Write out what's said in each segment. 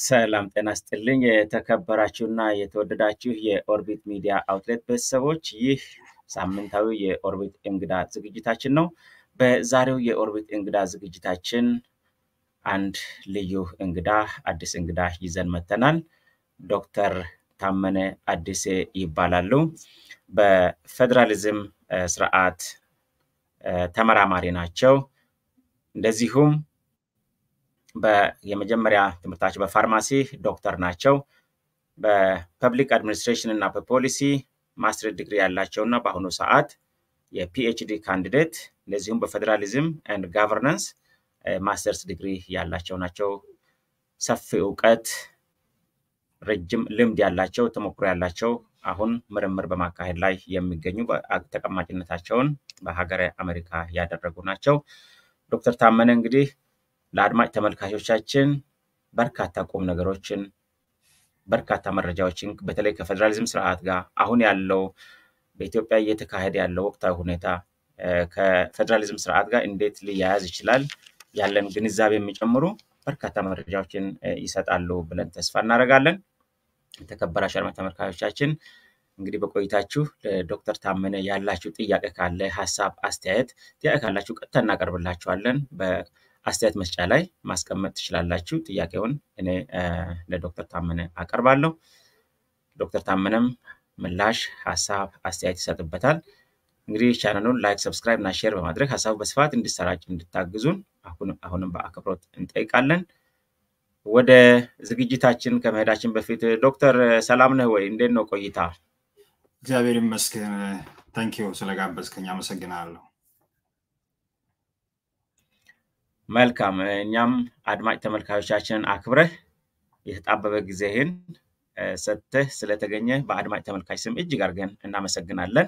ሰላም ጤና ስጥልኝ። የተከበራችሁና የተወደዳችሁ የኦርቢት ሚዲያ አውትሌት ቤተሰቦች፣ ይህ ሳምንታዊ የኦርቢት እንግዳ ዝግጅታችን ነው። በዛሬው የኦርቢት እንግዳ ዝግጅታችን አንድ ልዩ እንግዳ አዲስ እንግዳ ይዘን መተናል። ዶክተር ታመነ አዲሴ ይባላሉ። በፌዴራሊዝም ስርዓት ተመራማሪ ናቸው። እንደዚሁም የመጀመሪያ ትምህርታቸው በፋርማሲ ዶክተር ናቸው። በፐብሊክ አድሚኒስትሬሽን እና በፖሊሲ ማስትሬት ዲግሪ ያላቸው እና በአሁኑ ሰዓት የፒኤችዲ ካንዲዴት እንደዚሁም በፌዴራሊዝም ኤንድ ጋቨርናንስ ማስተርስ ዲግሪ ያላቸው ናቸው። ሰፊ እውቀት፣ ረጅም ልምድ ያላቸው ተሞክሮ ያላቸው አሁን ምርምር በማካሄድ ላይ የሚገኙ ተቀማጭነታቸውን በሀገረ አሜሪካ ያደረጉ ናቸው። ዶክተር ታመነ እንግዲህ ለአድማጭ ተመልካቾቻችን በርካታ ቁም ነገሮችን በርካታ መረጃዎችን በተለይ ከፌዴራሊዝም ስርዓት ጋር አሁን ያለው በኢትዮጵያ እየተካሄደ ያለው ወቅታዊ ሁኔታ ከፌዴራሊዝም ስርዓት ጋር እንዴት ሊያያዝ ይችላል ያለን ግንዛቤ የሚጨምሩ በርካታ መረጃዎችን ይሰጣሉ ብለን ተስፋ እናደርጋለን። የተከበራችሁ አድማጭ ተመልካቾቻችን እንግዲህ በቆይታችሁ ለዶክተር ታመነ ያላችሁ ጥያቄ ካለ ሀሳብ፣ አስተያየት ጥያቄ ካላችሁ ቀጥታ እናቀርብላችኋለን። አስተያየት መስጫ ላይ ማስቀመጥ ትችላላችሁ። ጥያቄውን እኔ ለዶክተር ታመነ አቀርባለሁ። ዶክተር ታመነም ምላሽ፣ ሀሳብ፣ አስተያየት ይሰጥበታል። እንግዲህ ቻናሉን ላይክ፣ ሰብስክራይብ እና ሼር በማድረግ ሀሳቡ በስፋት እንዲሰራጭ እንድታግዙን አሁንም በአክብሮት እንጠይቃለን። ወደ ዝግጅታችን ከመሄዳችን በፊት ዶክተር ሰላም ነህ ወይ? እንዴት ነው ቆይታ? እግዚአብሔር ይመስገን። ታንኪዩ ስለጋበዝከኝ አመሰግናለሁ። መልካም እኛም አድማጭ ተመልካቾቻችንን አክብረህ የተጣበበ ጊዜህን ሰጥተህ ስለተገኘ በአድማጭ ተመልካች ስም እጅግ አድርገን እናመሰግናለን።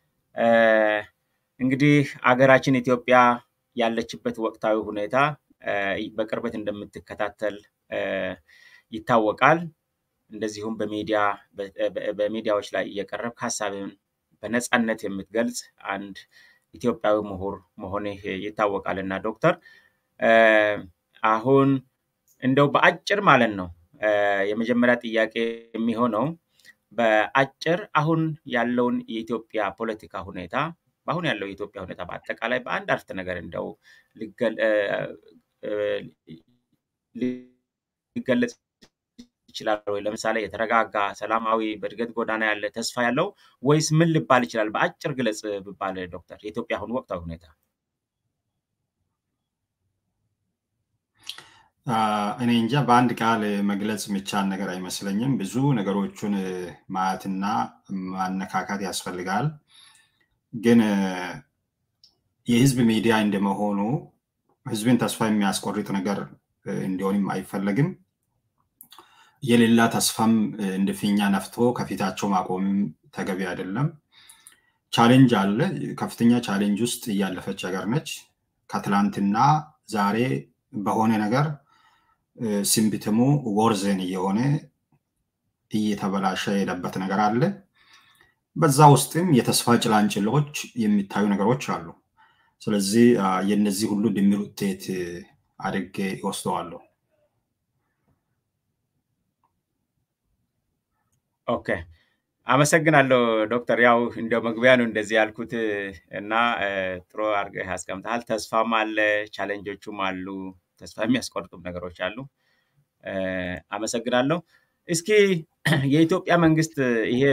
እንግዲህ አገራችን ኢትዮጵያ ያለችበት ወቅታዊ ሁኔታ በቅርበት እንደምትከታተል ይታወቃል። እንደዚሁም በሚዲያ በሚዲያዎች ላይ እየቀረብክ ሀሳብን በነፃነት የምትገልጽ አንድ ኢትዮጵያዊ ምሁር መሆንህ ይታወቃል እና ዶክተር አሁን እንደው በአጭር ማለት ነው የመጀመሪያ ጥያቄ የሚሆነው በአጭር አሁን ያለውን የኢትዮጵያ ፖለቲካ ሁኔታ በአሁን ያለው የኢትዮጵያ ሁኔታ በአጠቃላይ በአንድ አረፍተ ነገር እንደው ሊገለጽ ይችላል ወይ? ለምሳሌ የተረጋጋ ሰላማዊ፣ በእድገት ጎዳና ያለ ተስፋ ያለው ወይስ ምን ሊባል ይችላል? በአጭር ግለጽ ብባል ዶክተር የኢትዮጵያ አሁን ወቅታዊ ሁኔታ እኔ እንጃ በአንድ ቃል መግለጽ የሚቻል ነገር አይመስለኝም። ብዙ ነገሮቹን ማየትና ማነካካት ያስፈልጋል። ግን የህዝብ ሚዲያ እንደመሆኑ ህዝብን ተስፋ የሚያስቆርጥ ነገር እንዲሆንም አይፈለግም። የሌላ ተስፋም እንደ ፊኛ ነፍቶ ከፊታቸው ማቆምም ተገቢ አይደለም። ቻሌንጅ አለ። ከፍተኛ ቻሌንጅ ውስጥ እያለፈች ሀገር ነች። ከትላንትና ዛሬ በሆነ ነገር ሲምቢትሙ ወርዘን እየሆነ እየተበላሸ የሄደበት ነገር አለ። በዛ ውስጥም የተስፋ ጭላንጭሎች የሚታዩ ነገሮች አሉ። ስለዚህ የነዚህ ሁሉ ድምር ውጤት አድርጌ ይወስደዋለሁ። ኦኬ፣ አመሰግናለሁ ዶክተር። ያው እንደ መግቢያ ነው እንደዚህ ያልኩት እና ጥሩ አድርገህ ያስቀምጠሃል። ተስፋም አለ፣ ቻሌንጆቹም አሉ፣ ተስፋ የሚያስቆርጡም ነገሮች አሉ። አመሰግናለሁ። እስኪ የኢትዮጵያ መንግስት ይሄ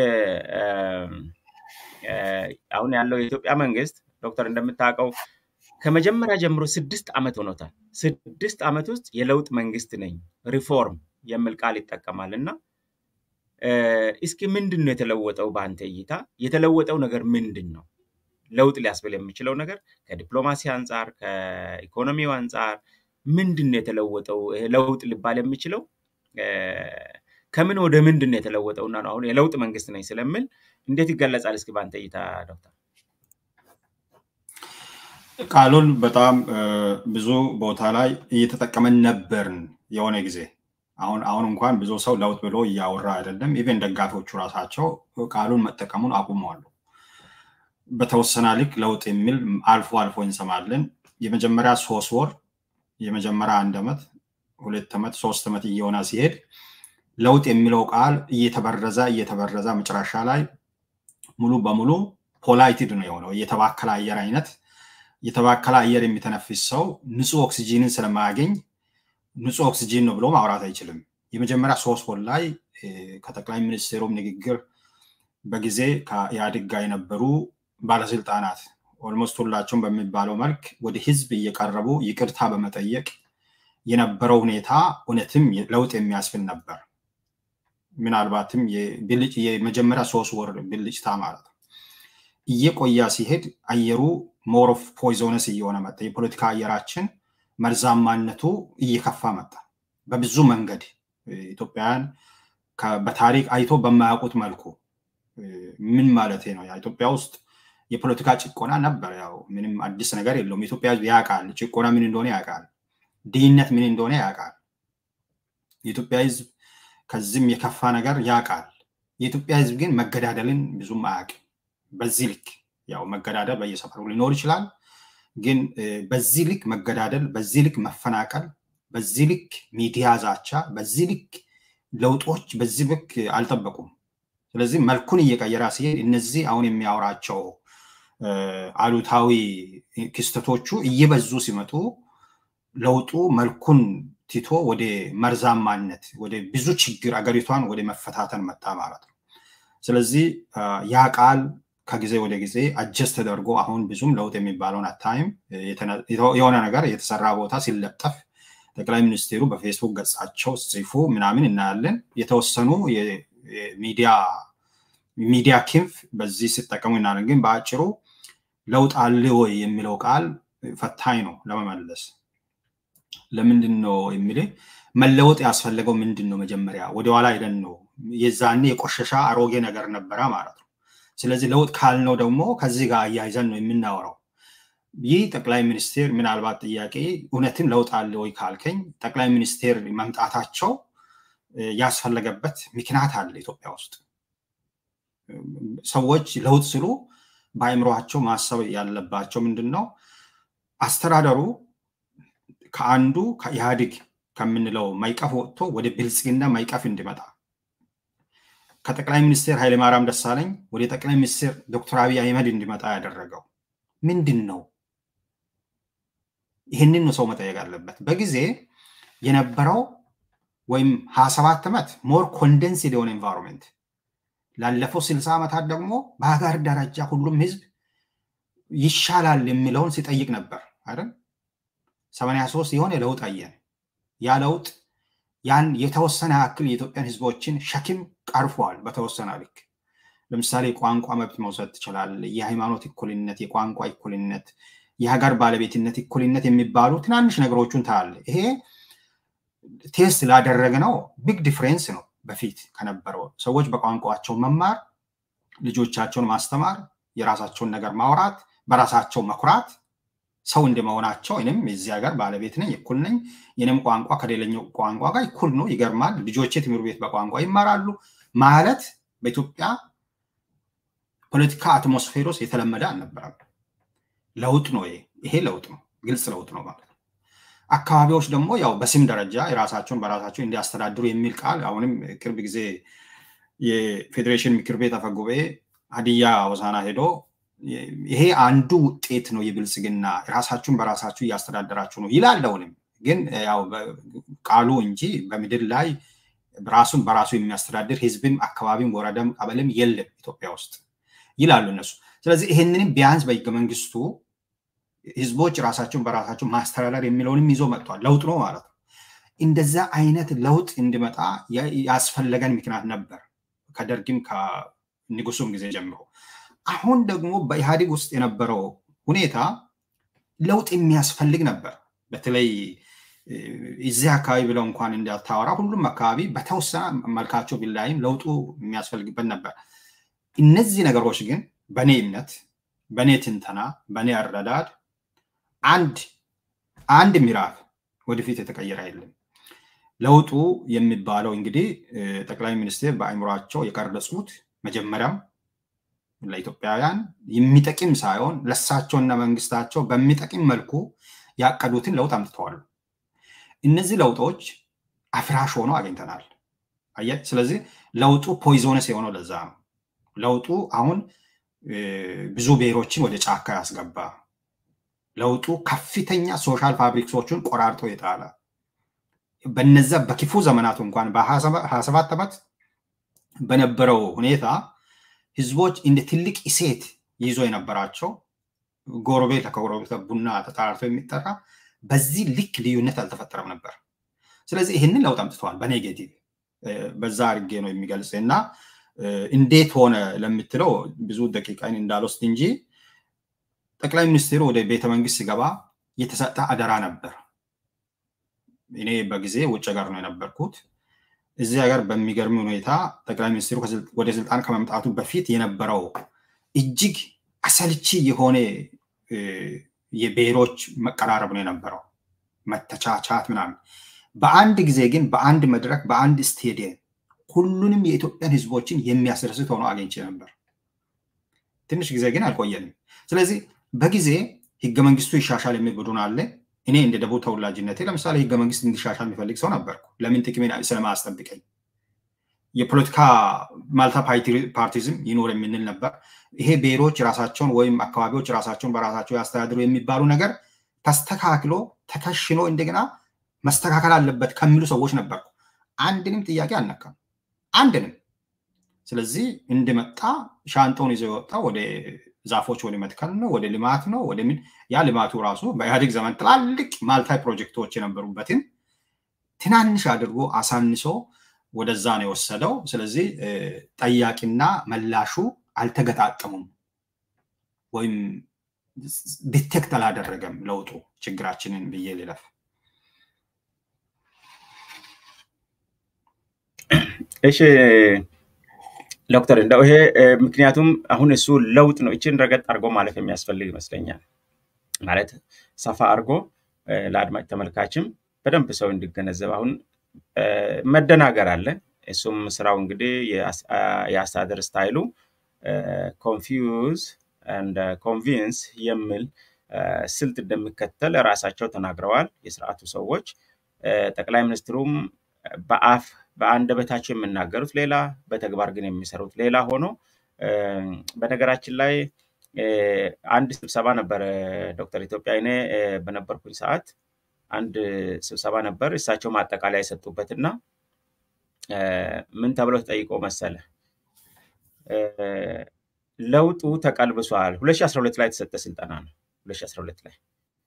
አሁን ያለው የኢትዮጵያ መንግስት ዶክተር እንደምታውቀው ከመጀመሪያ ጀምሮ ስድስት ዓመት ሆኖታል። ስድስት ዓመት ውስጥ የለውጥ መንግስት ነኝ ሪፎርም የሚል ቃል ይጠቀማል እና እስኪ ምንድን ነው የተለወጠው? በአንተ እይታ የተለወጠው ነገር ምንድን ነው? ለውጥ ሊያስብል የሚችለው ነገር ከዲፕሎማሲ አንጻር፣ ከኢኮኖሚው አንጻር ምንድን ነው የተለወጠው? ለውጥ ሊባል የሚችለው ከምን ወደ ምንድን ነው የተለወጠውና ነው አሁን የለውጥ መንግስት ነኝ ስለምል እንዴት ይገለጻል? እስኪ በአንተ እይታ ዶክተር። ቃሉን በጣም ብዙ ቦታ ላይ እየተጠቀመን ነበርን የሆነ ጊዜ አሁን አሁን እንኳን ብዙ ሰው ለውጥ ብሎ እያወራ አይደለም። ኢቨን ደጋፊዎቹ ራሳቸው ቃሉን መጠቀሙን አቁመዋሉ። በተወሰነ ልክ ለውጥ የሚል አልፎ አልፎ እንሰማለን። የመጀመሪያ ሶስት ወር፣ የመጀመሪያ አንድ ዓመት፣ ሁለት ዓመት ሶስት ዓመት እየሆነ ሲሄድ ለውጥ የሚለው ቃል እየተበረዘ እየተበረዘ መጨረሻ ላይ ሙሉ በሙሉ ፖላይትድ ነው የሆነው። የተባከለ አየር አይነት የተባከለ አየር የሚተነፍስ ሰው ንጹህ ኦክሲጂንን ስለማያገኝ ንጹህ ኦክሲጂን ነው ብሎ ማውራት አይችልም። የመጀመሪያ ሶስት ወር ላይ ከጠቅላይ ሚኒስትሩም ንግግር በጊዜ ከኢህአዴግ ጋር የነበሩ ባለስልጣናት ኦልሞስት ሁላቸውም በሚባለው መልክ ወደ ህዝብ እየቀረቡ ይቅርታ በመጠየቅ የነበረው ሁኔታ እውነትም ለውጥ የሚያስብል ነበር። ምናልባትም የመጀመሪያ ሶስት ወር ብልጭታ ማለት ነው። እየቆያ ሲሄድ አየሩ ሞር ኦፍ ፖይዞነስ እየሆነ መጣ። የፖለቲካ አየራችን መርዛማነቱ እየከፋ መጣ። በብዙ መንገድ ኢትዮጵያውያን በታሪክ አይቶ በማያውቁት መልኩ ምን ማለት ነው? ኢትዮጵያ ውስጥ የፖለቲካ ጭቆና ነበር። ያው ምንም አዲስ ነገር የለውም። የኢትዮጵያ ህዝብ ያውቃል፣ ጭቆና ምን እንደሆነ ያውቃል፣ ድህነት ምን እንደሆነ ያውቃል። የኢትዮጵያ ህዝብ ከዚህም የከፋ ነገር ያውቃል። የኢትዮጵያ ህዝብ ግን መገዳደልን ብዙም አያውቅም። በዚህ ልክ ያው መገዳደል በየሰፈሩ ሊኖር ይችላል። ግን በዚህ ልክ መገዳደል፣ በዚህ ልክ መፈናቀል፣ በዚህ ልክ ሚዲያ ዛቻ፣ በዚህ ልክ ለውጦች በዚህ ልክ አልጠበቁም። ስለዚህ መልኩን እየቀየረ ሲሄድ እነዚህ አሁን የሚያወራቸው አሉታዊ ክስተቶቹ እየበዙ ሲመጡ ለውጡ መልኩን ትቶ ወደ መርዛማነት ወደ ብዙ ችግር አገሪቷን ወደ መፈታተን መጣ ማለት ነው። ስለዚህ ያ ቃል ከጊዜ ወደ ጊዜ አጀስት ተደርጎ አሁን ብዙም ለውጥ የሚባለውን አታይም። የሆነ ነገር የተሰራ ቦታ ሲለጠፍ ጠቅላይ ሚኒስትሩ በፌስቡክ ገጻቸው ጽፉ ምናምን እናያለን። የተወሰኑ ሚዲያ ሚዲያ ክንፍ በዚህ ሲጠቀሙ እናያለን። ግን በአጭሩ ለውጥ አለ ወይ የሚለው ቃል ፈታኝ ነው ለመመለስ። ለምንድን ነው የሚል መለወጥ ያስፈለገው ምንድን ነው? መጀመሪያ ወደኋላ ሄደን ነው የዛኔ የቆሸሻ አሮጌ ነገር ነበረ ማለት ነው። ስለዚህ ለውጥ ካልነው ደግሞ ከዚህ ጋር አያይዘን ነው የምናወራው። ይህ ጠቅላይ ሚኒስቴር ምናልባት ጥያቄ እውነትም ለውጥ አለ ወይ ካልከኝ ጠቅላይ ሚኒስቴር መምጣታቸው ያስፈለገበት ምክንያት አለ ኢትዮጵያ ውስጥ። ሰዎች ለውጥ ስሉ በአእምሯቸው ማሰብ ያለባቸው ምንድን ነው? አስተዳደሩ ከአንዱ ከኢህአዴግ ከምንለው ማይቀፍ ወጥቶ ወደ ብልጽግና ማይቀፍ እንዲመጣ ከጠቅላይ ሚኒስትር ኃይለማርያም ደሳለኝ ወደ ጠቅላይ ሚኒስትር ዶክተር አብይ አህመድ እንዲመጣ ያደረገው ምንድን ነው? ይህንን ነው ሰው መጠየቅ አለበት። በጊዜ የነበረው ወይም ሀያ ሰባት ዓመት ሞር ኮንደንስድ የሆነ ኤንቫይሮንመንት ላለፈው ስልሳ ዓመታት ደግሞ በሀገር ደረጃ ሁሉም ህዝብ ይሻላል የሚለውን ሲጠይቅ ነበር አይደል? ሰማንያ ሶስት የሆነ ለውጥ አየን። ያ ለውጥ ያን የተወሰነ ያክል የኢትዮጵያን ህዝቦችን ሸክም ቀርፏል። በተወሰነ ልክ ለምሳሌ ቋንቋ መብት መውሰድ ትችላል። የሃይማኖት እኩልነት፣ የቋንቋ እኩልነት፣ የሀገር ባለቤትነት እኩልነት የሚባሉ ትናንሽ ነገሮቹን ታያለ። ይሄ ቴስት ላደረግ ነው ቢግ ዲፍሬንስ ነው። በፊት ከነበረው ሰዎች በቋንቋቸው መማር፣ ልጆቻቸውን ማስተማር፣ የራሳቸውን ነገር ማውራት፣ በራሳቸው መኩራት ሰው እንደመሆናቸው እኔም የዚህ ሀገር ባለቤት ነኝ፣ እኩል ነኝ፣ የኔም ቋንቋ ከሌላኛው ቋንቋ ጋር እኩል ነው፣ ይገርማል፣ ልጆቼ ትምህርት ቤት በቋንቋ ይማራሉ ማለት በኢትዮጵያ ፖለቲካ አትሞስፌር ውስጥ የተለመደ አልነበረም። ለውጥ ነው ይሄ። ይሄ ለውጥ ነው፣ ግልጽ ለውጥ ነው ማለት ነው። አካባቢዎች ደግሞ ያው በስም ደረጃ የራሳቸውን በራሳቸው እንዲያስተዳድሩ የሚል ቃል አሁንም ቅርብ ጊዜ የፌዴሬሽን ምክር ቤት አፈ ጉባኤ ሀዲያ ሆሳዕና ሄዶ ይሄ አንዱ ውጤት ነው የብልጽግና ራሳችሁን በራሳችሁ እያስተዳደራችሁ ነው ይላል። አሁንም ግን ያው ቃሉ እንጂ በምድር ላይ ራሱን በራሱ የሚያስተዳድር ህዝብም፣ አካባቢም፣ ወረዳም ቀበሌም የለም ኢትዮጵያ ውስጥ ይላሉ እነሱ። ስለዚህ ይህንንም ቢያንስ በህገ መንግስቱ ህዝቦች ራሳቸውን በራሳቸው ማስተዳደር የሚለውንም ይዞ መጥቷል። ለውጥ ነው ማለት ነው። እንደዛ አይነት ለውጥ እንዲመጣ ያስፈለገን ምክንያት ነበር ከደርግም ከንጉሱም ጊዜ ጀምሮ። አሁን ደግሞ በኢህአዴግ ውስጥ የነበረው ሁኔታ ለውጥ የሚያስፈልግ ነበር። በተለይ እዚህ አካባቢ ብለው እንኳን እንዳታወራ ሁሉም አካባቢ በተወሰነ መልካቸው ቢላይም ለውጡ የሚያስፈልግበት ነበር። እነዚህ ነገሮች ግን በእኔ እምነት፣ በእኔ ትንተና፣ በእኔ አረዳድ አንድ አንድ ምዕራፍ ወደፊት የተቀየረ የለም። ለውጡ የሚባለው እንግዲህ ጠቅላይ ሚኒስትር በአእምሯቸው የቀረጹት መጀመሪያም ለኢትዮጵያውያን የሚጠቅም ሳይሆን ለሳቸውና መንግስታቸው በሚጠቅም መልኩ ያቀዱትን ለውጥ አምጥተዋል። እነዚህ ለውጦች አፍራሽ ሆኖ አግኝተናል። አየህ፣ ስለዚህ ለውጡ ፖይዞነስ የሆነው ለዛ ነው። ለውጡ አሁን ብዙ ብሔሮችን ወደ ጫካ ያስገባ፣ ለውጡ ከፍተኛ ሶሻል ፋብሪክሶችን ቆራርጦ የጣለ በነዛ በክፉ ዘመናቱ እንኳን በሀያ ሰባት ዓመት በነበረው ሁኔታ ህዝቦች እንደ ትልቅ እሴት ይዞ የነበራቸው ጎረቤት ከጎረቤት ቡና ተጣርቶ የሚጠራ በዚህ ልክ ልዩነት አልተፈጠረም ነበር። ስለዚህ ይህንን ለውጥ አምጥተዋል። በኔጌቲቭ በዛ አድርጌ ነው የሚገልጽ እና እንዴት ሆነ ለምትለው ብዙ ደቂቃን እንዳልወስድ እንጂ ጠቅላይ ሚኒስትሩ ወደ ቤተመንግስት ሲገባ የተሰጠ አደራ ነበር። እኔ በጊዜ ውጭ ሀገር ነው የነበርኩት። እዚህ ሀገር በሚገርም ሁኔታ ጠቅላይ ሚኒስትሩ ወደ ስልጣን ከመምጣቱ በፊት የነበረው እጅግ አሰልቺ የሆነ የብሔሮች መቀራረብ ነው የነበረው፣ መተቻቻት ምናምን። በአንድ ጊዜ ግን በአንድ መድረክ በአንድ ስቴዲየም ሁሉንም የኢትዮጵያን ህዝቦችን የሚያስደስት ሆኖ አግኝቼ ነበር። ትንሽ ጊዜ ግን አልቆየንም። ስለዚህ በጊዜ ህገ መንግስቱ ይሻሻል የሚል ቡድን አለ። እኔ እንደ ደቡብ ተወላጅነቴ ለምሳሌ ህገ መንግስት እንዲሻሻል የሚፈልግ ሰው ነበርኩ። ለምን ጥቅሜን ስለማያስጠብቀኝ የፖለቲካ ማልታ ፓርቲዝም ይኖር የምንል ነበር። ይሄ ብሔሮች ራሳቸውን ወይም አካባቢዎች ራሳቸውን በራሳቸው ያስተዳድሩ የሚባሉ ነገር ተስተካክሎ ተከሽኖ እንደገና መስተካከል አለበት ከሚሉ ሰዎች ነበርኩ። አንድንም ጥያቄ አልነካም፣ አንድንም። ስለዚህ እንደመጣ ሻንጣውን ይዞ የወጣ ወደ ዛፎች ወደ መትከል ነው፣ ወደ ልማት ነው፣ ወደ ምን ያ ልማቱ ራሱ በኢህአዴግ ዘመን ትላልቅ ማልታይ ፕሮጀክቶች የነበሩበትን ትናንሽ አድርጎ አሳንሶ ወደዛ ነው የወሰደው። ስለዚህ ጠያቂና መላሹ አልተገጣጠሙም ወይም ዲቴክት አላደረገም ለውጡ ችግራችንን ብዬ ልለፍ። እሺ ዶክተር እንደው ይሄ ምክንያቱም አሁን እሱ ለውጥ ነው። እችን ረገጥ አድርጎ ማለፍ የሚያስፈልግ ይመስለኛል። ማለት ሰፋ አድርጎ ለአድማጭ ተመልካችም በደንብ ሰው እንዲገነዘብ አሁን መደናገር አለ። እሱም ስራው እንግዲህ የአስተዳደር ስታይሉ ኮንፊውዝ እንደ ኮንቪንስ የሚል ስልት እንደሚከተል ራሳቸው ተናግረዋል የስርዓቱ ሰዎች። ጠቅላይ ሚኒስትሩም በአፍ በአንደበታቸው የሚናገሩት ሌላ፣ በተግባር ግን የሚሰሩት ሌላ ሆኖ በነገራችን ላይ አንድ ስብሰባ ነበረ ዶክተር ኢትዮጵያ እኔ በነበርኩኝ ሰዓት አንድ ስብሰባ ነበር። እሳቸው ማጠቃለያ የሰጡበት እና ምን ተብሎ ተጠይቆ መሰለ ለውጡ ተቀልብሷል። 2012 ላይ የተሰጠ ስልጠና ነው። 2012 ላይ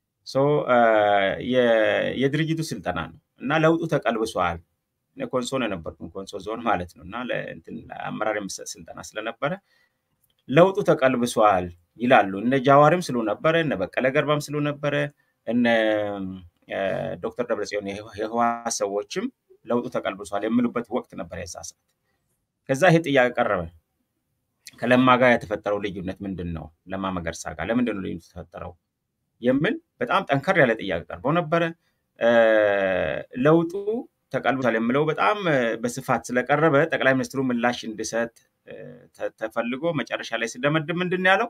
የድርጅቱ ስልጠና ነው እና ለውጡ ተቀልብሷል። ኮንሶ ነው የነበርኩኝ፣ ኮንሶ ዞን ማለት ነው እና አመራር የሚሰጥ ስልጠና ስለነበረ ለውጡ ተቀልብሷል ይላሉ። እነ ጃዋርም ስሉ ነበረ፣ እነ በቀለ ገርባም ስሉ ነበረ፣ እነ ዶክተር ደብረጽዮን የህወሓት ሰዎችም ለውጡ ተቀልብሷል የሚሉበት ወቅት ነበር የዛ ሰዓት። ከዛ ይሄ ጥያቄ ቀረበ። ከለማ ጋር የተፈጠረው ልዩነት ምንድን ነው? ለማ መገርሳ ጋር ለምንድን ነው ልዩነት የተፈጠረው? የሚል በጣም ጠንከር ያለ ጥያቄ ቀርቦ ነበረ። ለውጡ ተቀልብሷል የሚለው በጣም በስፋት ስለቀረበ ጠቅላይ ሚኒስትሩ ምላሽ እንዲሰጥ ተፈልጎ መጨረሻ ላይ ሲደመድም ምንድን ያለው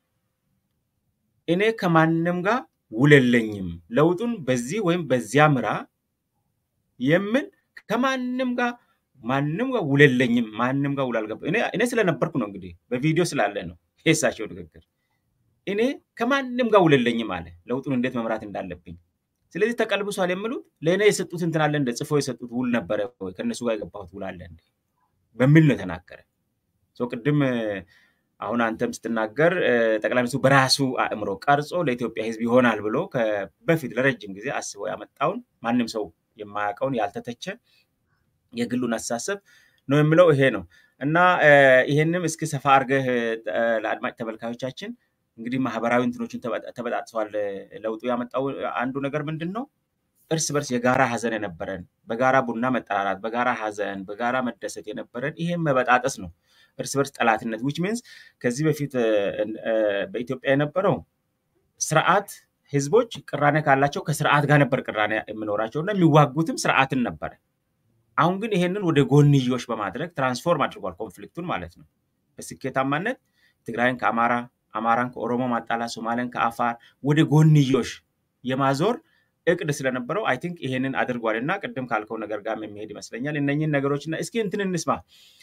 እኔ ከማንም ጋር ውል የለኝም፣ ለውጡን በዚህ ወይም በዚያ ምራ የሚል ከማንም ጋር ማንም ጋር ውል የለኝም፣ ማንም ጋር ውል አልገባም። እኔ ስለነበርኩ ነው እንግዲህ በቪዲዮ ስላለ ነው የእሳቸው ንግግር። እኔ ከማንም ጋር ውል የለኝም አለ፣ ለውጡን እንዴት መምራት እንዳለብኝ። ስለዚህ ተቀልብሷል የሚሉት ለእኔ የሰጡት እንትን አለ እንደ ጽፎ የሰጡት ውል ነበረ ወይ ከእነሱ ጋር የገባሁት ውል አለ እንደ በሚል ነው የተናገረ። ቅድም አሁን አንተም ስትናገር ጠቅላይ ሚኒስትሩ በራሱ አእምሮ ቀርጾ ለኢትዮጵያ ሕዝብ ይሆናል ብሎ በፊት ለረጅም ጊዜ አስበው ያመጣውን ማንም ሰው የማያውቀውን ያልተተቸ የግሉን አስተሳሰብ ነው የሚለው ይሄ ነው እና ይሄንም እስኪ ሰፋ አድርገህ ለአድማጭ ተመልካዮቻችን እንግዲህ ማህበራዊ እንትኖችን ተበጣጥሰዋል። ለውጡ ያመጣው አንዱ ነገር ምንድን ነው? እርስ በርስ የጋራ ሀዘን የነበረን በጋራ ቡና መጠራራት፣ በጋራ ሀዘን፣ በጋራ መደሰት የነበረን ይሄም መበጣጠስ ነው። እርስ በርስ ጠላትነት ዊች ሚንስ ከዚህ በፊት በኢትዮጵያ የነበረው ስርዓት ህዝቦች ቅራኔ ካላቸው ከስርዓት ጋር ነበር ቅራኔ የሚኖራቸው እና የሚዋጉትም ስርዓትን ነበረ። አሁን ግን ይሄንን ወደ ጎንዮሽ በማድረግ ትራንስፎርም አድርጓል ኮንፍሊክቱን ማለት ነው። በስኬታማነት ትግራይን ከአማራ አማራን ከኦሮሞ ማጣላት፣ ሶማሌን ከአፋር ወደ ጎንዮሽ የማዞር እቅድ ስለነበረው አይ ቲንክ ይሄንን አድርጓል እና ቅድም ካልከው ነገር ጋር የሚሄድ ይመስለኛል። እነኝህን ነገሮች እና እስኪ እንትን እንስማ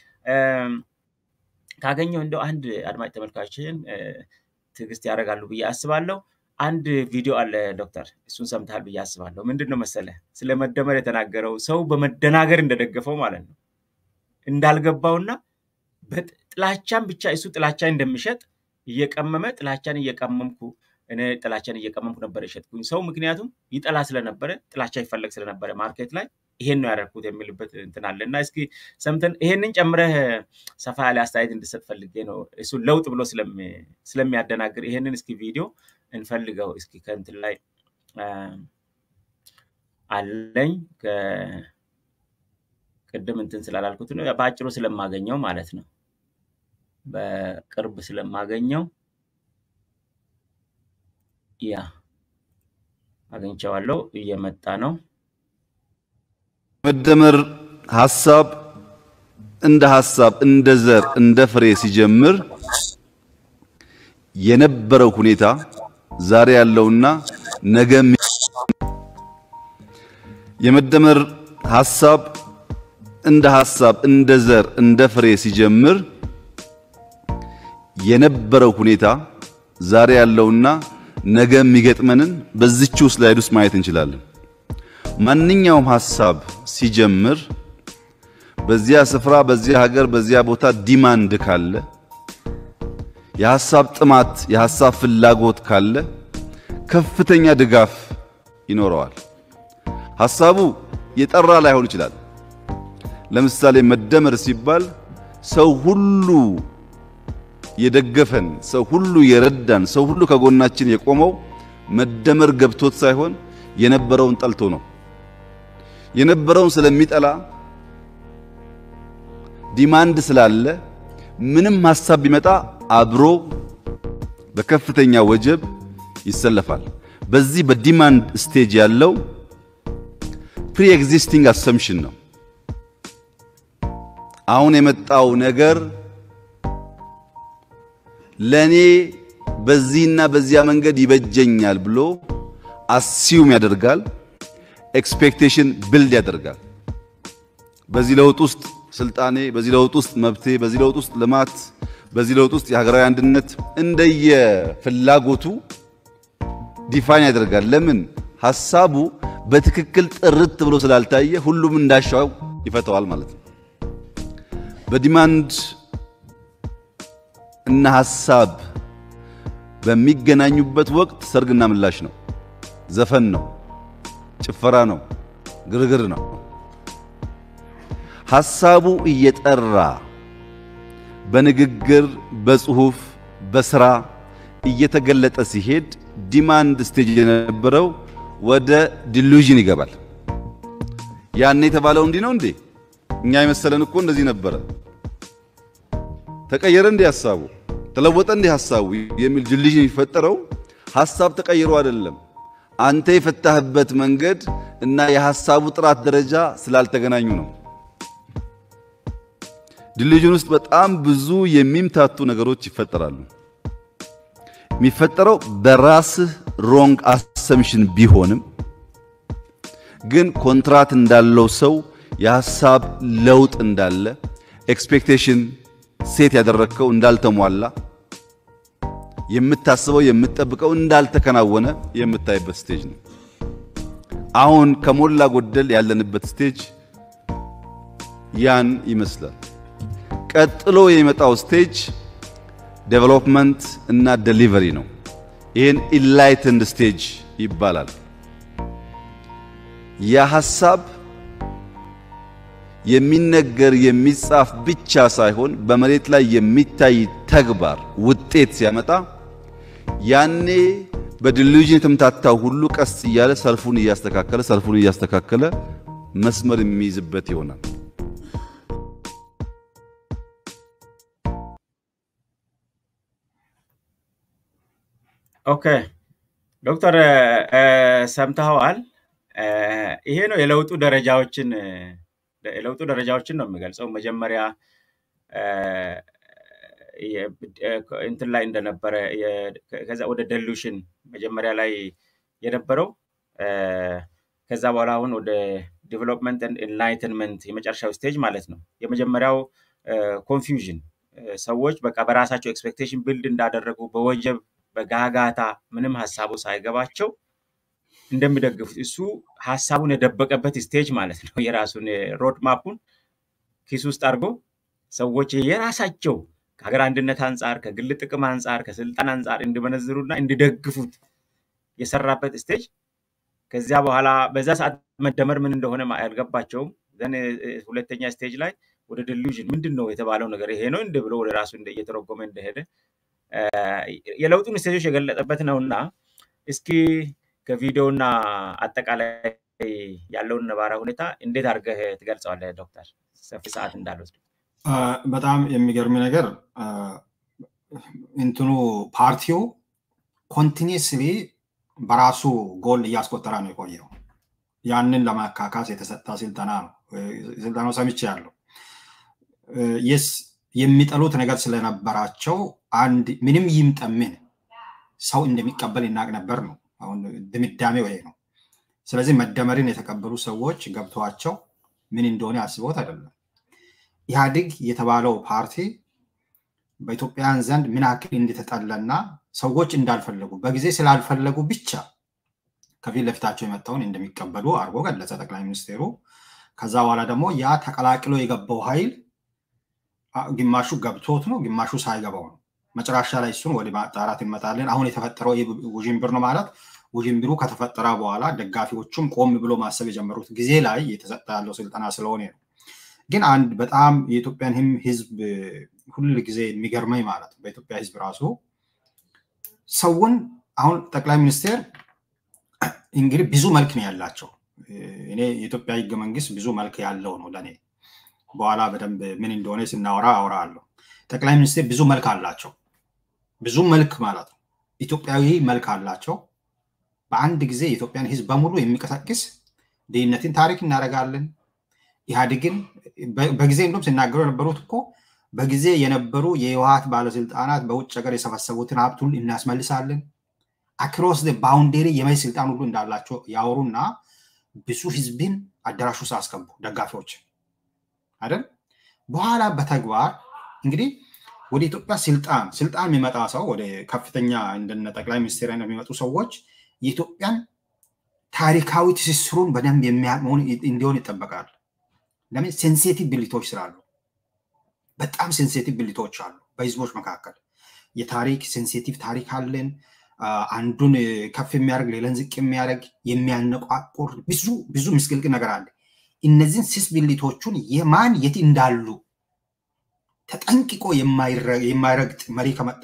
ካገኘው እንደው አንድ አድማጭ ተመልካችን ትዕግስት ያደርጋሉ ብዬ አስባለሁ። አንድ ቪዲዮ አለ ዶክተር፣ እሱን ሰምተሃል ብዬ አስባለሁ። ምንድን ነው መሰለ ስለ መደመር የተናገረው ሰው በመደናገር እንደደገፈው ማለት ነው እንዳልገባውና ጥላቻን ብቻ እሱ ጥላቻ እንደሚሸጥ እየቀመመ ጥላቻን እየቀመምኩ እኔ ጥላቻን እየቀመምኩ ነበር የሸጥኩኝ ሰው ምክንያቱም ይጠላ ስለነበረ ጥላቻ ይፈለግ ስለነበረ ማርኬት ላይ ይሄን ነው ያደረግኩት የሚልበት እንትን አለ እና እስኪ ሰምተን ይሄንን ጨምረህ ሰፋ ያለ አስተያየት እንድሰጥ ፈልጌ ነው። እሱ ለውጥ ብሎ ስለሚያደናግር ይሄንን እስኪ ቪዲዮ እንፈልገው እስኪ ከእንትን ላይ አለኝ ቅድም እንትን ስላላልኩት ነው በአጭሩ ስለማገኘው ማለት ነው። በቅርብ ስለማገኘው ያ አግኝቼዋለሁ፣ እየመጣ ነው። መደመር ሐሳብ እንደ ሐሳብ እንደ ዘር እንደ ፍሬ ሲጀምር የነበረው ሁኔታ ዛሬ ያለውና ነገ የመደመር ሐሳብ እንደ ሐሳብ እንደ ዘር እንደ ፍሬ ሲጀምር የነበረው ሁኔታ ዛሬ ያለውና ነገ የሚገጥመንን በዚች ስላይድ ውስጥ ማየት እንችላለን። ማንኛውም ሐሳብ ሲጀምር በዚያ ስፍራ፣ በዚያ ሀገር፣ በዚያ ቦታ ዲማንድ ካለ የሐሳብ ጥማት፣ የሐሳብ ፍላጎት ካለ ከፍተኛ ድጋፍ ይኖረዋል። ሐሳቡ የጠራ ላይሆን ይችላል። ለምሳሌ መደመር ሲባል ሰው ሁሉ የደገፈን፣ ሰው ሁሉ የረዳን፣ ሰው ሁሉ ከጎናችን የቆመው መደመር ገብቶት ሳይሆን የነበረውን ጠልቶ ነው። የነበረውን ስለሚጠላ ዲማንድ ስላለ ምንም ሐሳብ ቢመጣ አብሮ በከፍተኛ ወጀብ ይሰለፋል። በዚህ በዲማንድ ስቴጅ ያለው ፕሪ ኤግዚስቲንግ አሰምሽን ነው። አሁን የመጣው ነገር ለኔ በዚህና በዚያ መንገድ ይበጀኛል ብሎ አሲዩም ያደርጋል። ኤክስፔክቴሽን ብልድ ያደርጋል። በዚህ ለውጥ ውስጥ ስልጣኔ፣ በዚህ ለውጥ ውስጥ መብቴ፣ በዚህ ለውጥ ውስጥ ልማት፣ በዚህ ለውጥ ውስጥ የሀገራዊ አንድነት እንደየ ፍላጎቱ ዲፋይን ያደርጋል። ለምን ሐሳቡ በትክክል ጥርት ብሎ ስላልታየ ሁሉም እንዳሻው ይፈተዋል ማለት ነው። በዲማንድ እና ሐሳብ በሚገናኙበት ወቅት ሰርግና ምላሽ ነው፣ ዘፈን ነው፣ ጭፈራ ነው፣ ግርግር ነው። ሐሳቡ እየጠራ በንግግር በጽሁፍ በስራ እየተገለጠ ሲሄድ ዲማንድ ስቴጅ የነበረው ወደ ዲሉዥን ይገባል። ያኔ የተባለው እንዲህ ነው እንዴ? እኛ የመሰለን እኮ እንደዚህ ነበረ። ተቀየረ እንዴ ሐሳቡ? ተለወጠ እንዴ ሐሳቡ? የሚል ዲሉዥን የሚፈጠረው ሐሳብ ተቀይሮ አይደለም። አንተ የፈታህበት መንገድ እና የሐሳቡ ጥራት ደረጃ ስላልተገናኙ ነው። ዲሉዥን ውስጥ በጣም ብዙ የሚምታቱ ነገሮች ይፈጠራሉ። የሚፈጠረው በራስህ ሮንግ አሰምሽን ቢሆንም ግን ኮንትራት እንዳለው ሰው የሐሳብ ለውጥ እንዳለ ኤክስፔክቴሽን ሴት ያደረግከው እንዳልተሟላ የምታስበው የምትጠብቀው እንዳልተከናወነ የምታይበት ስቴጅ ነው። አሁን ከሞላ ጎደል ያለንበት ስቴጅ ያን ይመስላል። ቀጥሎ የሚመጣው ስቴጅ ዴቨሎፕመንት እና ዴሊቨሪ ነው። ይህን ኢንላይትንድ ስቴጅ ይባላል። ያ ሐሳብ የሚነገር የሚጻፍ ብቻ ሳይሆን በመሬት ላይ የሚታይ ተግባር ውጤት ሲያመጣ ያኔ በዲሉዥን የተምታታው ሁሉ ቀስ እያለ ሰልፉን እያስተካከለ ሰልፉን እያስተካከለ መስመር የሚይዝበት ይሆናል። ኦኬ ዶክተር ሰምተኸዋል። ይሄ ነው የለውጡ ደረጃዎችን የለውጡ ደረጃዎችን ነው የሚገልጸው። መጀመሪያ እንትን ላይ እንደነበረ ከዛ ወደ ደሉሽን መጀመሪያ ላይ የነበረው ከዛ በኋላ አሁን ወደ ዲቨሎፕመንት ኤንላይትንመንት የመጨረሻው ስቴጅ ማለት ነው። የመጀመሪያው ኮንፊውዥን ሰዎች በቃ በራሳቸው ኤክስፔክቴሽን ቢልድ እንዳደረጉ በወጀብ በጋጋታ ምንም ሀሳቡ ሳይገባቸው እንደሚደግፉት እሱ ሀሳቡን የደበቀበት ስቴጅ ማለት ነው። የራሱን ሮድ ማፑን ኪስ ውስጥ አድርጎ ሰዎች የራሳቸው ከሀገር አንድነት አንጻር፣ ከግል ጥቅም አንጻር፣ ከስልጣን አንጻር እንዲመነዝሩና እንዲደግፉት የሰራበት ስቴጅ ከዚያ በኋላ በዛ ሰዓት መደመር ምን እንደሆነ አልገባቸውም። ዘን ሁለተኛ ስቴጅ ላይ ወደ ዲሉዥን ምንድን ነው የተባለው ነገር ይሄ ነው እንደ ብሎ ወደ ራሱ እየተረጎመ እንደሄደ የለውጡን ስቴጆች የገለጠበት ነው እና እስኪ ከቪዲዮና አጠቃላይ ያለውን ነባራ ሁኔታ እንዴት አድርገህ ትገልጸዋለህ ዶክተር? ሰፊ ሰዓት እንዳልወስድ። በጣም የሚገርም ነገር እንትኑ ፓርቲው ኮንቲኒስሊ በራሱ ጎል እያስቆጠረ ነው የቆየው። ያንን ለማካካስ የተሰጠ ስልጠና ነው። ስልጠናው ሰምቼ ያለው የስ የሚጠሉት ነገር ስለነበራቸው አንድ ምንም ይምጠምን ሰው እንደሚቀበል ይናቅ ነበር ነው። አሁን ድምዳሜው ይሄ ነው። ስለዚህ መደመርን የተቀበሉ ሰዎች ገብተዋቸው ምን እንደሆነ አስበውት አይደለም። ኢህአዴግ የተባለው ፓርቲ በኢትዮጵያውያን ዘንድ ምን ያክል እንደተጠለና ሰዎች እንዳልፈለጉ በጊዜ ስላልፈለጉ ብቻ ከፊት ለፊታቸው የመጣውን እንደሚቀበሉ አድርጎ ገለጸ ጠቅላይ ሚኒስቴሩ። ከዛ በኋላ ደግሞ ያ ተቀላቅሎ የገባው ኃይል ግማሹ ገብቶት ነው፣ ግማሹ ሳይገባው ነው። መጨረሻ ላይ እሱን ወደ ማጣራት እንመጣለን። አሁን የተፈጠረው ውዥንብር ነው ማለት ውዥንብሩ ከተፈጠረ በኋላ ደጋፊዎቹም ቆም ብሎ ማሰብ የጀመሩት ጊዜ ላይ የተሰጠ ያለው ስልጠና ስለሆነ ነው። ግን አንድ በጣም የኢትዮጵያን ህዝብ ሁል ጊዜ የሚገርመኝ ማለት በኢትዮጵያ ህዝብ ራሱ ሰውን አሁን ጠቅላይ ሚኒስቴር እንግዲህ ብዙ መልክ ነው ያላቸው። እኔ የኢትዮጵያ ህገ መንግስት ብዙ መልክ ያለው ነው ለእኔ። በኋላ በደንብ ምን እንደሆነ ስናወራ አወራለሁ። ጠቅላይ ሚኒስቴር ብዙ መልክ አላቸው። ብዙ መልክ ማለት ነው። ኢትዮጵያዊ መልክ አላቸው። በአንድ ጊዜ የኢትዮጵያን ህዝብ በሙሉ የሚቀሰቅስ ድህነትን ታሪክ እናደርጋለን። ኢህአዴግን በጊዜ እንደም ሲናገሩ የነበሩት እኮ በጊዜ የነበሩ የህወሀት ባለስልጣናት በውጭ ሀገር የሰበሰቡትን ሀብት ሁሉ እናስመልሳለን። አክሮስ ባውንዴሪ የመሪ ስልጣን ሁሉ እንዳላቸው ያወሩና ብዙ ህዝብን አዳራሽ ውስጥ አስገቡ ደጋፊዎች አይደል። በኋላ በተግባር እንግዲህ ወደ ኢትዮጵያ ስልጣን ስልጣን የሚመጣ ሰው ወደ ከፍተኛ እንደነ ጠቅላይ ሚኒስትር የሚመጡ ሰዎች የኢትዮጵያን ታሪካዊ ትስስሩን በደንብ የሚያመሆን እንዲሆን ይጠበቃል። ለምን ሴንሲቲቭ ብልቶች ስላሉ፣ በጣም ሴንሲቲቭ ብልቶች አሉ በህዝቦች መካከል። የታሪክ ሴንሲቲቭ ታሪክ አለን። አንዱን ከፍ የሚያደርግ ሌላን ዝቅ የሚያደርግ የሚያነቋቁር ብዙ ብዙ ምስቅልቅል ነገር አለ። እነዚህን ስስ ብልቶቹን የማን የት እንዳሉ ተጠንቅቆ የማይረግጥ መሪ ከመጣ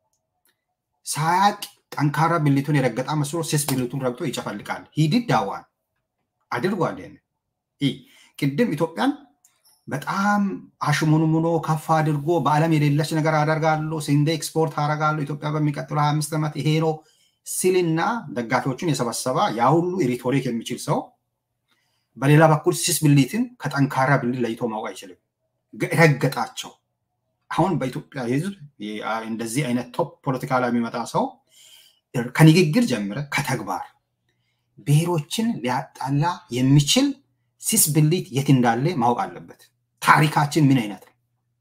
ሳያቅ ጠንካራ ብልቱን የረገጣ መስሎ ስስ ብልቱን ረግጦ ይጨፈልቃል። ሂድድ ዳዋን አድርጓል። ቅድም ኢትዮጵያን በጣም አሽሙንሙኖ ከፍ አድርጎ በዓለም የሌለች ነገር አደርጋለሁ፣ ስንዴ ኤክስፖርት አደርጋለሁ፣ ኢትዮጵያ በሚቀጥለው ሀያ አምስት ዓመት ይሄ ነው ሲልና ደጋፊዎቹን የሰበሰበ ያ ሁሉ ሪቶሪክ የሚችል ሰው በሌላ በኩል ስስ ብልትን ከጠንካራ ብልት ለይቶ ማወቅ አይችልም። ረገጣቸው። አሁን በኢትዮጵያ ህዝብ እንደዚህ አይነት ቶፕ ፖለቲካ ላይ የሚመጣ ሰው ከንግግር ጀምረ ከተግባር ብሔሮችን ሊያጣላ የሚችል ስስ ብልት የት እንዳለ ማወቅ አለበት። ታሪካችን ምን አይነት ነው?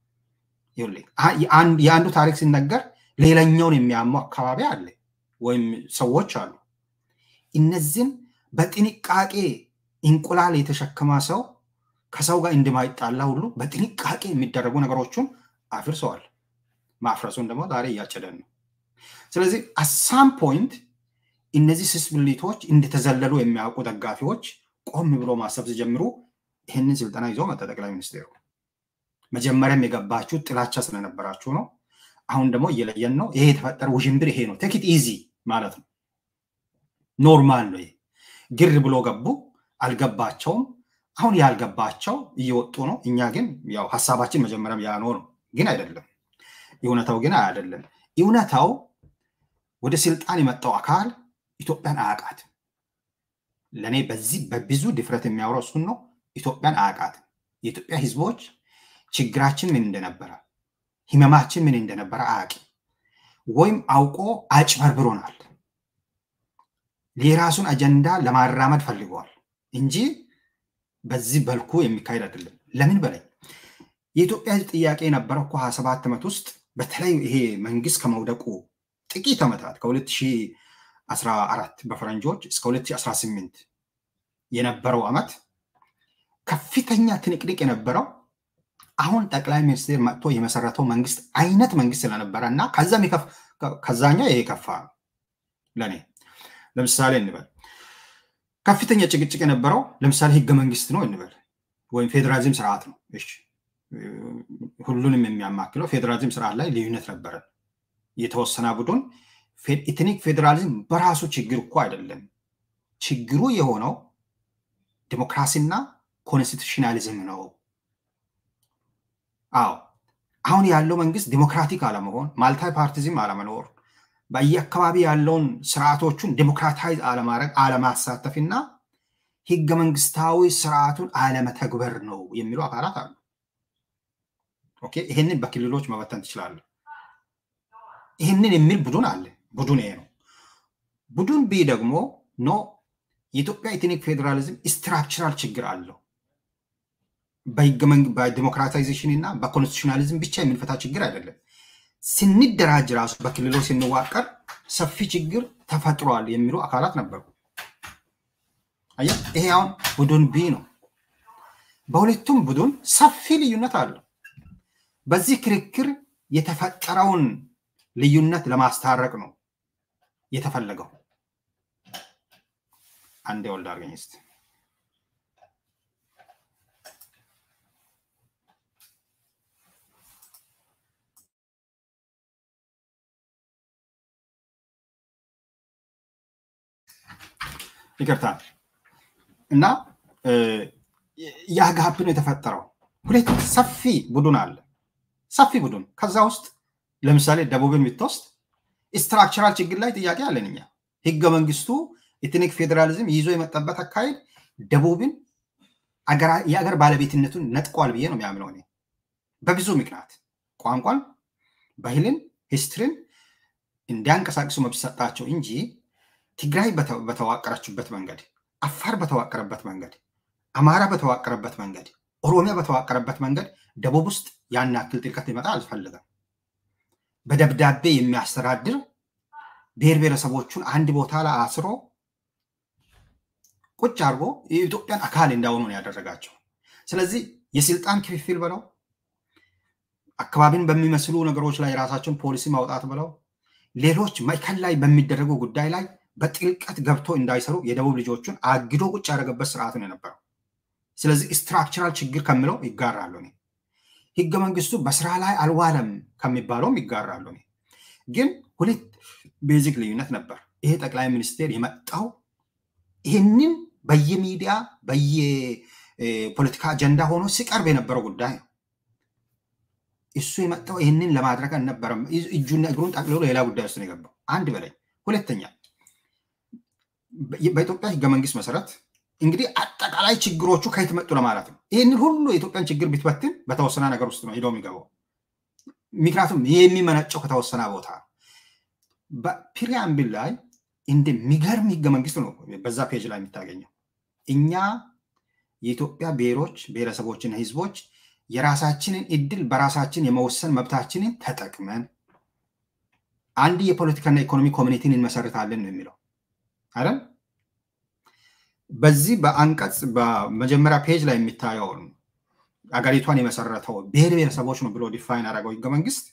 የአንዱ ታሪክ ሲነገር ሌላኛውን የሚያመው አካባቢ አለ ወይም ሰዎች አሉ። እነዚህን በጥንቃቄ እንቁላል የተሸከመ ሰው ከሰው ጋር እንደማይጣላ ሁሉ በጥንቃቄ የሚደረጉ ነገሮችን አፍርሰዋል። ማፍረሱን ደግሞ ዛሬ እያጨደን ነው። ስለዚህ አሳም ፖይንት እነዚህ ስስ ብልቶች እንደተዘለሉ የሚያውቁ ደጋፊዎች ቆም ብሎ ማሰብ ሲጀምሩ ይህንን ስልጠና ይዞ መጣ ጠቅላይ ሚኒስቴሩ። መጀመሪያም የገባችሁ ጥላቻ ስለነበራችሁ ነው። አሁን ደግሞ እየለየን ነው። ይሄ የተፈጠረ ውዥንብር ይሄ ነው። ቴክት ኢዚ ማለት ነው። ኖርማል ነው። ግር ብሎ ገቡ፣ አልገባቸውም። አሁን ያልገባቸው እየወጡ ነው። እኛ ግን ያው ሀሳባችን መጀመሪያም ያኖ ነው፣ ግን አይደለም። እውነታው ግን አይደለም። እውነታው ወደ ስልጣን የመጣው አካል ኢትዮጵያን አያውቃትም። ለእኔ በዚህ በብዙ ድፍረት የሚያወራው እሱን ነው። ኢትዮጵያን አያውቃትም። የኢትዮጵያ ህዝቦች ችግራችን ምን እንደነበረ ህመማችን ምን እንደነበረ አያውቅም። ወይም አውቆ አጭበርብሮናል። የራሱን አጀንዳ ለማራመድ ፈልገዋል እንጂ በዚህ በልኩ የሚካሄድ አይደለም። ለምን በላይ የኢትዮጵያ ሕዝብ ጥያቄ የነበረው እኮ ሀያ ሰባት ዓመት ውስጥ በተለይ ይሄ መንግስት ከመውደቁ ጥቂት ዓመታት ከ2014 በፈረንጆች እስከ 2018 የነበረው ዓመት ከፍተኛ ትንቅንቅ የነበረው አሁን ጠቅላይ ሚኒስትር መጥቶ የመሰረተው መንግስት አይነት መንግስት ስለነበረ እና ከዛም ከዛኛው ይሄ ከፋ ነው ለእኔ። ለምሳሌ እንበል ከፍተኛ ጭቅጭቅ የነበረው ለምሳሌ ህገ መንግስት ነው እንበል ወይም ፌዴራሊዝም ስርዓት ነው። እሺ ሁሉንም የሚያማክለው ፌዴራሊዝም ስርዓት ላይ ልዩነት ነበረ። የተወሰነ ቡድን ኢትኒክ ፌዴራሊዝም በራሱ ችግር እኮ አይደለም። ችግሩ የሆነው ዲሞክራሲና ኮንስቲቱሽናሊዝም ነው። አዎ አሁን ያለው መንግስት ዲሞክራቲክ አለመሆን፣ ማልታይ ፓርቲዝም አለመኖር፣ በየአካባቢ ያለውን ስርዓቶቹን ዲሞክራታይዝ አለማድረግ፣ አለማሳተፍ እና ህገ መንግስታዊ ስርዓቱን አለመተግበር ነው የሚሉ አካላት አሉ። ኦኬ ይህንን በክልሎች መበተን ትችላለ። ይህንን የሚል ቡድን አለ። ቡድን ይሄ ነው። ቡድን ቢ ደግሞ ኖ የኢትዮጵያ ኢትኒክ ፌዴራሊዝም ስትራክቸራል ችግር አለው በዲሞክራታይዜሽን እና በኮንስቲቱሽናሊዝም ብቻ የምንፈታ ችግር አይደለም። ስንደራጅ ራሱ በክልሎች ስንዋቀር ሰፊ ችግር ተፈጥሯል የሚሉ አካላት ነበሩ። አየህ፣ ይሄ አሁን ቡድን ቢ ነው። በሁለቱም ቡድን ሰፊ ልዩነት አለው። በዚህ ክርክር የተፈጠረውን ልዩነት ለማስታረቅ ነው የተፈለገው። አንዴ ወልድ አድርገኝ እስኪ ይቅርታ እና ያ ጋፕ ነው የተፈጠረው። ሁለት ሰፊ ቡድን አለ፣ ሰፊ ቡድን። ከዛ ውስጥ ለምሳሌ ደቡብን የምትወስድ ስትራክቸራል ችግር ላይ ጥያቄ አለን እኛ። ህገ መንግስቱ ኢትኒክ ፌዴራሊዝም ይዞ የመጣበት አካሄድ ደቡብን የአገር ባለቤትነቱን ነጥቋል ብዬ ነው የሚያምነው እኔ በብዙ ምክንያት ቋንቋን፣ ባህልን፣ ሂስትሪን እንዲያንቀሳቅሱ መብት ሰጣቸው እንጂ ትግራይ በተዋቀረችበት መንገድ፣ አፋር በተዋቀረበት መንገድ፣ አማራ በተዋቀረበት መንገድ፣ ኦሮሚያ በተዋቀረበት መንገድ ደቡብ ውስጥ ያን ያክል ጥልቀት ሊመጣ አልፈልገም። በደብዳቤ የሚያስተዳድር ብሔር ብሔረሰቦቹን አንድ ቦታ ላይ አስሮ ቁጭ አድርጎ የኢትዮጵያን አካል እንዳሆኑ ነው ያደረጋቸው። ስለዚህ የስልጣን ክፍፍል ብለው አካባቢን በሚመስሉ ነገሮች ላይ የራሳቸውን ፖሊሲ ማውጣት ብለው ሌሎች ማዕከል ላይ በሚደረጉ ጉዳይ ላይ በጥልቀት ገብቶ እንዳይሰሩ የደቡብ ልጆቹን አግዶ ቁጭ ያደረገበት ስርዓት ነው የነበረው። ስለዚህ ስትራክቸራል ችግር ከምለው ይጋራሉ። እኔ ህገ መንግስቱ በስራ ላይ አልዋለም ከሚባለውም ይጋራሉ። እኔ ግን ሁለት ቤዚክ ልዩነት ነበር። ይሄ ጠቅላይ ሚኒስቴር የመጣው ይህንን በየሚዲያ በየፖለቲካ አጀንዳ ሆኖ ሲቀርብ የነበረው ጉዳይ ነው። እሱ የመጣው ይህንን ለማድረግ አልነበረም። እጁና እግሩን ጠቅልሎ ሌላ ጉዳይ ውስጥ ነው የገባው። አንድ በላይ ሁለተኛ በኢትዮጵያ ህገ መንግስት መሰረት እንግዲህ አጠቃላይ ችግሮቹ ከየት መጡ ለማለት ነው። ይህንን ሁሉ የኢትዮጵያን ችግር ቢትበትን በተወሰነ ነገር ውስጥ ነው ሄዶ የሚገባው። ምክንያቱም የሚመነጨው ከተወሰነ ቦታ ነው። በፕሪያምብል ላይ እንደሚገርም ህገ መንግስት ነው በዛ ፔጅ ላይ የምታገኘው። እኛ የኢትዮጵያ ብሔሮች ብሔረሰቦችና ህዝቦች የራሳችንን እድል በራሳችን የመወሰን መብታችንን ተጠቅመን አንድ የፖለቲካና ኢኮኖሚ ኮሚኒቲን እንመሰርታለን ነው የሚለው አይደል? በዚህ በአንቀጽ በመጀመሪያ ፔጅ ላይ የሚታየውን አገሪቷን የመሰረተው ብሔር ብሔረሰቦች ነው ብሎ ዲፋይን ያደረገው ህገ መንግስት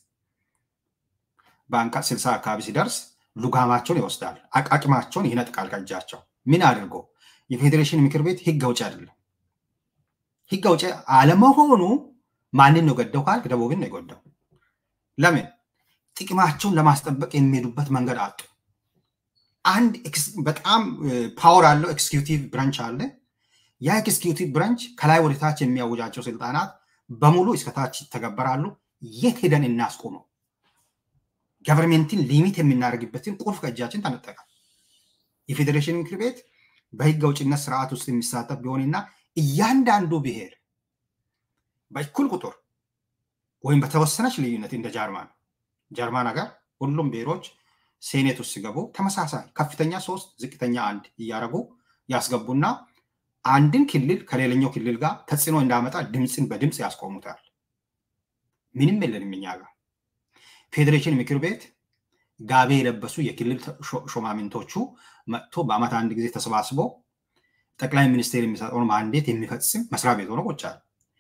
በአንቀጽ ስልሳ አካባቢ ሲደርስ ሉጋማቸውን ይወስዳል፣ አቃቂማቸውን ይነጥቃል ከእጃቸው። ምን አድርጎ የፌዴሬሽን ምክር ቤት ህግ አውጪ አይደለም። ህግ አውጪ አለመሆኑ ማንን ነው ገደው ካልክ ደቡብን ነው የጎዳው። ለምን? ጥቅማቸውን ለማስጠበቅ የሚሄዱበት መንገድ አጡ። አንድ በጣም ፓወር አለው ኤክስኪዩቲቭ ብራንች አለ። ያ ኤክስኪዩቲቭ ብራንች ከላይ ወደ ታች የሚያውጃቸው ስልጣናት በሙሉ እስከታች ይተገበራሉ። የት ሄደን እናስቆመው? ገቨርንሜንትን ሊሚት የምናደርግበትን ቁልፍ ከእጃችን ተነጠቀ። የፌዴሬሽን ምክር ቤት በህግ አውጭነት ስርዓት ውስጥ የሚሳተፍ ቢሆንና እያንዳንዱ ብሔር በእኩል ቁጥር ወይም በተወሰነች ልዩነት እንደ ጃርማን ጀርመን ሀገር ሁሉም ብሔሮች ሴኔት ውስጥ ሲገቡ ተመሳሳይ ከፍተኛ ሶስት ዝቅተኛ አንድ እያደረጉ ያስገቡና አንድን ክልል ከሌላኛው ክልል ጋር ተጽዕኖ እንዳመጣ ድምፅን በድምፅ ያስቆሙታል። ምንም የለንም እኛ ጋር። ፌዴሬሽን ምክር ቤት ጋቤ የለበሱ የክልል ሾማምንቶቹ መጥቶ በአመት አንድ ጊዜ ተሰባስቦ ጠቅላይ ሚኒስቴር የሚሰጠውን ማንዴት የሚፈጽም መስሪያ ቤት ሆኖ ቁጭ አለ።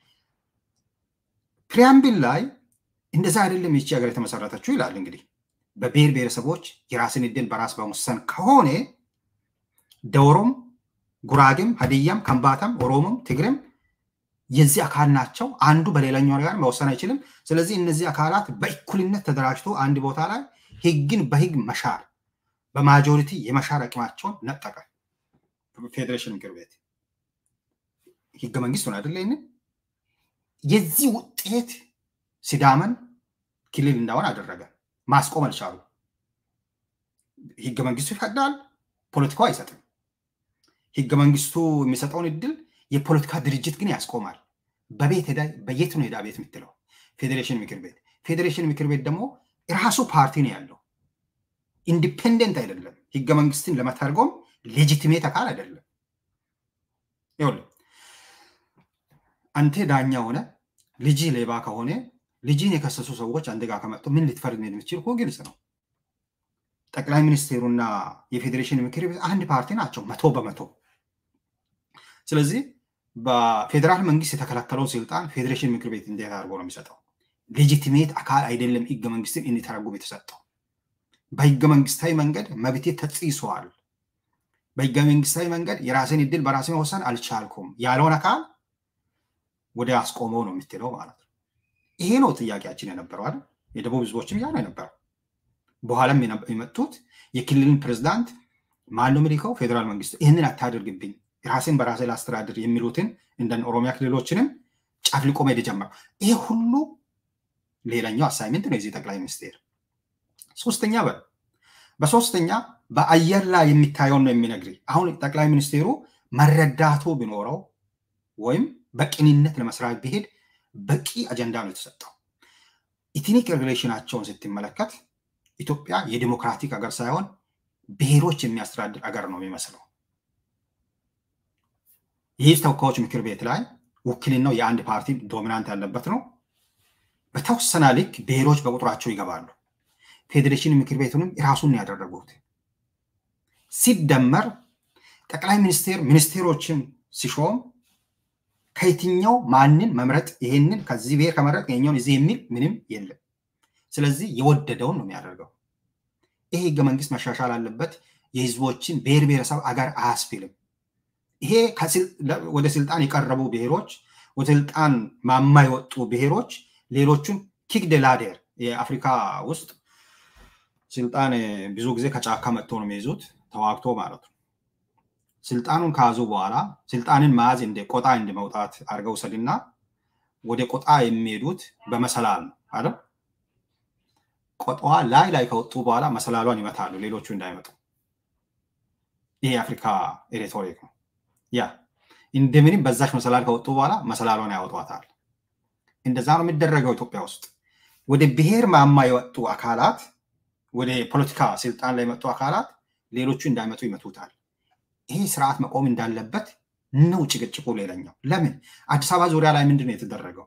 ፕሪያምብል ላይ እንደዛ አይደለም ይቺ ሀገር የተመሰረተችው ይላል። እንግዲህ በብሔር ብሔረሰቦች የራስን እድል በራስ በመወሰን ከሆነ ደውሮም፣ ጉራጌም፣ ሀዲያም፣ ከምባታም፣ ኦሮሞም፣ ትግሬም የዚህ አካል ናቸው። አንዱ በሌላኛው ጋር መወሰን አይችልም። ስለዚህ እነዚህ አካላት በእኩልነት ተደራጅቶ አንድ ቦታ ላይ ህግን በህግ መሻር በማጆሪቲ የመሻር አቅማቸውን ነጠቀ። ፌዴሬሽን ምክር ቤት ህገ መንግስቱን አይደለ? ይህንን የዚህ ውጤት ሲዳመን ክልል እንዳሆን አደረገ። ማስቆም አልቻሉ። ህገ መንግስቱ ይፈቅዳል፣ ፖለቲካው አይሰጥም። ህገ መንግስቱ የሚሰጠውን እድል የፖለቲካ ድርጅት ግን ያስቆማል። በቤት ሄዳ በየት ነው ሄዳ ቤት የምትለው? ፌዴሬሽን ምክር ቤት። ፌዴሬሽን ምክር ቤት ደግሞ የራሱ ፓርቲ ነው ያለው፣ ኢንዲፔንደንት አይደለም። ህገ መንግስትን ለመተርጎም ሌጂቲሜት አካል አይደለም። ይኸውልህ አንተ ዳኛ ሆነ ልጅ ሌባ ከሆነ ልጅን የከሰሱ ሰዎች አንተ ጋር ከመጡ ምን ልትፈርድ የምትችል እኮ ግልጽ ነው። ጠቅላይ ሚኒስቴሩና የፌዴሬሽን ምክር ቤት አንድ ፓርቲ ናቸው መቶ በመቶ። ስለዚህ በፌዴራል መንግስት የተከለከለውን ስልጣን ፌዴሬሽን ምክር ቤት እንዴት አድርጎ ነው የሚሰጠው? ሌጂቲሜት አካል አይደለም ህገ መንግስትን እንዲተረጉም የተሰጠው። በህገ መንግስታዊ መንገድ መብቴ ተጽሷል፣ በህገ መንግስታዊ መንገድ የራሴን እድል በራሴ መወሰን አልቻልኩም ያለውን አካል ወደ አስቆመው ነው የምትለው ማለት ነው። ይሄ ነው ጥያቄያችን የነበረው አይደል? የደቡብ ህዝቦችም ያ ነው የነበረው። በኋላም የመጡት የክልልን ፕሬዝዳንት ማን ነው የሚልከው? ፌዴራል መንግስቱ ይህንን አታደርግብኝ ራሴን በራሴ ላስተዳድር የሚሉትን እንደ ኦሮሚያ ክልሎችንም ጨፍልቆ መሄድ ጀመረው። ይሄ ሁሉ ሌላኛው አሳይመንት ነው የዚህ ጠቅላይ ሚኒስቴር። ሶስተኛ በ በሶስተኛ በአየር ላይ የሚታየውን ነው የሚነግር። አሁን ጠቅላይ ሚኒስቴሩ መረዳቱ ቢኖረው ወይም በቅንነት ለመስራት ቢሄድ በቂ አጀንዳ ነው የተሰጠው። ኢትኒክ ሬጉሌሽናቸውን ስትመለከት ኢትዮጵያ የዲሞክራቲክ ሀገር ሳይሆን ብሔሮች የሚያስተዳድር ሀገር ነው የሚመስለው። ይህ ተወካዮች ምክር ቤት ላይ ውክልናው የአንድ ፓርቲ ዶሚናንት ያለበት ነው። በተወሰነ ልክ ብሔሮች በቁጥራቸው ይገባሉ። ፌዴሬሽን ምክር ቤቱንም የራሱን ያደረጉት ሲደመር ጠቅላይ ሚኒስቴር ሚኒስቴሮችን ሲሾም ከየትኛው ማንን መምረጥ ይሄንን ከዚህ ብሔር ከመረጥ ይሄኛውን እዚህ የሚል ምንም የለም። ስለዚህ የወደደውን ነው የሚያደርገው። ይሄ ህገ መንግስት መሻሻል አለበት። የህዝቦችን ብሔር ብሔረሰብ አገር አያስብልም። ይሄ ወደ ስልጣን የቀረቡ ብሔሮች፣ ወደ ስልጣን ማማ የወጡ ብሔሮች ሌሎቹን ኪክ ላዴር የአፍሪካ ውስጥ ስልጣን ብዙ ጊዜ ከጫካ መጥቶ ነው የሚይዙት ተዋግቶ ማለት ነው። ስልጣኑን ከያዙ በኋላ ስልጣንን መያዝ እንደ ቆጣ እንደ መውጣት አድርገው ሰድና ወደ ቆጣ የሚሄዱት በመሰላል ነው አይደል? ቆጣዋ ላይ ላይ ከወጡ በኋላ መሰላሏን ይመታሉ ሌሎቹ እንዳይመጡ። ይሄ የአፍሪካ ሬቶሪክ ነው። ያ እንደምንም በዛች መሰላል ከወጡ በኋላ መሰላሏን ያወጧታል። እንደዛ ነው የሚደረገው ኢትዮጵያ ውስጥ። ወደ ብሔር ማማ የወጡ አካላት፣ ወደ ፖለቲካ ስልጣን ላይ የመጡ አካላት ሌሎቹ እንዳይመጡ ይመቱታል። ይሄ ስርዓት መቆም እንዳለበት ነው ጭቅጭቁ። ሌላኛው ለምን አዲስ አበባ ዙሪያ ላይ ምንድን ነው የተደረገው?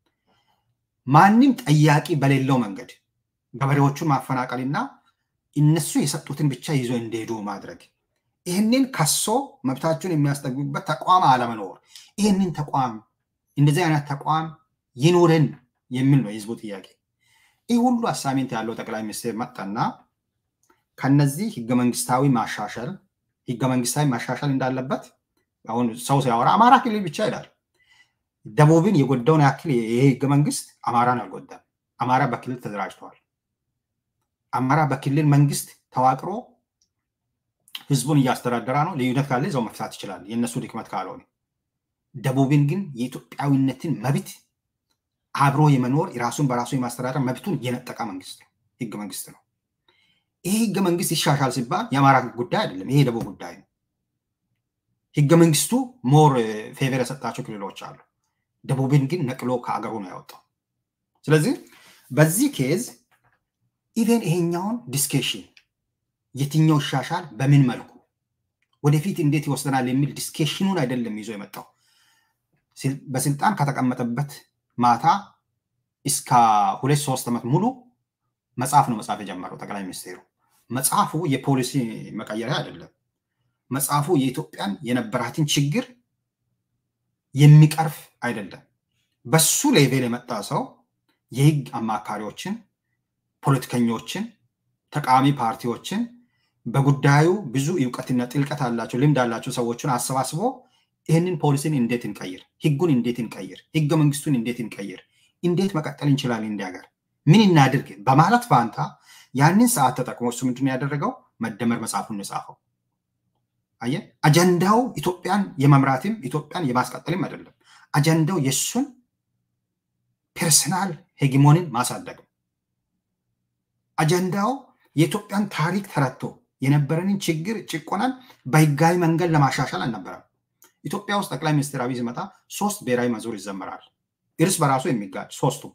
ማንም ጠያቂ በሌለው መንገድ ገበሬዎቹን ማፈናቀልና እነሱ የሰጡትን ብቻ ይዞ እንደሄዱ ማድረግ፣ ይህንን ከሶ መብታቸውን የሚያስጠግቡበት ተቋም አለመኖር፣ ይህንን ተቋም እንደዚህ አይነት ተቋም ይኑረን የሚል ነው የህዝቡ ጥያቄ። ይህ ሁሉ አሳሚንት ያለው ጠቅላይ ሚኒስትር መጣና ከነዚህ ህገ መንግስታዊ ማሻሻል ህገ መንግስታዊ ማሻሻል እንዳለበት አሁን ሰው ሲያወራ አማራ ክልል ብቻ ይላል። ደቡብን የጎዳውን ያክል ይሄ ህገ መንግስት አማራን አልጎዳም። አማራ በክልል ተደራጅተዋል። አማራ በክልል መንግስት ተዋቅሮ ህዝቡን እያስተዳደራ ነው። ልዩነት ካለ እዛው መፍታት ይችላል፣ የእነሱ ድክመት ካልሆነ። ደቡብን ግን የኢትዮጵያዊነትን መብት አብሮ የመኖር የራሱን በራሱ የማስተዳደር መብቱን የነጠቀ መንግስት ነው፣ ህገ መንግስት ነው። ይሄ ህገ መንግስት ይሻሻል ሲባል የአማራ ጉዳይ አይደለም፣ ይሄ የደቡብ ጉዳይ ነው። ህገ መንግስቱ ሞር ፌቨር የሰጣቸው ክልሎች አሉ። ደቡብን ግን ነቅሎ ከአገሩ ነው ያወጣው። ስለዚህ በዚህ ኬዝ ኢቨን ይሄኛውን ዲስኬሽን የትኛው ይሻሻል፣ በምን መልኩ ወደፊት እንዴት ይወስደናል የሚል ዲስኬሽኑን አይደለም ይዞ የመጣው። በስልጣን ከተቀመጠበት ማታ እስከ ሁለት ሶስት ዓመት ሙሉ መጽሐፍ ነው መጽሐፍ የጀመረው ጠቅላይ ሚኒስትሩ። መጽሐፉ የፖሊሲ መቀየሪያ አይደለም። መጽሐፉ የኢትዮጵያን የነበራትን ችግር የሚቀርፍ አይደለም። በሱ ሌቬል የመጣ ሰው የህግ አማካሪዎችን፣ ፖለቲከኞችን፣ ተቃዋሚ ፓርቲዎችን በጉዳዩ ብዙ እውቀትና ጥልቀት አላቸው ልምድ አላቸው ሰዎችን አሰባስቦ ይህንን ፖሊሲን እንዴት እንቀይር፣ ህጉን እንዴት እንቀይር፣ ህገ መንግስቱን እንዴት እንቀይር፣ እንዴት መቀጠል እንችላለን እንዲ ሀገር ምን እናድርግ በማለት ፋንታ ያንን ሰዓት ተጠቅሞ እሱ ምንድን ያደረገው መደመር መጽሐፉን የጻፈው አየ አጀንዳው ኢትዮጵያን የመምራትም ኢትዮጵያን የማስቀጠልም አይደለም። አጀንዳው የእሱን ፐርሰናል ሄጊሞንን ማሳደግ አጀንዳው የኢትዮጵያን ታሪክ ተረድቶ የነበረንን ችግር ጭቆናን በህጋዊ መንገድ ለማሻሻል አልነበረም። ኢትዮጵያ ውስጥ ጠቅላይ ሚኒስትር አብይ ሲመጣ ሶስት ብሔራዊ መዝሙር ይዘመራል። እርስ በራሱ የሚጋጭ ሶስቱም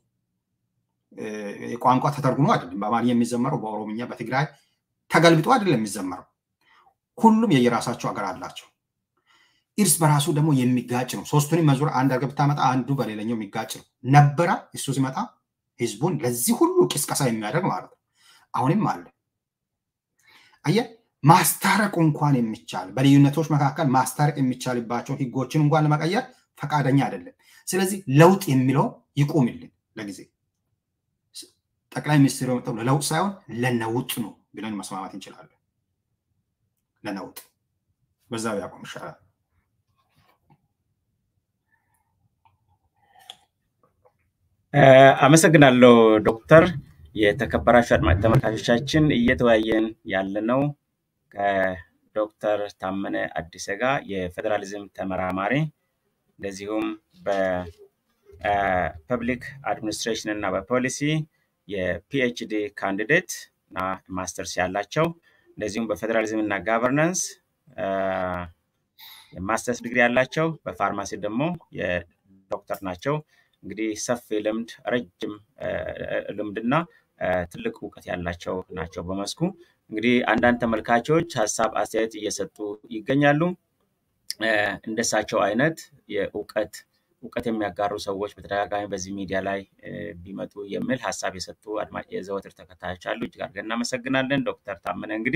ቋንቋ ተተርጉሞ አይደለም። በአማርኛ የሚዘመረው በኦሮምኛ፣ በትግራይ ተገልብጦ አይደለም የሚዘመረው። ሁሉም የየራሳቸው ሀገር አላቸው። እርስ በራሱ ደግሞ የሚጋጭ ነው። ሶስቱንም መዝሙር አንድ አድርገህ ብታመጣ አንዱ በሌላኛው የሚጋጭ ነው ነበረ። እሱ ሲመጣ ህዝቡን ለዚህ ሁሉ ቅስቀሳ የሚያደርግ ማለት ነው። አሁንም አለ። አየህ ማስታረቁ እንኳን የሚቻል በልዩነቶች መካከል ማስታረቅ የሚቻልባቸውን ህጎችን እንኳን ለመቀየር ፈቃደኛ አይደለም። ስለዚህ ለውጥ የሚለው ይቁምልን ለጊዜ ጠቅላይ ሚኒስትሩ የመጣው ለለውጥ ሳይሆን ለነውጥ ነው ብለን መስማማት እንችላለን። ለነውጥ በዛ ቢያቆም ይሻላል። አመሰግናለሁ ዶክተር። የተከበራችሁ አድማጭ ተመልካቾቻችን እየተወያየን ያለነው ከዶክተር ታመነ አዲሰ ጋር የፌዴራሊዝም ተመራማሪ እንደዚሁም በፐብሊክ አድሚኒስትሬሽን እና በፖሊሲ የፒኤችዲ ካንዲዴት እና ማስተርስ ያላቸው እንደዚሁም በፌዴራሊዝም እና ጋቨርናንስ የማስተርስ ዲግሪ ያላቸው በፋርማሲ ደግሞ የዶክተር ናቸው። እንግዲህ ሰፊ ልምድ ረጅም ልምድና ትልቅ እውቀት ያላቸው ናቸው በመስኩ። እንግዲህ አንዳንድ ተመልካቾች ሀሳብ አስተያየት እየሰጡ ይገኛሉ። እንደሳቸው አይነት የእውቀት እውቀት የሚያጋሩ ሰዎች በተደጋጋሚ በዚህ ሚዲያ ላይ ቢመጡ የሚል ሀሳብ የሰጡ አድማጭ የዘወትር ተከታዮች አሉ። እጅግ አድርገን እናመሰግናለን። ዶክተር ታመነ እንግዲህ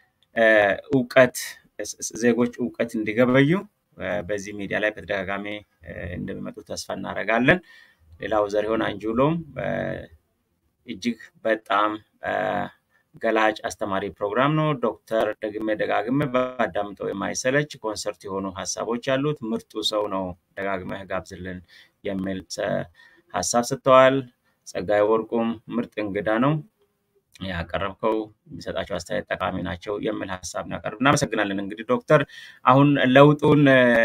እውቀት ዜጎች እውቀት እንዲገበዩ በዚህ ሚዲያ ላይ በተደጋጋሚ እንደሚመጡ ተስፋ እናደርጋለን። ሌላው ዘሪሁን አንጁሎም እጅግ በጣም ገላጭ አስተማሪ ፕሮግራም ነው። ዶክተር ደግሜ ደጋግሜ ባዳምጠው የማይሰለች ኮንሰርት የሆኑ ሀሳቦች ያሉት ምርጡ ሰው ነው፣ ደጋግመህ ጋብዝልን የሚል ሀሳብ ሰጥተዋል። ጸጋይ ወርቁም ምርጥ እንግዳ ነው ያቀረብከው፣ የሚሰጣቸው አስተያየት ጠቃሚ ናቸው የሚል ሀሳብ ነው ያቀርብ። እናመሰግናለን። እንግዲህ ዶክተር አሁን ለውጡን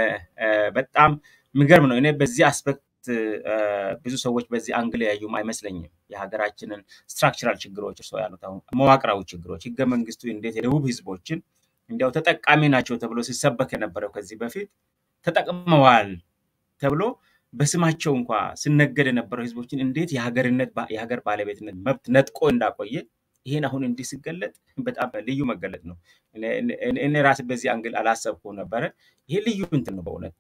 በጣም የሚገርም ነው። እኔ በዚህ አስፔክት ብዙ ሰዎች በዚህ አንግል ያዩም አይመስለኝም። የሀገራችንን ስትራክቸራል ችግሮች እርስ ያሉት አሁን መዋቅራዊ ችግሮች ህገ መንግስቱ እንዴት የደቡብ ህዝቦችን እንዲያው ተጠቃሚ ናቸው ተብሎ ሲሰበክ የነበረው ከዚህ በፊት ተጠቅመዋል ተብሎ በስማቸው እንኳ ሲነገድ የነበረው ህዝቦችን እንዴት የሀገርነት የሀገር ባለቤትነት መብት ነጥቆ እንዳቆየ ይሄን አሁን እንዲህ ሲገለጥ በጣም ልዩ መገለጥ ነው። እኔ ራሴ በዚህ አንግል አላሰብኩም ነበረ። ይሄ ልዩ እንትን ነው በእውነት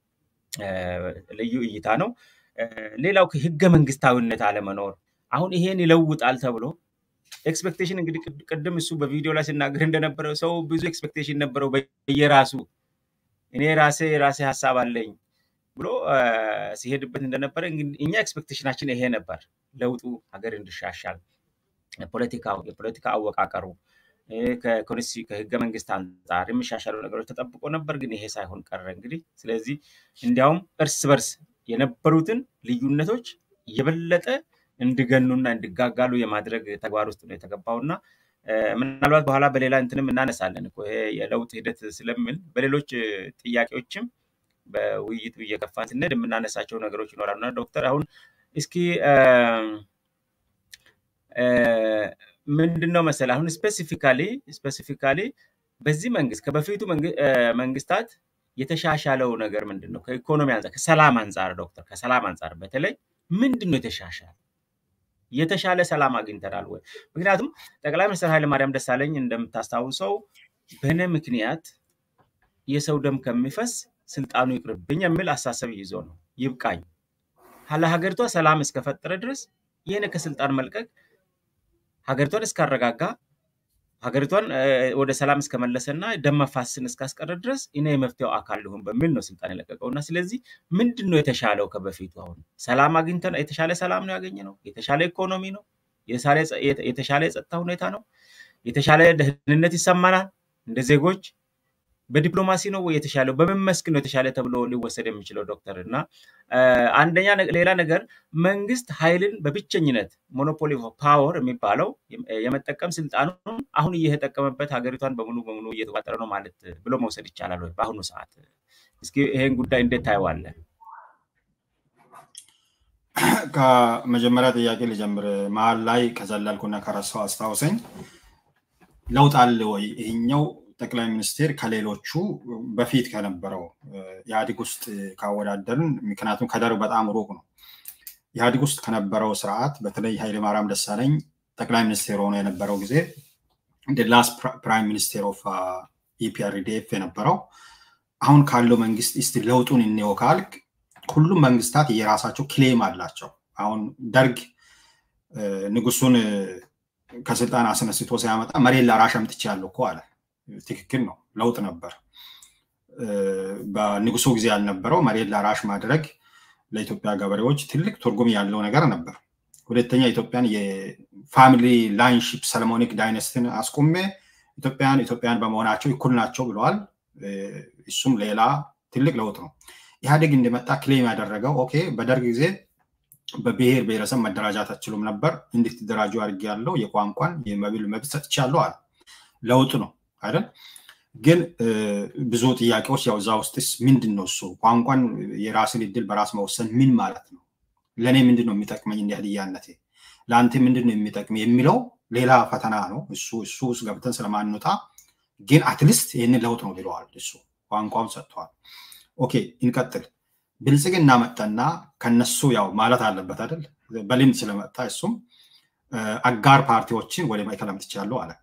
ልዩ እይታ ነው። ሌላው ህገ መንግስታዊነት አለመኖር አሁን ይሄን ይለውጣል ተብሎ ኤክስፔክቴሽን እንግዲህ ቅድም እሱ በቪዲዮ ላይ ሲናገር እንደነበረው ሰው ብዙ ኤክስፔክቴሽን ነበረው በየራሱ እኔ ራሴ የራሴ ሀሳብ አለኝ ብሎ ሲሄድበት እንደነበረ እኛ ኤክስፔክቴሽናችን ይሄ ነበር። ለውጡ ሀገር እንዲሻሻል ፖለቲካው የፖለቲካ አወቃቀሩ ከህገ መንግስት አንጻር የሚሻሻሉ ነገሮች ተጠብቆ ነበር፣ ግን ይሄ ሳይሆን ቀረ። እንግዲህ ስለዚህ እንዲያውም እርስ በርስ የነበሩትን ልዩነቶች የበለጠ እንዲገኑና እንዲጋጋሉ የማድረግ ተግባር ውስጥ ነው የተገባው እና ምናልባት በኋላ በሌላ እንትንም እናነሳለን እኮ ይሄ የለውጥ ሂደት ስለምን በሌሎች ጥያቄዎችም በውይይቱ እየገፋን ስንሄድ የምናነሳቸው ነገሮች ይኖራሉ እና ዶክተር አሁን እስኪ ምንድን ነው መሰለህ አሁን ስፔሲፊካሊ ስፔሲፊካሊ በዚህ መንግስት ከበፊቱ መንግስታት የተሻሻለው ነገር ምንድን ነው? ከኢኮኖሚ አንጻር፣ ከሰላም አንጻር ዶክተር ከሰላም አንጻር በተለይ ምንድን ነው የተሻሻለ? የተሻለ ሰላም አግኝተናል ወይ? ምክንያቱም ጠቅላይ ሚኒስትር ኃይለማርያም ደሳለኝ እንደምታስታውሰው በእኔ ምክንያት የሰው ደም ከሚፈስ ስልጣኑ ይቅርብኝ የሚል አሳሰብ ይዞ ነው ይብቃኝ ለሀገሪቷ ሰላም እስከፈጠረ ድረስ ይህን ከስልጣን መልቀቅ ሀገሪቷን እስካረጋጋ ሀገሪቷን ወደ ሰላም እስከመለሰና ደም መፋሰስን እስካስቀረ ድረስ እኔ የመፍትሄው አካል ልሁን በሚል ነው ስልጣን የለቀቀው እና ስለዚህ ምንድን ነው የተሻለው ከበፊቱ? አሁን ሰላም አግኝተን የተሻለ ሰላም ነው ያገኘ ነው? የተሻለ ኢኮኖሚ ነው? የተሻለ የጸጥታ ሁኔታ ነው? የተሻለ ደህንነት ይሰማናል እንደ ዜጎች? በዲፕሎማሲ ነው ወይ የተሻለው? በምን መስክ ነው የተሻለ ተብሎ ሊወሰድ የሚችለው ዶክተር? እና አንደኛ ሌላ ነገር መንግስት ኃይልን በብቸኝነት ሞኖፖሊ ፓወር የሚባለው የመጠቀም ስልጣኑን አሁን እየተጠቀመበት ሀገሪቷን በሙሉ በሙሉ እየተቋጠረ ነው ማለት ብሎ መውሰድ ይቻላል ወይ በአሁኑ ሰዓት? እስኪ ይሄን ጉዳይ እንዴት ታየዋለህ? ከመጀመሪያ ጥያቄ ልጀምር። መሀል ላይ ከዘለልኩና ከረሳው አስታውሰኝ። ለውጥ አለ ወይ? ይሄኛው ጠቅላይ ሚኒስቴር ከሌሎቹ በፊት ከነበረው ኢህአዲግ ውስጥ ካወዳደርን፣ ምክንያቱም ከደርግ በጣም ሩቅ ነው። ኢህአዲግ ውስጥ ከነበረው ስርዓት በተለይ ኃይለማርያም ደሳለኝ ጠቅላይ ሚኒስቴር ሆኖ የነበረው ጊዜ እንደ ላስት ፕራይም ሚኒስቴር ኦፍ ኢፒአርዲኤፍ የነበረው አሁን ካለው መንግስት እስቲ ለውጡን እንየው ካልክ ሁሉም መንግስታት የራሳቸው ክሌም አላቸው። አሁን ደርግ ንጉሱን ከስልጣን አስነስቶ ሲያመጣ መሬት ላራሽ አምጥቻለሁ እኮ አለ። ትክክል ነው፣ ለውጥ ነበር። በንጉሱ ጊዜ ያልነበረው መሬት ላራሽ ማድረግ ለኢትዮጵያ ገበሬዎች ትልቅ ትርጉም ያለው ነገር ነበር። ሁለተኛ ኢትዮጵያን የፋሚሊ ላይንሺፕ ሰለሞኒክ ዳይነስቲን አስቆሜ ኢትዮጵያን ኢትዮጵያን በመሆናቸው እኩል ናቸው ብለዋል። እሱም ሌላ ትልቅ ለውጥ ነው። ኢህአዴግ እንደመጣ ክሌም ያደረገው ኦኬ፣ በደርግ ጊዜ በብሔር ብሔረሰብ መደራጃት አትችሉም ነበር፣ እንድትደራጁ አድርጌያለሁ፣ የቋንቋን የመብል መብት ሰጥቻለሁ አለ። ለውጥ ነው አይደል? ግን ብዙ ጥያቄዎች ያው እዛ ውስጥስ ምንድን ነው እሱ ቋንቋን የራስን እድል በራስ መወሰን ምን ማለት ነው? ለእኔ ምንድን ነው የሚጠቅመኝ እንደ ህድያነቴ፣ ለአንተ ምንድን ነው የሚጠቅም የሚለው ሌላ ፈተና ነው። እሱ እሱ ውስጥ ገብተን ስለማንወጣ ግን አትሊስት ይህንን ለውጥ ነው ብለዋል። እሱ ቋንቋውን ሰጥተዋል። ኦኬ እንቀጥል። ብልጽግና መጠና ከነሱ ያው ማለት አለበት አይደል? በልምድ ስለመጣ እሱም አጋር ፓርቲዎችን ወደ ማዕከል አምጥቻለሁ አለ።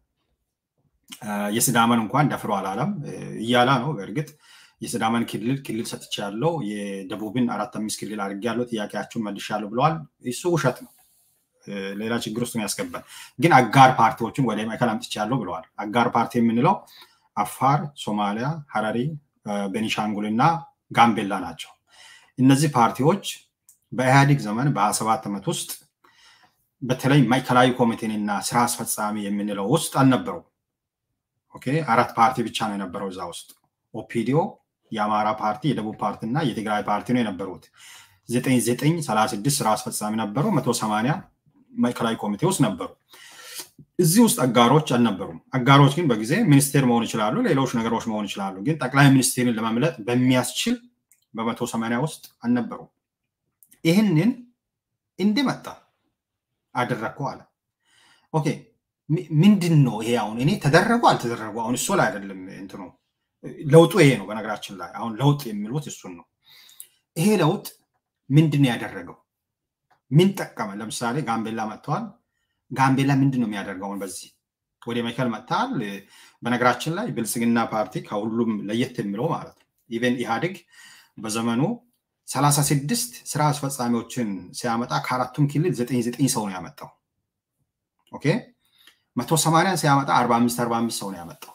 የስዳመን እንኳን ደፍሮ አላለም እያላ ነው። በእርግጥ የስዳመን ክልል ክልል ሰጥቻለሁ፣ የደቡብን አራት አምስት ክልል አድርጌያለሁ፣ ጥያቄያችሁን መልሻለሁ ብለዋል። እሱ ውሸት ነው። ሌላ ችግር ውስጥ ያስገባል። ግን አጋር ፓርቲዎችን ወደ ማዕከል አምጥቻለሁ ብለዋል። አጋር ፓርቲ የምንለው አፋር፣ ሶማሊያ፣ ሀረሪ፣ ቤኒሻንጉል እና ጋምቤላ ናቸው። እነዚህ ፓርቲዎች በኢህአዴግ ዘመን በሀያ ሰባት ዓመት ውስጥ በተለይ ማዕከላዊ ኮሚቴንና ስራ አስፈጻሚ የምንለው ውስጥ አልነበሩም። ኦኬ አራት ፓርቲ ብቻ ነው የነበረው እዛ ውስጥ ኦፒዲዮ፣ የአማራ ፓርቲ፣ የደቡብ ፓርቲ እና የትግራይ ፓርቲ ነው የነበሩት። ዘጠኝ ዘጠኝ ሰላሳ ስድስት ስራ አስፈጻሚ ነበሩ። መቶ ሰማንያ ማዕከላዊ ኮሚቴ ውስጥ ነበሩ። እዚህ ውስጥ አጋሮች አልነበሩም። አጋሮች ግን በጊዜ ሚኒስቴር መሆን ይችላሉ፣ ሌሎች ነገሮች መሆን ይችላሉ። ግን ጠቅላይ ሚኒስቴርን ለመምለጥ በሚያስችል በመቶ ሰማንያ ውስጥ አልነበሩም። ይህንን እንዲመጣ አደረግኩ አለ። ኦኬ ምንድን ነው ይሄ? አሁን እኔ ተደረጉ አልተደረጉ አሁን እሱ ላይ አይደለም እንትኑ ለውጡ ይሄ ነው። በነገራችን ላይ አሁን ለውጥ የሚሉት እሱን ነው። ይሄ ለውጥ ምንድን ነው ያደረገው? ምን ጠቀመ? ለምሳሌ ጋምቤላ መጥተዋል። ጋምቤላ ምንድን ነው የሚያደርገው? አሁን በዚህ ወደ ማዕከል መጥተዋል። በነገራችን ላይ ብልጽግና ፓርቲ ከሁሉም ለየት የሚለው ማለት ነው ኢቨን ኢህአዴግ በዘመኑ ሰላሳ ስድስት ስራ አስፈጻሚዎችን ሲያመጣ ከአራቱም ክልል ዘጠኝ ዘጠኝ ሰው ነው ያመጣው። ኦኬ መቶ ሰማንያን ሲያመጣ አርባ አምስት አርባ አምስት ሰው ነው ያመጣው።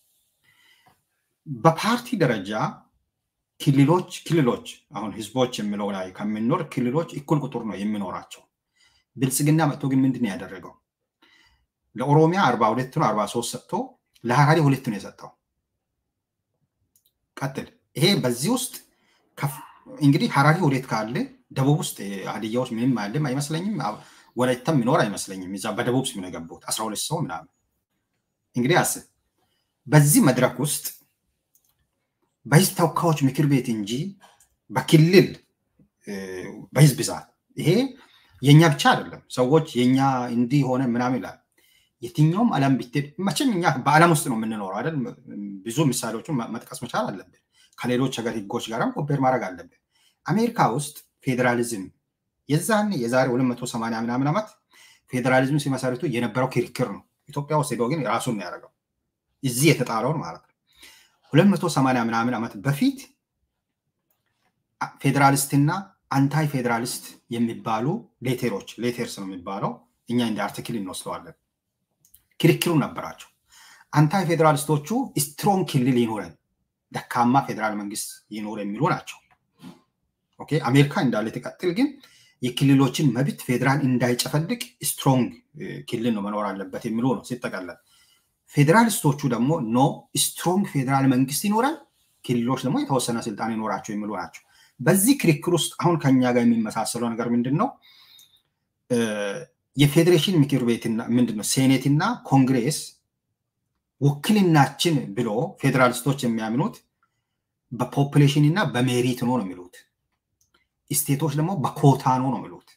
በፓርቲ ደረጃ ክልሎች ክልሎች አሁን ህዝቦች የሚለው ላይ ከምንኖር ክልሎች እኩል ቁጥር ነው የሚኖራቸው። ብልጽግና መጥቶ ግን ምንድን ነው ያደረገው? ለኦሮሚያ አርባ ሁለት ነው አርባ ሶስት ሰጥቶ ለሀራሪ ሁለት ነው የሰጠው። ቀጥል። ይሄ በዚህ ውስጥ እንግዲህ ሀራሪ ሁለት ካለ ደቡብ ውስጥ ሀዲያዎች ምንም አለም አይመስለኝም። ወላይታም የሚኖር አይመስለኝም። እዛ በደቡብ ስም ነው የገቡት አስራ ሁለት ሰው ምናምን። እንግዲህ አስብ በዚህ መድረክ ውስጥ በህዝብ ተወካዮች ምክር ቤት እንጂ በክልል በህዝብ ብዛት ይሄ የኛ ብቻ አይደለም። ሰዎች የኛ እንዲህ ሆነ ምናምን ይላል። የትኛውም ዓለም ብትሄድ መቼም እኛ በዓለም ውስጥ ነው የምንኖረው አይደል? ብዙ ምሳሌዎችን መጥቀስ መቻል አለብን። ከሌሎች ሀገር ህጎች ጋርም ኮምፔር ማድረግ አለብን። አሜሪካ ውስጥ ፌዴራሊዝም የዛን የዛሬ 280 ምናምን ዓመት ፌዴራሊዝም ሲመሰርቱ የነበረው ክርክር ነው። ኢትዮጵያ ውስጥ ሄዶ ግን ራሱን ነው ያደረገው እዚህ የተጣለውን ማለት ነው። ሁለት መቶ ሰማንያ ምናምን ዓመት በፊት ፌዴራሊስትና አንታይ ፌዴራሊስት የሚባሉ ሌቴሮች ሌቴርስ ነው የሚባለው እኛ እንደ አርቲክል እንወስደዋለን። ክርክሩ ነበራቸው። አንታይ ፌዴራሊስቶቹ ስትሮንግ ክልል ይኖረን፣ ደካማ ፌዴራል መንግስት ይኖር የሚሉ ናቸው። ኦኬ አሜሪካ እንዳለ ትቀጥል፣ ግን የክልሎችን መብት ፌዴራል እንዳይጨፈልቅ ስትሮንግ ክልል ነው መኖር አለበት የሚሉ ነው ሲጠቀለል። ፌዴራሊስቶቹ ደግሞ ኖ ስትሮንግ ፌዴራል መንግስት ይኖራል፣ ክልሎች ደግሞ የተወሰነ ስልጣን ይኖራቸው የሚሉ ናቸው። በዚህ ክርክር ውስጥ አሁን ከኛ ጋር የሚመሳሰለው ነገር ምንድን ነው? የፌዴሬሽን ምክር ቤትና ምንድነው ሴኔትና ኮንግሬስ ውክልናችን ብሎ ፌዴራሊስቶች የሚያምኑት በፖፕሌሽን እና በሜሪት ነው ነው የሚሉት። ስቴቶች ደግሞ በኮታ ነው ነው የሚሉት።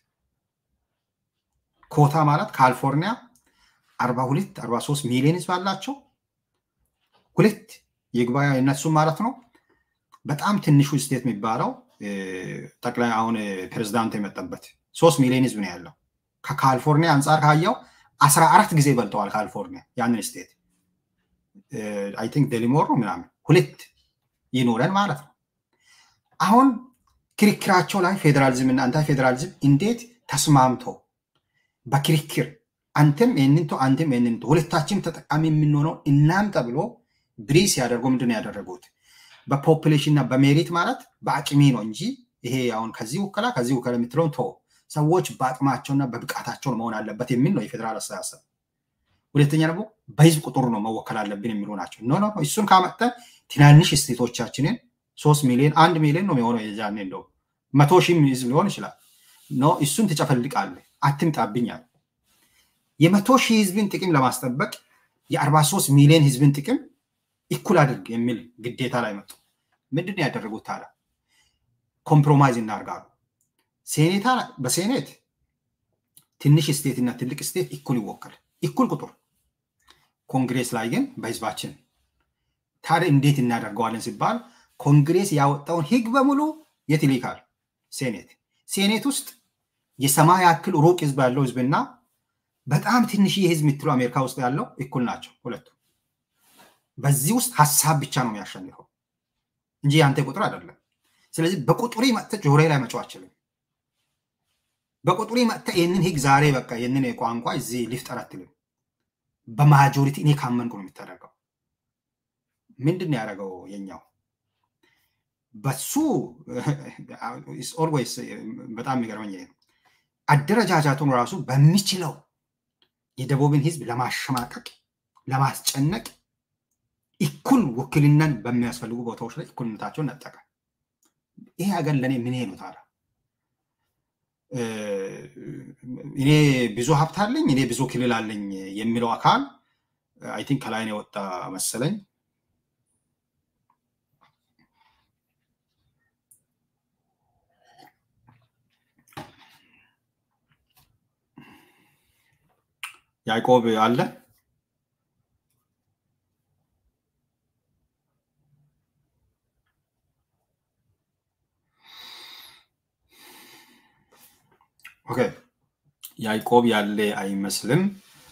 ኮታ ማለት ካሊፎርኒያ አርባ ሁለት አርባ ሶስት ሚሊዮን ህዝብ አላቸው። ሁለት ይግባ የነሱ ማለት ነው። በጣም ትንሹ ስቴት የሚባለው ጠቅላይ አሁን ፕሬዚዳንቱ የመጠበት ሶስት ሚሊዮን ህዝብ ነው ያለው። ከካሊፎርኒያ አንጻር ካየው አስራ አራት ጊዜ በልጠዋል ካሊፎርኒያ ያንን ስቴት አይ ቲንክ ደሊሞር ነው ምናምን ሁለት ይኖረን ማለት ነው። አሁን ክርክራቸው ላይ ፌዴራሊዝም እና አንታይ ፌዴራሊዝም እንዴት ተስማምቶ በክርክር አንተም ይህንንቶ አንተም ይህንንቶ ሁለታችን ተጠቃሚ የምንሆነው እናምጣ ብሎ ብሪስ ያደርጉ ምንድን ነው ያደረጉት? በፖፕሌሽን እና በሜሪት ማለት በአቅሜ ነው እንጂ ይሄ አሁን ከዚህ ውከላ ከዚህ ውከላ የምትለውን ቶ ሰዎች በአቅማቸውና በብቃታቸው መሆን አለበት የሚል ነው የፌዴራል አስተሳሰብ። ሁለተኛ ደግሞ በህዝብ ቁጥሩ ነው መወከል አለብን የሚሉ ናቸው። ኖ ኖ እሱን ካመጠ ትናንሽ ስቴቶቻችንን ሶስት ሚሊዮን አንድ ሚሊዮን ነው የሆነው የዛኔ እንደው መቶ ሺህ ህዝብ ሊሆን ይችላል። ኖ እሱን ትጨፈልቃለህ፣ አትምጣብኛል። የመቶ ሺህ ህዝብን ጥቅም ለማስጠበቅ የአርባ ሶስት ሚሊዮን ህዝብን ጥቅም እኩል አድርግ የሚል ግዴታ ላይ መጡ። ምንድን ነው ያደረጉት ታዲያ? ኮምፕሮማይዝ እናርጋሉ። ሴኔታ በሴኔት ትንሽ ስቴት እና ትልቅ ስቴት እኩል ይወከል እኩል ቁጥር ኮንግሬስ ላይ ግን በህዝባችን ታዲያ እንዴት እናደርገዋለን ሲባል ኮንግሬስ ያወጣውን ህግ በሙሉ የት ይልካል? ሴኔት። ሴኔት ውስጥ የሰማይ ያክል ሩቅ ህዝብ ያለው ህዝብና በጣም ትንሽ ህዝብ የምትለው አሜሪካ ውስጥ ያለው እኩል ናቸው ሁለቱ። በዚህ ውስጥ ሀሳብ ብቻ ነው የሚያሸንፈው እንጂ የአንተ ቁጥር አይደለም። ስለዚህ በቁጥሩ መጥተህ ጆሮዬ ላይ መጫው አችልም። በቁጥሩ መጥተህ ይህንን ህግ ዛሬ በቃ ይህንን ቋንቋ እዚህ ሊፍጠር አትልም። በማጆሪቲ እኔ ካመንኩ ነው የሚታደርገው። ምንድን ነው ያደረገው የኛው በሱ ኦልዌይስ በጣም የሚገርመኝ ነው። አደረጃጃቱን ራሱ በሚችለው የደቡብን ህዝብ ለማሸማቀቅ ለማስጨነቅ እኩል ውክልናን በሚያስፈልጉ ቦታዎች ላይ እኩልነታቸውን ነጠቀ። ይሄ ሀገር ለእኔ ምን ነው ታዲያ? እኔ ብዙ ሀብት አለኝ፣ እኔ ብዙ ክልል አለኝ የሚለው አካል አይ ቲንክ ከላይ ነው የወጣ መሰለኝ። ያዕቆብ አለ ኦኬ ያዕቆብ ያለ አይመስልም።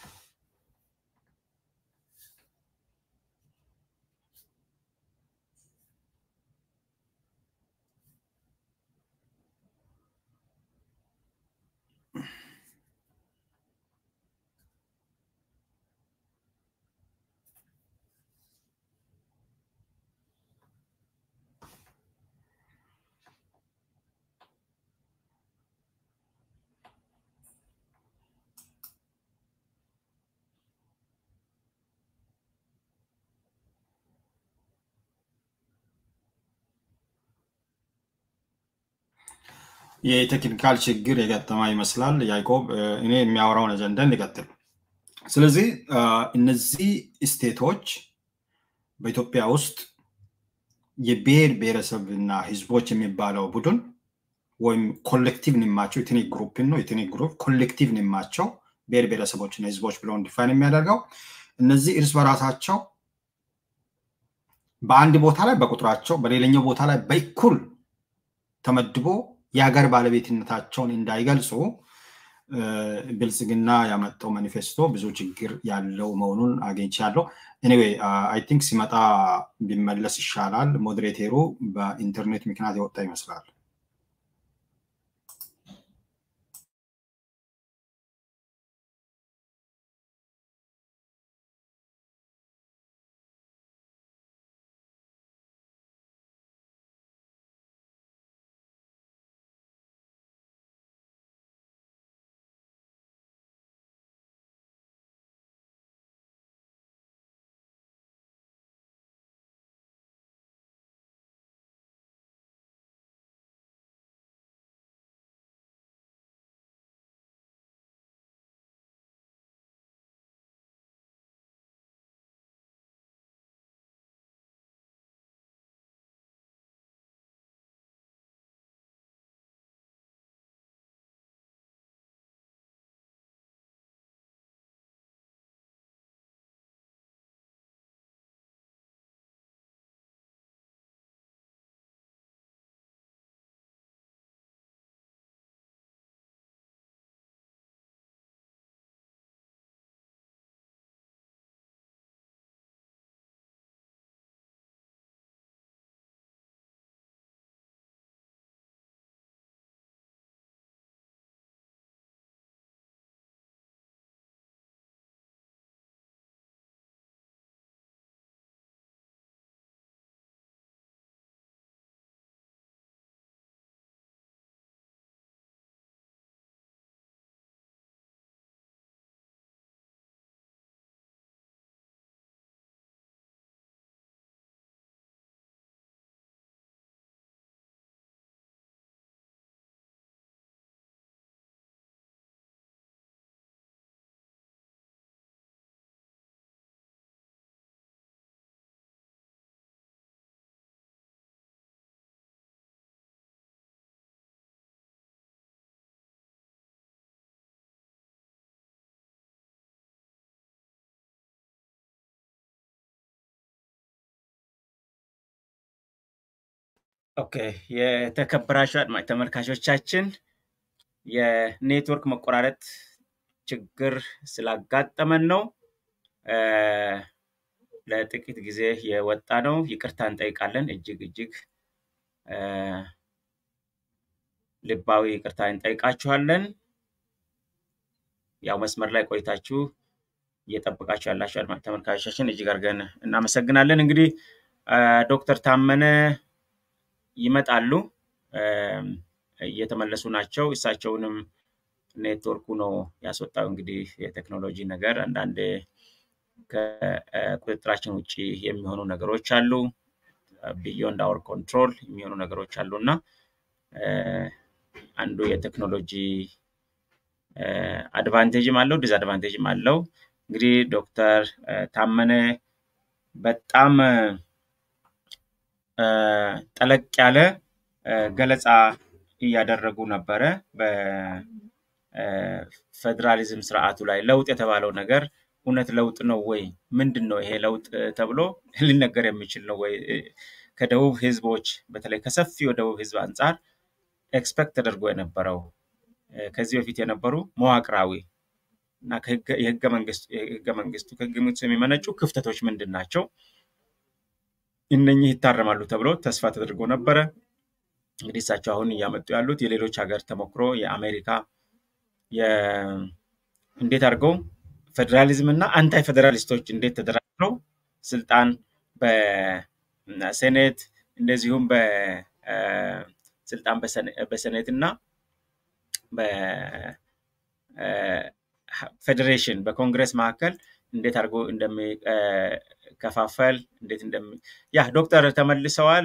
የቴክኒካል ችግር የገጠማ ይመስላል። ያዕቆብ እኔ የሚያወራውን አጀንዳን ሊቀጥል። ስለዚህ እነዚህ ስቴቶች በኢትዮጵያ ውስጥ የብሔር ብሔረሰብ እና ህዝቦች የሚባለው ቡድን ወይም ኮሌክቲቭ ንማቸው የትኒ ግሩፕን ነው የትኒ ግሩፕ ኮሌክቲቭ ንማቸው ብሔር ብሔረሰቦች እና ህዝቦች ብለውን ዲፋይን የሚያደርገው እነዚህ እርስ በራሳቸው በአንድ ቦታ ላይ በቁጥራቸው በሌላኛው ቦታ ላይ በእኩል ተመድቦ የሀገር ባለቤትነታቸውን እንዳይገልጹ ብልጽግና ያመጣው ማኒፌስቶ ብዙ ችግር ያለው መሆኑን አግኝቻለሁ። ኤኒዌይ አይ ቲንክ ሲመጣ ቢመለስ ይሻላል። ሞዴሬቴሩ በኢንተርኔት ምክንያት የወጣ ይመስላል። ኦኬ የተከበራችሁ አድማጭ ተመልካቾቻችን የኔትወርክ መቆራረጥ ችግር ስላጋጠመን ነው ለጥቂት ጊዜ የወጣ ነው። ይቅርታ እንጠይቃለን። እጅግ እጅግ ልባዊ ይቅርታ እንጠይቃችኋለን። ያው መስመር ላይ ቆይታችሁ እየጠበቃችሁ ያላችሁ አድማጭ ተመልካቾቻችን እጅግ አድርገን እናመሰግናለን። እንግዲህ ዶክተር ታመነ ይመጣሉ፣ እየተመለሱ ናቸው። እሳቸውንም ኔትወርኩ ነው ያስወጣው። እንግዲህ የቴክኖሎጂ ነገር አንዳንድ ከቁጥጥራችን ውጭ የሚሆኑ ነገሮች አሉ። ቢዮንድ አወር ኮንትሮል የሚሆኑ ነገሮች አሉ እና አንዱ የቴክኖሎጂ አድቫንቴጅም አለው ዲስአድቫንቴጅም አለው። እንግዲህ ዶክተር ታመነ በጣም ጠለቅ ያለ ገለጻ እያደረጉ ነበረ። በፌዴራሊዝም ስርዓቱ ላይ ለውጥ የተባለው ነገር እውነት ለውጥ ነው ወይ? ምንድን ነው ይሄ ለውጥ ተብሎ ሊነገር የሚችል ነው ወይ? ከደቡብ ህዝቦች በተለይ ከሰፊው የደቡብ ህዝብ አንጻር ኤክስፔክት ተደርጎ የነበረው ከዚህ በፊት የነበሩ መዋቅራዊ እና የህገ መንግስቱ ከህገ መንግስቱ የሚመነጩ ክፍተቶች ምንድን ናቸው? እነኚህ ይታረማሉ ተብሎ ተስፋ ተደርጎ ነበረ። እንግዲህ እሳቸው አሁን እያመጡ ያሉት የሌሎች ሀገር ተሞክሮ የአሜሪካ እንዴት አድርገው ፌዴራሊዝም እና አንታይ ፌዴራሊስቶች እንዴት ተደራጅተው ስልጣን በሴኔት እንደዚሁም በስልጣን በሴኔት እና በፌዴሬሽን በኮንግረስ መካከል እንዴት አድርጎ እንደሚከፋፈል እንዴት እንደሚ ያ ዶክተር ተመልሰዋል።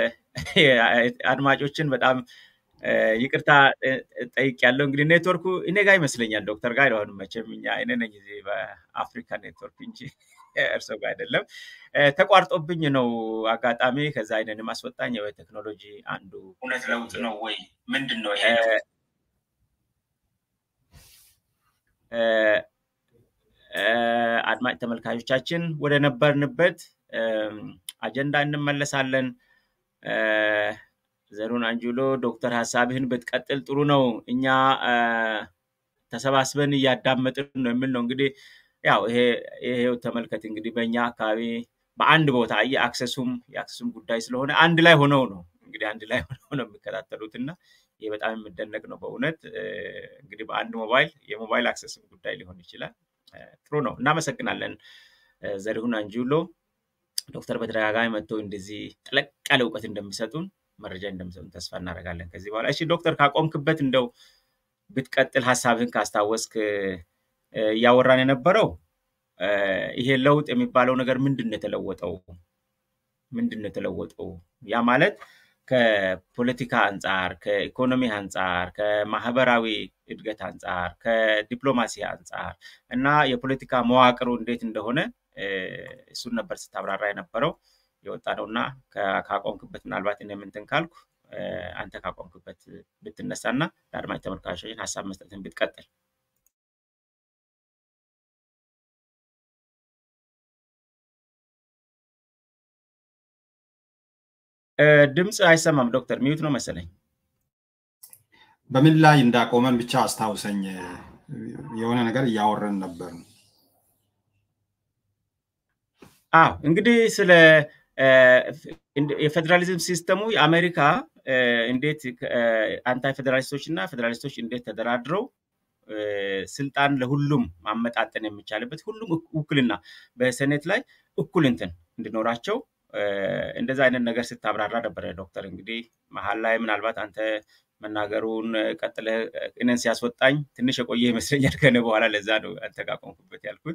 አድማጮችን በጣም ይቅርታ ጠይቅ ያለው እንግዲህ ኔትወርኩ እኔ ጋር ይመስለኛል ዶክተር ጋር አይሆንም መቼም እኛ እኔ ነኝ እዚህ በአፍሪካ ኔትወርክ እንጂ እርሶ ጋር አይደለም። ተቋርጦብኝ ነው አጋጣሚ። ከዛ አይነንም አስወጣኝ። ቴክኖሎጂ አንዱ እውነት ለውጥ ነው ወይ ምንድን ነው ይሄ? አድማጭ ተመልካቾቻችን ወደ ነበርንበት አጀንዳ እንመለሳለን። ዘሩን አንጁሎ ዶክተር ሀሳብህን ብትቀጥል ጥሩ ነው። እኛ ተሰባስበን እያዳመጥን ነው የሚል ነው። እንግዲህ ያው ይሄ ይሄው ተመልከት እንግዲህ በእኛ አካባቢ በአንድ ቦታ የአክሰሱም የአክሰሱም ጉዳይ ስለሆነ አንድ ላይ ሆነው ነው እንግዲህ አንድ ላይ ሆነው ነው የሚከታተሉት እና ይህ በጣም የሚደነቅ ነው በእውነት እንግዲህ በአንድ ሞባይል የሞባይል አክሰስም ጉዳይ ሊሆን ይችላል። ጥሩ ነው። እናመሰግናለን ዘሪሁን አንጁሎ ዶክተር በተደጋጋሚ መጥተው እንደዚህ ጠለቅ ያለ እውቀት እንደሚሰጡን መረጃ እንደሚሰጡን ተስፋ እናደርጋለን ከዚህ በኋላ። እሺ ዶክተር ካቆምክበት እንደው ብትቀጥል ሀሳብህን ካስታወስክ እያወራን የነበረው ይሄ ለውጥ የሚባለው ነገር ምንድን ነው የተለወጠው? ምንድን ነው የተለወጠው? ያ ማለት ከፖለቲካ አንጻር፣ ከኢኮኖሚ አንጻር፣ ከማህበራዊ እድገት አንጻር፣ ከዲፕሎማሲ አንጻር እና የፖለቲካ መዋቅሩ እንዴት እንደሆነ እሱን ነበር ስታብራራ የነበረው የወጣ ነው እና ካቆምክበት ምናልባት እኔ እንትን ካልኩ አንተ ካቆምክበት ብትነሳና ለአድማጭ ተመልካቾችን ሀሳብ መስጠትን ብትቀጥል። ድምፅ አይሰማም ዶክተር፣ ሚዩት ነው መሰለኝ። በምን ላይ እንዳቆመን ብቻ አስታውሰኝ። የሆነ ነገር እያወረን ነበር። አዎ እንግዲህ ስለ የፌዴራሊዝም ሲስተሙ የአሜሪካ እንዴት አንታይ ፌዴራሊስቶች እና ፌዴራሊስቶች እንዴት ተደራድረው ስልጣን ለሁሉም ማመጣጠን የሚቻልበት ሁሉም ውክልና በሴኔት ላይ እኩል እንትን እንዲኖራቸው እንደዛ አይነት ነገር ስታብራራ ነበረ ዶክተር። እንግዲህ መሀል ላይ ምናልባት አንተ መናገሩን ቀጥለ እኔን ሲያስወጣኝ ትንሽ የቆየ ይመስለኛል ከነ በኋላ ለዛ ነው አንተ ጋር ቆምኩበት ያልኩት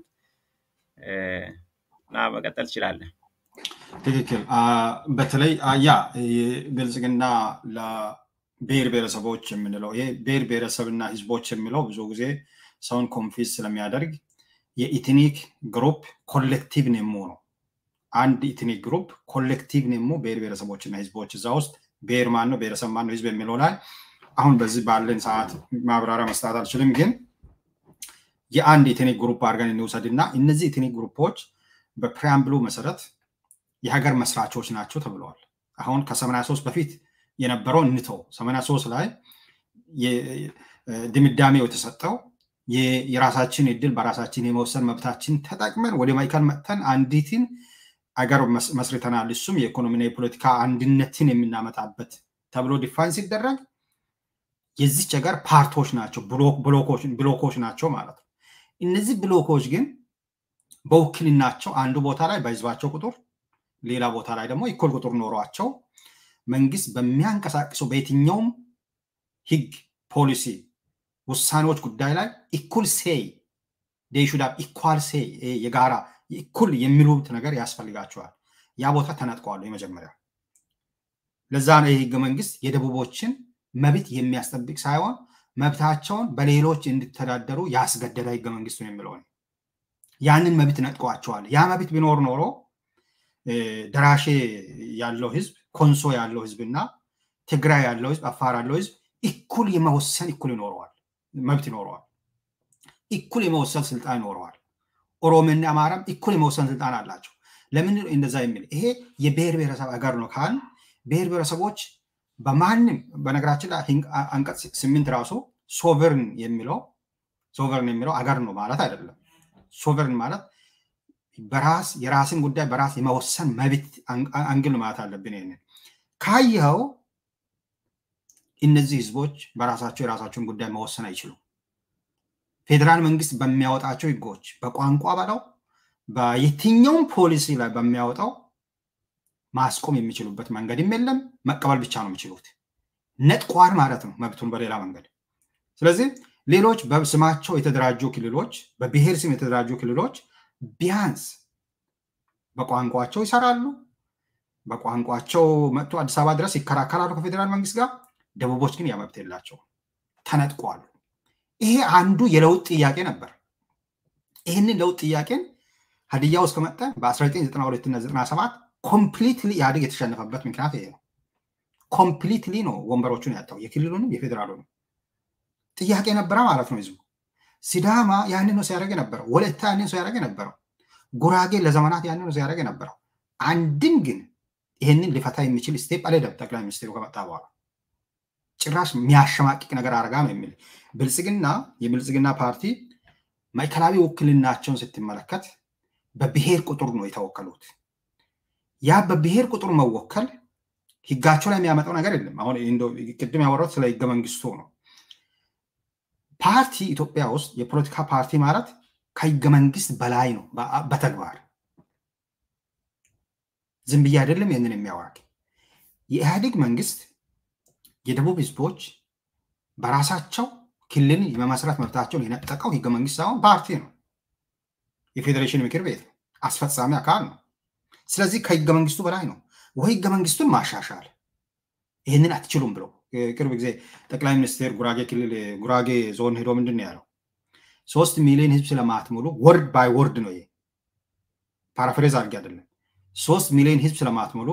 እና መቀጠል ትችላለህ። ትክክል። በተለይ ያ ብልጽግና ለብሔር ብሔረሰቦች የምንለው ይሄ ብሔር ብሔረሰብና ህዝቦች የሚለው ብዙ ጊዜ ሰውን ኮንፊዝ ስለሚያደርግ የኢትኒክ ግሩፕ ኮሌክቲቭ ኔሞ ነው። አንድ ኢትኒክ ግሩፕ ኮሌክቲቭ ኔሞ ብሔር ብሔረሰቦችና ህዝቦች እዛ ውስጥ ብሔር ማን ነው ብሔረሰብ ማን ነው ህዝብ የሚለው ላይ አሁን በዚህ ባለን ሰዓት ማብራሪያ መስጠት አልችልም፣ ግን የአንድ ኢትኒክ ግሩፕ አድርገን እንውሰድ እና እነዚህ ኢትኒክ ግሩፖች በፕሪያምብሉ መሰረት የሀገር መስራቾች ናቸው ተብለዋል። አሁን ከ83 በፊት የነበረው እንተው 83 ላይ ድምዳሜው የተሰጠው የራሳችን እድል በራሳችን የመወሰን መብታችን ተጠቅመን ወደ ማዕከል መጥተን አንዲትን አገር መስርተናል፣ እሱም የኢኮኖሚና የፖለቲካ አንድነትን የምናመጣበት ተብሎ ዲፋይን ሲደረግ የዚች ሀገር ፓርቶች ናቸው፣ ብሎኮች ናቸው ማለት ነው። እነዚህ ብሎኮች ግን በውክልናቸው አንዱ ቦታ ላይ በህዝባቸው ቁጥር ሌላ ቦታ ላይ ደግሞ እኩል ቁጥር ኖሯቸው መንግስት በሚያንቀሳቅሰው በየትኛውም ህግ፣ ፖሊሲ፣ ውሳኔዎች ጉዳይ ላይ እኩል ሴይ ዴሹዳ ኢኳል ሴይ የጋራ እኩል የሚሉት ነገር ያስፈልጋቸዋል። ያ ቦታ ተነጥቀዋል። የመጀመሪያ ለዛ ነው የህገ መንግስት የደቡቦችን መብት የሚያስጠብቅ ሳይሆን መብታቸውን በሌሎች እንዲተዳደሩ ያስገደደ ህገ መንግስቱ የሚለው ያንን መብት ነጥቀዋቸዋል። ያ መብት ቢኖር ኖሮ ደራሼ ያለው ህዝብ፣ ኮንሶ ያለው ህዝብ እና ትግራይ ያለው ህዝብ፣ አፋር ያለው ህዝብ እኩል የመወሰን እኩል ይኖረዋል መብት ይኖረዋል። እኩል የመወሰን ስልጣን ይኖረዋል። ኦሮሞና አማራም እኩል የመወሰን ስልጣን አላቸው። ለምን እንደዛ የሚል ይሄ የብሔር ብሔረሰብ ሀገር ነው ካል ብሔር ብሔረሰቦች በማንም በነገራችን ላይ አንቀጽ ስምንት ራሱ ሶቨርን የሚለው ሶቨርን የሚለው አገር ነው ማለት አይደለም። ሶቨርን ማለት በራስ የራስን ጉዳይ በራስ የመወሰን መብት አንግል ማለት አለብን። ይህንን ካየኸው እነዚህ ህዝቦች በራሳቸው የራሳቸውን ጉዳይ መወሰን አይችሉም። ፌዴራል መንግስት በሚያወጣቸው ህጎች በቋንቋ በለው በየትኛውም ፖሊሲ ላይ በሚያወጣው ማስቆም የሚችሉበት መንገድም የለም። መቀበል ብቻ ነው የሚችሉት። ነጥቋር ማለት ነው መብቱን በሌላ መንገድ። ስለዚህ ሌሎች በስማቸው የተደራጁ ክልሎች፣ በብሔር ስም የተደራጁ ክልሎች ቢያንስ በቋንቋቸው ይሰራሉ። በቋንቋቸው መጥቶ አዲስ አበባ ድረስ ይከራከራሉ ከፌዴራል መንግስት ጋር። ደቡቦች ግን ያ መብት የላቸው፣ ተነጥቋሉ። ይሄ አንዱ የለውጥ ጥያቄ ነበር። ይህንን ለውጥ ጥያቄን ሀዲያ ውስጥ ከመጣ በ1992 እና 97 ኮምፕሊትሊ ኢህአዴግ የተሸነፈበት ምክንያት ይሄ ነው። ኮምፕሊትሊ ነው ወንበሮቹን ያጣው፣ የክልሉንም የፌዴራሉንም ጥያቄ ነበረ ማለት ነው ህዝቡ። ሲዳማ ያንን ነው ሲያደርግ የነበረው። ወለታ ያንን ሲያደርግ የነበረው። ጉራጌ ለዘመናት ያንን ነው ሲያደርግ የነበረው። አንድም ግን ይህንን ሊፈታ የሚችል ስቴፕ አልሄደም ጠቅላይ ሚኒስትሩ ከመጣ በኋላ። ጭራሽ የሚያሸማቅቅ ነገር አርጋ ነው የሚል ብልጽግና የብልጽግና ፓርቲ ማዕከላዊ ውክልናቸውን ስትመለከት በብሔር ቁጥር ነው የተወከሉት። ያ በብሔር ቁጥር መወከል ህጋቸው ላይ የሚያመጣው ነገር የለም። አሁን ቅድም ያወራሁት ስለ ህገ መንግስቱ ነው። ፓርቲ ኢትዮጵያ ውስጥ የፖለቲካ ፓርቲ ማለት ከህገ መንግስት በላይ ነው በተግባር ዝም ብዬ አይደለም ይህንን የሚያወራ የኢህአዴግ መንግስት የደቡብ ህዝቦች በራሳቸው ክልል የመመስረት መብታቸውን የነጠቀው ህገ መንግስት ሳይሆን ፓርቲ ነው። የፌዴሬሽን ምክር ቤት አስፈጻሚ አካል ነው። ስለዚህ ከህገ መንግስቱ በላይ ነው ወይ ህገ መንግስቱን ማሻሻል ይህንን አትችሉም ብለው ቅርብ ጊዜ ጠቅላይ ሚኒስትር ጉራጌ ክልል ጉራጌ ዞን ሄዶ ምንድን ያለው ሶስት ሚሊዮን ህዝብ ስለማትሙሉ ወርድ ባይ ወርድ ነው ይሄ ፓራፍሬዝ አድርጌ አይደለም ሶስት ሚሊዮን ህዝብ ስለማትሙሉ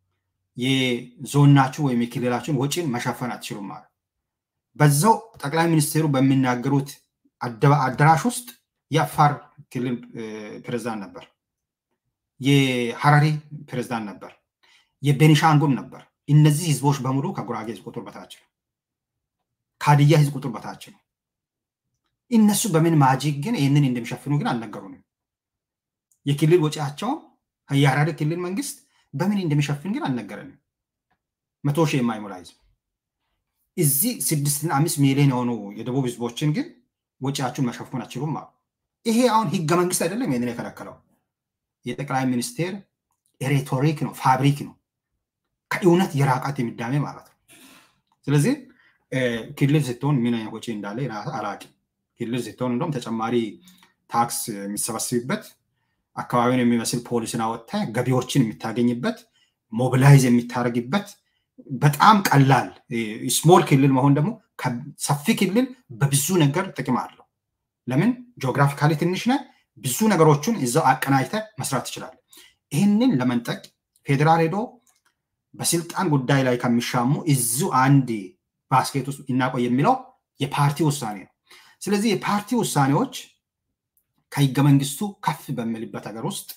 የዞናችሁ ወይም የክልላችሁን ወጪን መሸፈን አትችሉም ማለት በዛው ጠቅላይ ሚኒስትሩ በሚናገሩት አዳራሽ ውስጥ የአፋር ክልል ፕሬዝዳንት ነበር፣ የሐረሪ ፕሬዝዳንት ነበር፣ የቤኒሻንጉል ነበር። እነዚህ ህዝቦች በሙሉ ከጉራጌ ህዝብ ቁጥር በታች ነው፣ ከሀዲያ ህዝብ ቁጥር በታች ነው። እነሱ በምን ማጂክ ግን ይህንን እንደሚሸፍኑ ግን አልነገሩንም። የክልል ወጪያቸውን የሐረሪ ክልል መንግስት በምን እንደሚሸፍን ግን አልነገረንም። መቶ ሺህ የማይሞላ ህዝብ እዚህ ስድስትና አምስት ሚሊዮን የሆኑ የደቡብ ህዝቦችን ግን ወጪያችሁን መሸፈን አችሉም አሉ። ይሄ አሁን ህገ መንግስት አይደለም ይህንን የከለከለው የጠቅላይ ሚኒስቴር ሬቶሪክ ነው፣ ፋብሪክ ነው፣ ከእውነት የራቃት የሚዳሜ ማለት ነው። ስለዚህ ክልል ስትሆን ምን አይነት ወጪ እንዳለ አላውቅም። ክልል ስትሆን እንደውም ተጨማሪ ታክስ የሚሰበስብበት አካባቢውን የሚመስል ፖሊስን አወጥተ ገቢዎችን የምታገኝበት ሞቢላይዝ የሚታደርግበት በጣም ቀላል ስሞል ክልል መሆን ደግሞ ሰፊ ክልል በብዙ ነገር ጥቅም አለው። ለምን ጂኦግራፊካሊ ትንሽ ነህ፣ ብዙ ነገሮችን እዛው አቀናጅተ መስራት ትችላለህ። ይህንን ለመንጠቅ ፌዴራል ሄዶ በስልጣን ጉዳይ ላይ ከሚሻሙ እዙ አንድ ባስኬት ውስጥ እናቆይ የሚለው የፓርቲ ውሳኔ ነው። ስለዚህ የፓርቲ ውሳኔዎች ከህገ መንግስቱ ከፍ በሚልበት ሀገር ውስጥ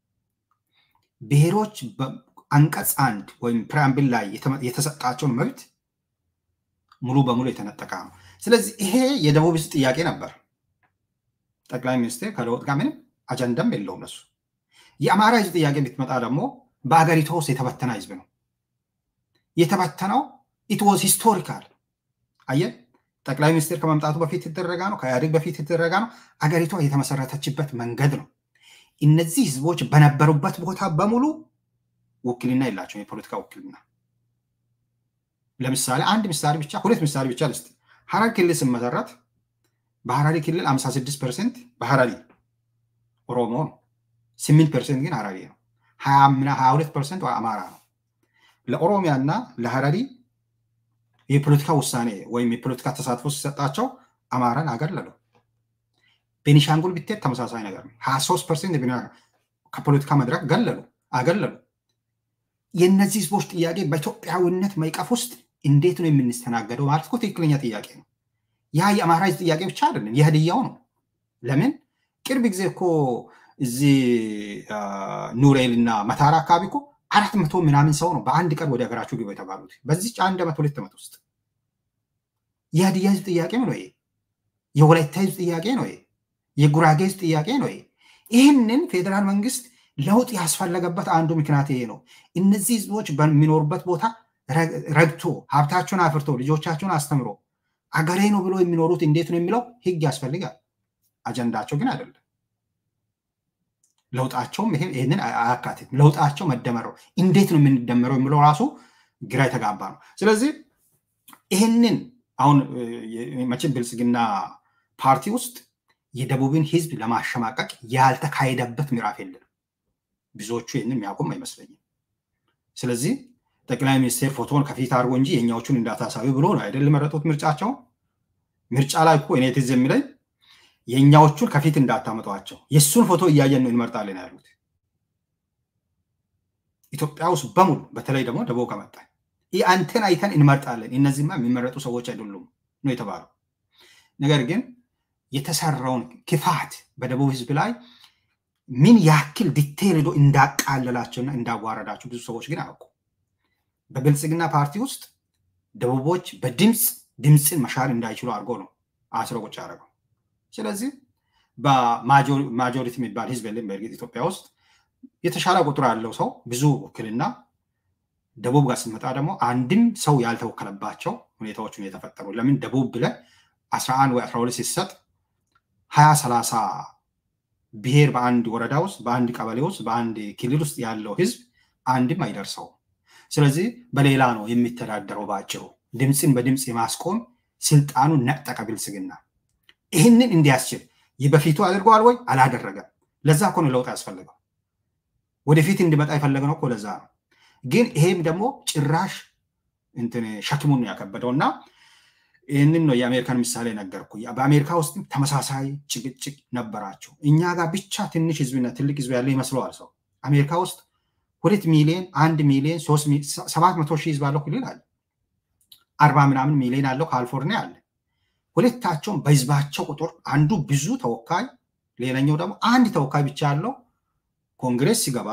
ብሔሮች አንቀጽ አንድ ወይም ፕሪያምብል ላይ የተሰጣቸውን መብት ሙሉ በሙሉ የተነጠቀ ነው። ስለዚህ ይሄ የደቡብ ህዝብ ጥያቄ ነበር። ጠቅላይ ሚኒስትር ከለውጥ ጋር ምንም አጀንዳም የለውም እነሱ። የአማራ ህዝብ ጥያቄ ብትመጣ ደግሞ በአገሪቷ ውስጥ የተበተነ ህዝብ ነው። የተበተነው ኢት ዋዝ ሂስቶሪካል። አየ ጠቅላይ ሚኒስትር ከመምጣቱ በፊት የተደረጋ ነው፣ ከኢህአዴግ በፊት የተደረጋ ነው። አገሪቷ የተመሰረተችበት መንገድ ነው። እነዚህ ህዝቦች በነበሩበት ቦታ በሙሉ ውክልና የላቸውም፣ የፖለቲካ ውክልና። ለምሳሌ አንድ ምሳሌ ብቻ ሁለት ምሳሌ ብቻ ልስጥ። ሀረሪ ክልል ስመሰረት በሀረሪ ክልል 56 ፐርሰንት በሀረሪ ኦሮሞ ነው፣ 8 ፐርሰንት ግን ሀረሪ ነው። 22 ፐርሰንት አማራ ነው። ለኦሮሚያ እና ለሀረሪ የፖለቲካ ውሳኔ ወይም የፖለቲካ ተሳትፎ ሲሰጣቸው አማራን አገለሉ። ቤኒሻንጉል ብትሄድ ተመሳሳይ ነገር ነው። 23 ፐርሰንት ከፖለቲካ መድረክ ገለሉ አገለሉ። የእነዚህ ህዝቦች ጥያቄ በኢትዮጵያዊነት ማዕቀፍ ውስጥ እንዴት ነው የምንስተናገደው ማለት እኮ ትክክለኛ ጥያቄ ነው። ያ የአማራ ህዝብ ጥያቄ ብቻ አይደለም፣ የህድያው ነው። ለምን ቅርብ ጊዜ እኮ እዚህ ኑሬል እና መታራ አካባቢ እኮ አራት መቶ ምናምን ሰው ነው በአንድ ቀን ወደ ሀገራቸው ግቡ የተባሉት በዚች አንድ ዓመት ሁለት ዓመት ውስጥ። የህድያ ህዝብ ጥያቄ ነው ይሄ። የወላይታ ህዝብ ጥያቄ ነው ይሄ። የጉራጌ ህዝብ ጥያቄ ነው ይሄ። ይህንን ፌዴራል መንግስት ለውጥ ያስፈለገበት አንዱ ምክንያት ይሄ ነው። እነዚህ ህዝቦች በሚኖሩበት ቦታ ረግቶ ሀብታቸውን አፍርቶ ልጆቻቸውን አስተምሮ አገሬ ነው ብሎ የሚኖሩት እንዴት ነው የሚለው ህግ ያስፈልጋል። አጀንዳቸው ግን አይደለም። ለውጣቸውም ይህንን አያካትትም። ለውጣቸው መደመረው እንዴት ነው የምንደመረው የሚለው ራሱ ግራ የተጋባ ነው። ስለዚህ ይህንን አሁን መቼም ብልጽግና ፓርቲ ውስጥ የደቡብን ህዝብ ለማሸማቀቅ ያልተካሄደበት ምዕራፍ የለም። ብዙዎቹ ይህንን የሚያውቁም አይመስለኝም። ስለዚህ ጠቅላይ ሚኒስቴር ፎቶን ከፊት አድርጎ እንጂ የኛዎቹን እንዳታሳዩ ብሎ ነው አይደል መረጡት ምርጫቸው። ምርጫ ላይ እኮ እኔ ትዝ የሚለኝ የእኛዎቹን ከፊት እንዳታመጧቸው የእሱን ፎቶ እያየን ነው እንመርጣለን ያሉት። ኢትዮጵያ ውስጥ በሙሉ በተለይ ደግሞ ደቡብ ከመጣ አንተን አይተን እንመርጣለን፣ እነዚህማ የሚመረጡ ሰዎች አይደሉም ነው የተባለው። ነገር ግን የተሰራውን ክፋት በደቡብ ህዝብ ላይ ምን ያክል ዲቴል ሄዶ እንዳቃለላቸውና እንዳዋረዳቸው ብዙ ሰዎች ግን አያውቁ። በብልጽግና ፓርቲ ውስጥ ደቡቦች በድምፅ ድምፅን መሻር እንዳይችሉ አድርጎ ነው አስሮ ቁጭ ያደረገው። ስለዚህ በማጆሪቲ የሚባል ህዝብ የለም። በእርግጥ ኢትዮጵያ ውስጥ የተሻለ ቁጥር ያለው ሰው ብዙ ውክልና፣ ደቡብ ጋር ስንመጣ ደግሞ አንድም ሰው ያልተወከለባቸው ሁኔታዎች ነው የተፈጠሩ። ለምን ደቡብ ብለን አስራ አንድ ወይ አስራ ሁለት ሲሰጥ ሀያ ሰላሳ ብሔር በአንድ ወረዳ ውስጥ በአንድ ቀበሌ ውስጥ በአንድ ክልል ውስጥ ያለው ህዝብ አንድም አይደርሰውም። ስለዚህ በሌላ ነው የሚተዳደረው። ባጭሩ ድምፅን በድምፅ የማስቆም ስልጣኑን ነጠቀ ብልጽግና። ይህንን እንዲያስችል ይህ በፊቱ አድርገዋል ወይ? አላደረገም። ለዛ እኮ ነው ለውጥ ያስፈልገው። ወደፊት እንዲመጣ የፈለግነው እኮ ለዛ ነው። ግን ይሄም ደግሞ ጭራሽ እንትን ሸክሙን ያከበደው እና ይህንን ነው የአሜሪካን ምሳሌ ነገርኩ። በአሜሪካ ውስጥም ተመሳሳይ ጭቅጭቅ ነበራቸው። እኛ ጋር ብቻ ትንሽ ህዝብና ትልቅ ህዝብ ያለ ይመስለዋል ሰው። አሜሪካ ውስጥ ሁለት ሚሊዮን አንድ ሚሊዮን ሰባት መቶ ሺህ ህዝብ አለው ክልል አለ። አርባ ምናምን ሚሊዮን አለው ካሊፎርኒያ አለ። ሁለታቸውም በህዝባቸው ቁጥር አንዱ ብዙ ተወካይ፣ ሌላኛው ደግሞ አንድ ተወካይ ብቻ ያለው ኮንግሬስ ሲገባ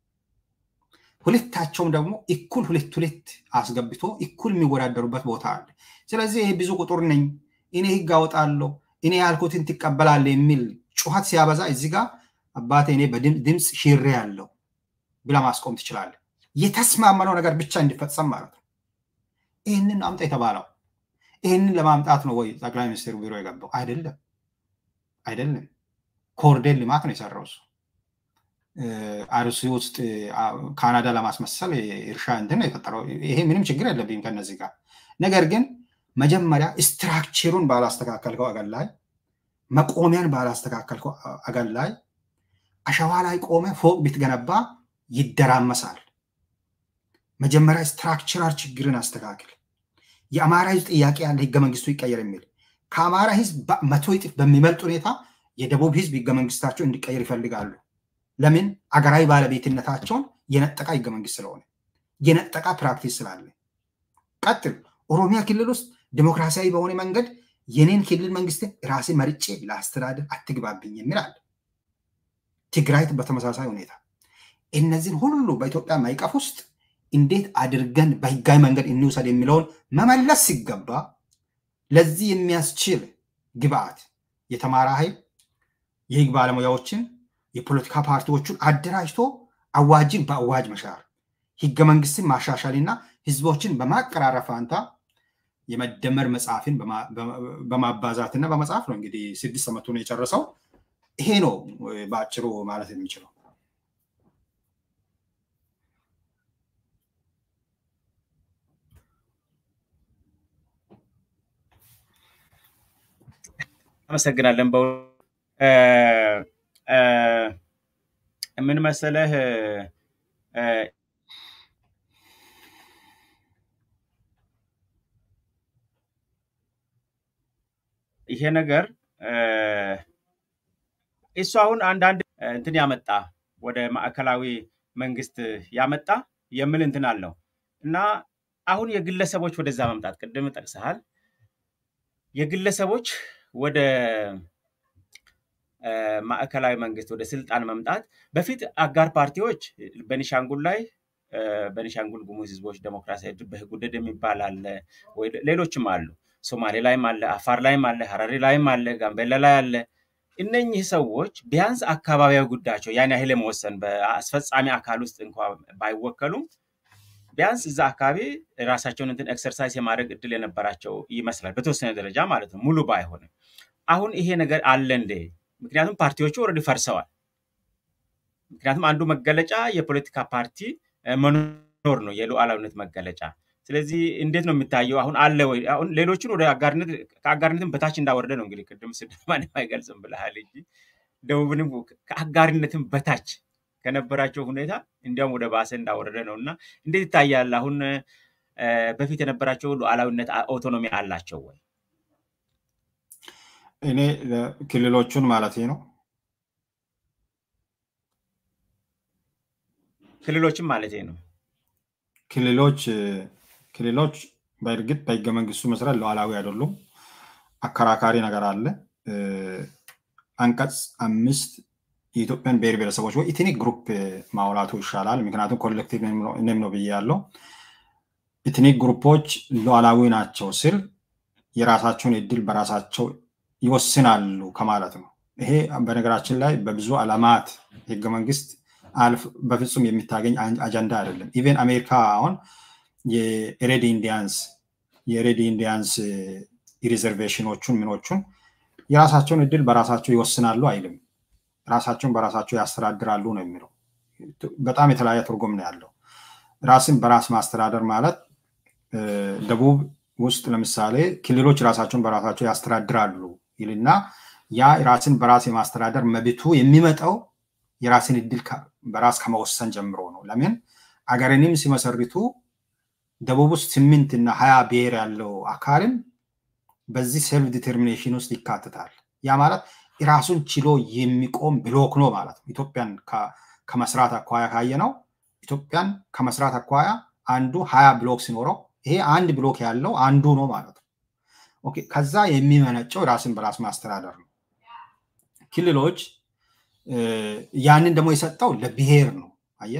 ሁለታቸውም ደግሞ እኩል ሁለት ሁለት አስገብቶ እኩል የሚወዳደሩበት ቦታ አለ። ስለዚህ ይሄ ብዙ ቁጥር ነኝ እኔ ህግ አወጣለሁ እኔ ያልኩትን ትቀበላለ የሚል ጩኸት ሲያበዛ እዚህ ጋር አባቴ እኔ በድምፅ ሽሬ ያለው ብላ ማስቆም ትችላለ። የተስማመነው ነገር ብቻ እንዲፈጸም ማለት ነው። ይህንን አምጣ የተባለው ይህንን ለማምጣት ነው ወይ ጠቅላይ ሚኒስትሩ ቢሮ የገባው? አይደለም፣ አይደለም። ኮሪደር ልማት ነው የሰራው እሱ አርሲ ውስጥ ካናዳ ለማስመሰል እርሻ እንትን የፈጠረው ይሄ ምንም ችግር የለብኝም ከነዚህ ጋር ነገር ግን መጀመሪያ ስትራክቸሩን ባላስተካከልከው አገር ላይ መቆሚያን ባላስተካከልከው አገር ላይ አሸዋ ላይ ቆመ ፎቅ ብትገነባ ይደራመሳል። መጀመሪያ ስትራክቸራል ችግርን አስተካክል። የአማራ ህዝብ ጥያቄ ያለ ህገ መንግስቱ ይቀየር የሚል ከአማራ ህዝብ መቶ እጥፍ በሚበልጥ ሁኔታ የደቡብ ህዝብ ህገ መንግስታቸው እንዲቀየር ይፈልጋሉ። ለምን? አገራዊ ባለቤትነታቸውን የነጠቃ ህገ መንግስት ስለሆነ የነጠቃ ፕራክቲስ ስላለ። ቀጥል። ኦሮሚያ ክልል ውስጥ ዲሞክራሲያዊ በሆነ መንገድ የኔን ክልል መንግስትን ራሴ መርጬ ለአስተዳደር አትግባብኝ የሚል አለ። ትግራይ በተመሳሳይ ሁኔታ እነዚህን ሁሉ በኢትዮጵያ ማይቀፍ ውስጥ እንዴት አድርገን በህጋዊ መንገድ እንውሰድ የሚለውን መመለስ ሲገባ ለዚህ የሚያስችል ግብአት የተማረ ኃይል የህግ ባለሙያዎችን የፖለቲካ ፓርቲዎቹን አደራጅቶ አዋጅን በአዋጅ መሻር ህገ መንግስትን ማሻሻልና ህዝቦችን በማቀራረብ ፋንታ የመደመር መጽሐፍን በማባዛትና በመጽሐፍ ነው እንግዲህ ስድስት ዓመቱን የጨረሰው። ይሄ ነው በአጭሩ ማለት የሚችለው። አመሰግናለን። በ ምን መሰለህ ይሄ ነገር እሱ አሁን አንዳንድ እንትን ያመጣ ወደ ማዕከላዊ መንግስት ያመጣ የሚል እንትን አለው እና አሁን የግለሰቦች ወደዛ መምጣት ቅድም ጠቅሰሃል። የግለሰቦች ወደ ማዕከላዊ መንግስት ወደ ስልጣን መምጣት በፊት አጋር ፓርቲዎች በኒሻንጉል ላይ በኒሻንጉል ጉሙዝ ህዝቦች ዴሞክራሲያዊ በህጉደድ የሚባል አለ፣ ሌሎችም አሉ። ሶማሌ ላይም አለ፣ አፋር ላይም አለ፣ ሀረሪ ላይም አለ፣ ጋምቤላ ላይ አለ። እነኚህ ሰዎች ቢያንስ አካባቢያዊ ጉዳያቸው ያን ያህል የመወሰን በአስፈጻሚ አካል ውስጥ እንኳ ባይወከሉም ቢያንስ እዛ አካባቢ ራሳቸውን እንትን ኤክሰርሳይዝ የማድረግ እድል የነበራቸው ይመስላል፣ በተወሰነ ደረጃ ማለት ነው። ሙሉ ባይሆንም አሁን ይሄ ነገር አለ እንዴ? ምክንያቱም ፓርቲዎቹ ኦልሬዲ ፈርሰዋል። ምክንያቱም አንዱ መገለጫ የፖለቲካ ፓርቲ መኖር ነው፣ የሉዓላዊነት መገለጫ። ስለዚህ እንዴት ነው የሚታየው? አሁን አለ ወይ? አሁን ሌሎችን ወደ አጋርነት ከአጋርነትም በታች እንዳወረደ ነው እንግዲህ ቅድም ስድማን አይገልጽም ብለሃል እንጂ ደቡብንም ከአጋርነትም በታች ከነበራቸው ሁኔታ እንዲያውም ወደ ባሰ እንዳወረደ ነው እና እንዴት ይታያል? አሁን በፊት የነበራቸው ሉዓላዊነት ኦቶኖሚ አላቸው ወይ? እኔ ክልሎቹን ማለት ነው ክልሎችም ማለት ነው ክልሎች ክልሎች በእርግጥ በህገ መንግስቱ መሰረት ሉዓላዊ አይደሉም። አከራካሪ ነገር አለ። አንቀጽ አምስት የኢትዮጵያን ብሔር ብሔረሰቦች ወይ ኢትኒክ ግሩፕ ማውላቱ ይሻላል። ምክንያቱም ኮሌክቲቭ ኔም ነው ብዬ ያለው ኢትኒክ ግሩፖች ሉዓላዊ ናቸው ስል የራሳቸውን እድል በራሳቸው ይወስናሉ ከማለት ነው። ይሄ በነገራችን ላይ በብዙ ዓለማት ህገ መንግስት በፍጹም የሚታገኝ አጀንዳ አይደለም። ኢቨን አሜሪካ አሁን የሬድ ኢንዲያንስ የሬድ ኢንዲያንስ ሪዘርቬሽኖቹን ምኖቹን የራሳቸውን እድል በራሳቸው ይወስናሉ አይልም። ራሳቸውን በራሳቸው ያስተዳድራሉ ነው የሚለው። በጣም የተለያየ ትርጉም ነው ያለው። ራስን በራስ ማስተዳደር ማለት ደቡብ ውስጥ ለምሳሌ ክልሎች ራሳቸውን በራሳቸው ያስተዳድራሉ ይልና ያ ራስን በራስ የማስተዳደር መብቱ የሚመጣው የራስን እድል በራስ ከመወሰን ጀምሮ ነው። ለምን አገርንም ሲመሰርቱ ደቡብ ውስጥ ስምንት እና ሀያ ብሔር ያለው አካልም በዚህ ሴልፍ ዲተርሚኔሽን ውስጥ ይካትታል። ያ ማለት ራሱን ችሎ የሚቆም ብሎክ ነው ማለት ነው። ኢትዮጵያን ከመስራት አኳያ ካየ ነው ኢትዮጵያን ከመስራት አኳያ አንዱ ሀያ ብሎክ ሲኖረው ይሄ አንድ ብሎክ ያለው አንዱ ነው ማለት ነው። ኦኬ ከዛ የሚመነጨው ራስን በራስ ማስተዳደር ነው። ክልሎች ያንን ደግሞ የሰጠው ለብሔር ነው። አየ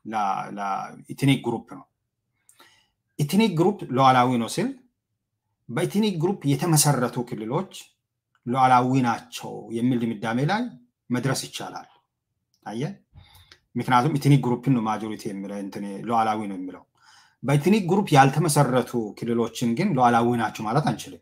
ለኢትኒክ ግሩፕ ነው። ኢትኒክ ግሩፕ ሉዓላዊ ነው ሲል በኢትኒክ ግሩፕ የተመሰረቱ ክልሎች ሉዓላዊ ናቸው የሚል ድምዳሜ ላይ መድረስ ይቻላል። አየ ምክንያቱም ኢትኒክ ግሩፕን ነው ማጆሪቲ ሉዓላዊ ነው የሚለው። በኢትኒክ ግሩፕ ያልተመሰረቱ ክልሎችን ግን ሉዓላዊ ናቸው ማለት አንችልም።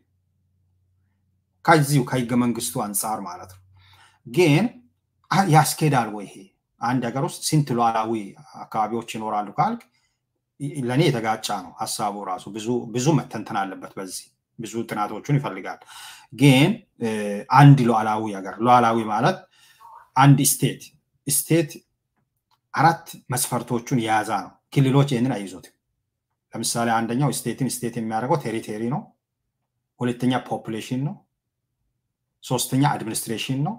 ከዚሁ ከህገ መንግስቱ አንጻር ማለት ነው። ግን ያስኬዳል ወይ ይሄ አንድ ሀገር ውስጥ ስንት ሉዓላዊ አካባቢዎች ይኖራሉ ካልክ ለእኔ የተጋጫ ነው ሀሳቡ ራሱ ብዙ መተንተን አለበት። በዚህ ብዙ ጥናቶቹን ይፈልጋል። ግን አንድ ሉዓላዊ ሀገር ሉዓላዊ ማለት አንድ ስቴት ስቴት አራት መስፈርቶቹን የያዛ ነው። ክልሎች ይህንን አይይዙትም። ለምሳሌ አንደኛው ስቴትን ስቴት የሚያደርገው ቴሪቴሪ ነው። ሁለተኛ ፖፑሌሽን ነው። ሶስተኛ አድሚኒስትሬሽን ነው።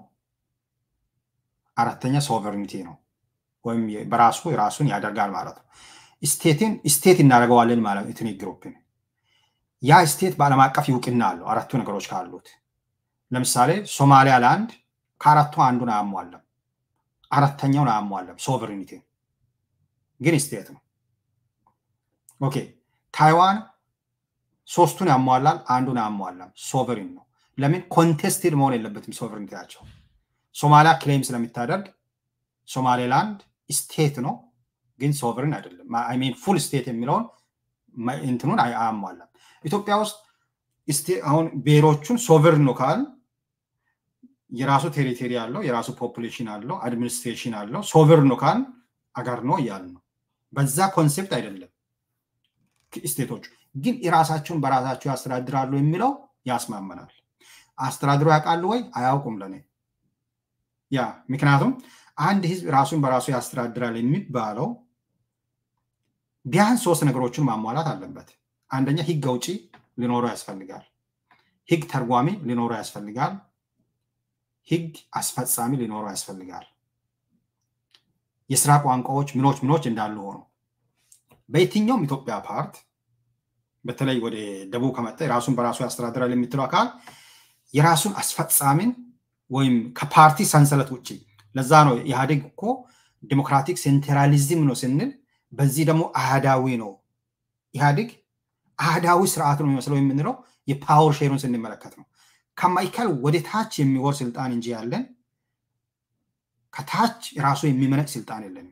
አራተኛ ሶቨርኒቲ ነው። ወይም በራሱ ራሱን ያደርጋል ማለት ነው። ስቴትን ስቴት እናደርገዋለን ማለት ኢትኒክ ግሩፕን ያ ስቴት በዓለም አቀፍ ይውቅና አለው አራቱ ነገሮች ካሉት። ለምሳሌ ሶማሊያ ላንድ ከአራቱ አንዱን አያሟለም፣ አራተኛውን አያሟለም። ሶቨርኒቲ ግን ስቴት ነው። ኦኬ ታይዋን ሶስቱን ያሟላል፣ አንዱን አያሟላም። ሶቨሪን ነው። ለምን ኮንቴስትድ መሆን የለበትም ሶቨርኒቲያቸው። ሶማሊያ ክሌም ስለሚታደርግ ሶማሌላንድ ስቴት ነው ግን ሶቨርን አይደለም። ሚን ፉል ስቴት የሚለውን እንትኑን አያሟላም። ኢትዮጵያ ውስጥ አሁን ብሔሮቹን ሶቨርን ነው ካል የራሱ ቴሪቶሪ አለው፣ የራሱ ፖፑሌሽን አለው፣ አድሚኒስትሬሽን አለው። ሶቨርን ነው ካል አገር ነው እያል ነው። በዛ ኮንሴፕት አይደለም። ስቴቶቹ ግን የራሳቸውን በራሳቸው ያስተዳድራሉ የሚለው ያስማመናል። አስተዳድሮ ያውቃሉ ወይ? አያውቁም ለኔ ያ ምክንያቱም አንድ ህዝብ ራሱን በራሱ ያስተዳድራል የሚባለው ቢያንስ ሶስት ነገሮችን ማሟላት አለበት። አንደኛ ህግ አውጪ ሊኖረው ያስፈልጋል። ህግ ተርጓሚ ሊኖረው ያስፈልጋል። ህግ አስፈጻሚ ሊኖረው ያስፈልጋል። የስራ ቋንቋዎች ምኖች ምኖች እንዳሉ ሆኖ በየትኛውም ኢትዮጵያ ፓርት በተለይ ወደ ደቡብ ከመጣ የራሱን በራሱ ያስተዳድራል የምትለው አካል የራሱን አስፈጻሚን ወይም ከፓርቲ ሰንሰለት ውጭ ለዛ ነው ኢህአዴግ እኮ ዲሞክራቲክ ሴንትራሊዝም ነው ስንል፣ በዚህ ደግሞ አህዳዊ ነው። ኢህአዴግ አህዳዊ ስርዓት ነው የሚመስለው የምንለው የፓወር ሼሩን ስንመለከት ነው። ከማዕከል ወደ ታች የሚወር ስልጣን እንጂ ያለን ከታች ራሱ የሚመነጭ ስልጣን የለንም።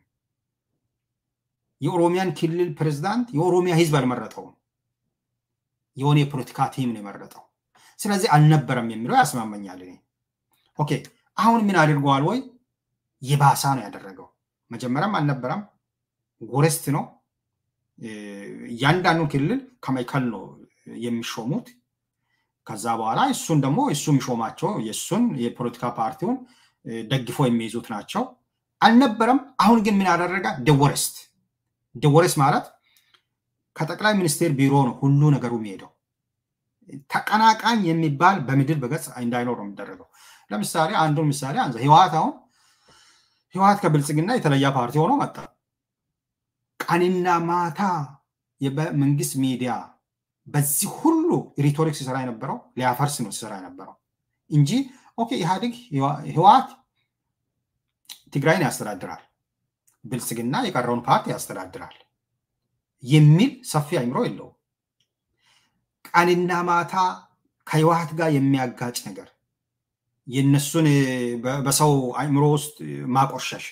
የኦሮሚያን ክልል ፕሬዝዳንት የኦሮሚያ ህዝብ አልመረጠውም። የሆነ የፖለቲካ ቲም ነው የመረጠው። ስለዚህ አልነበረም የሚለው ያስማመኛል እኔ። ኦኬ አሁን ምን አድርገዋል ወይ? የባሳ ነው ያደረገው። መጀመሪያም አልነበረም፣ ጎረስት ነው። እያንዳንዱ ክልል ከማዕከል ነው የሚሾሙት። ከዛ በኋላ እሱን ደግሞ እሱ የሚሾማቸው የእሱን የፖለቲካ ፓርቲውን ደግፎ የሚይዙት ናቸው። አልነበረም። አሁን ግን ምን ያደረገ ደወረስት ደወረስት ማለት ከጠቅላይ ሚኒስቴር ቢሮ ነው ሁሉ ነገሩ የሚሄደው። ተቀናቃኝ የሚባል በምድር በገጽ እንዳይኖር ነው የሚደረገው። ለምሳሌ አንዱን ምሳሌ አንዘ ህወሓት አሁን ህወሓት ከብልጽግና የተለየ ፓርቲ ሆኖ መጣ። ቀንና ማታ የመንግስት ሚዲያ በዚህ ሁሉ ሪቶሪክ ሲሰራ የነበረው ሊያፈርስ ነው ሲሰራ የነበረው እንጂ ኦኬ ኢህአዴግ ህወሓት ትግራይን ያስተዳድራል፣ ብልጽግና የቀረውን ፓርቲ ያስተዳድራል። የሚል ሰፊ አይምሮ የለውም። ቀንና ማታ ከህወሓት ጋር የሚያጋጭ ነገር የነሱን በሰው አይምሮ ውስጥ ማቆሸሽ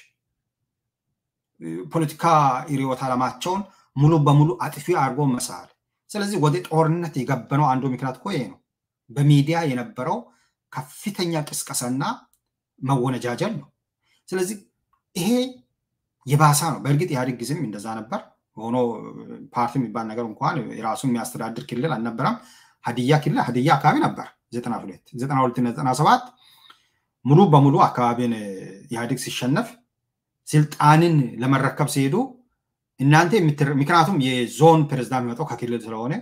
ፖለቲካ ርዕዮተ ዓለማቸውን ሙሉ በሙሉ አጥፊ አድርጎ መሳል። ስለዚህ ወደ ጦርነት የገበነው አንዱ ምክንያት እኮ ይሄ ነው። በሚዲያ የነበረው ከፍተኛ ቅስቀሳና መወነጃጀል ነው። ስለዚህ ይሄ የባሳ ነው። በእርግጥ ኢህአዴግ ጊዜም እንደዛ ነበር። ሆኖ ፓርቲ የሚባል ነገር እንኳን የራሱን የሚያስተዳድር ክልል አልነበረም። ሀዲያ ክልል ሀዲያ አካባቢ ነበር። ዘጠና ሁለት ዘጠና ሁለት ዘጠና ሰባት ሙሉ በሙሉ አካባቢን ኢህአዴግ ሲሸነፍ ስልጣንን ለመረከብ ሲሄዱ እናንተ ምክንያቱም የዞን ፕሬዝዳንት የሚመጣው ከክልል ስለሆነ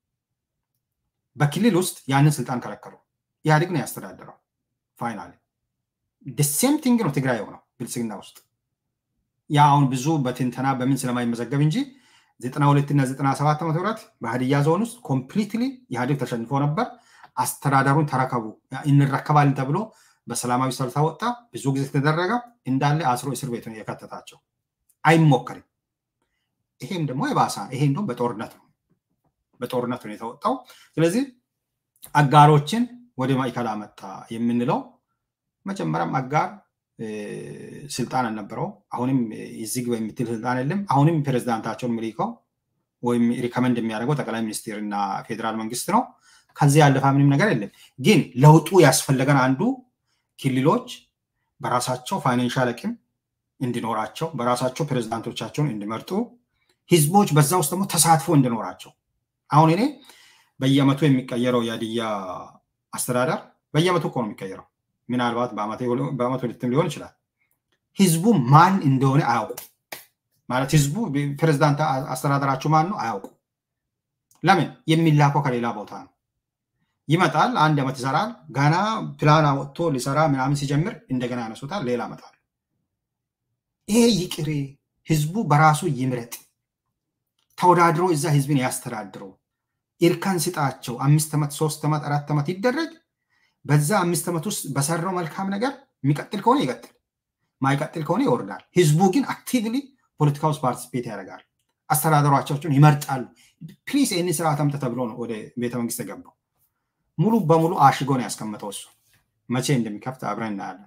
በክልል ውስጥ ያንን ስልጣን ከለከሉ። ኢህአዴግ ነው ያስተዳደረው። ፋይናል ሴም ቲንግ ነው ትግራይ የሆነው ብልጽግና ውስጥ ያ አሁን ብዙ በትንተና በምን ስለማይመዘገብ እንጂ ዘጠና ሁለት እና ዘጠና ሰባት ዓመተ ምህረት በሀዲያ ዞን ውስጥ ኮምፕሊትሊ ኢህአዴግ ተሸንፎ ነበር። አስተዳደሩን ተረከቡ እንረከባለን ተብሎ በሰላማዊ ሰልፍ ወጣ። ብዙ ጊዜ ተደረገ። እንዳለ አስሮ እስር ቤት ነው የከተታቸው። አይሞከርም። ይሄም ደግሞ የባሳ ይሄ እንደውም በጦርነት ነው በጦርነት ነው የተወጣው። ስለዚህ አጋሮችን ወደ ማዕከል አመጣ የምንለው መጀመሪያም አጋር ስልጣን አልነበረው። አሁንም እዚህ ግባ የምትል ስልጣን የለም። አሁንም ፕሬዝዳንታቸውን የሚልከው ወይም ሪከመንድ የሚያደርገው ጠቅላይ ሚኒስትር እና ፌዴራል መንግስት ነው። ከዚህ ያለፈ ምንም ነገር የለም። ግን ለውጡ ያስፈለገን አንዱ ክልሎች በራሳቸው ፋይናንሻል አቅም እንዲኖራቸው፣ በራሳቸው ፕሬዝዳንቶቻቸውን እንዲመርጡ፣ ህዝቦች በዛ ውስጥ ደግሞ ተሳትፎ እንዲኖራቸው። አሁን እኔ በየአመቱ የሚቀየረው የሀዲያ አስተዳደር በየአመቱ እኮ ነው የሚቀየረው ምናልባት በአመት ሁለትም ሊሆን ይችላል። ህዝቡ ማን እንደሆነ አያውቁ ማለት ህዝቡ ፕሬዝዳንት አስተዳደራችሁ ማን ነው አያውቁ። ለምን የሚላከው ከሌላ ቦታ ነው። ይመጣል፣ አንድ ዓመት ይሰራል። ገና ፕላን ወጥቶ ሊሰራ ምናምን ሲጀምር እንደገና ያነሱታል፣ ሌላ መጣል። ይሄ ይቅሬ፣ ህዝቡ በራሱ ይምረጥ፣ ተወዳድሮ እዛ ህዝብን ያስተዳድረው፣ እርከን ስጣቸው። አምስት ዓመት ሶስት ዓመት አራት ዓመት ይደረግ በዛ አምስት ዓመት ውስጥ በሰራው መልካም ነገር የሚቀጥል ከሆነ ይቀጥል፣ ማይቀጥል ከሆነ ይወርዳል። ህዝቡ ግን አክቲቭሊ ፖለቲካ ውስጥ ፓርቲስፔት ያደርጋል። አስተዳደሯቸውን ይመርጣሉ። ፕሊስ ይህንን ስርዓት አምጥ ተብሎ ነው ወደ ቤተ መንግስት የገባው። ሙሉ በሙሉ አሽጎ ነው ያስቀመጠው። እሱ መቼ እንደሚከፍት አብረን እናያለን።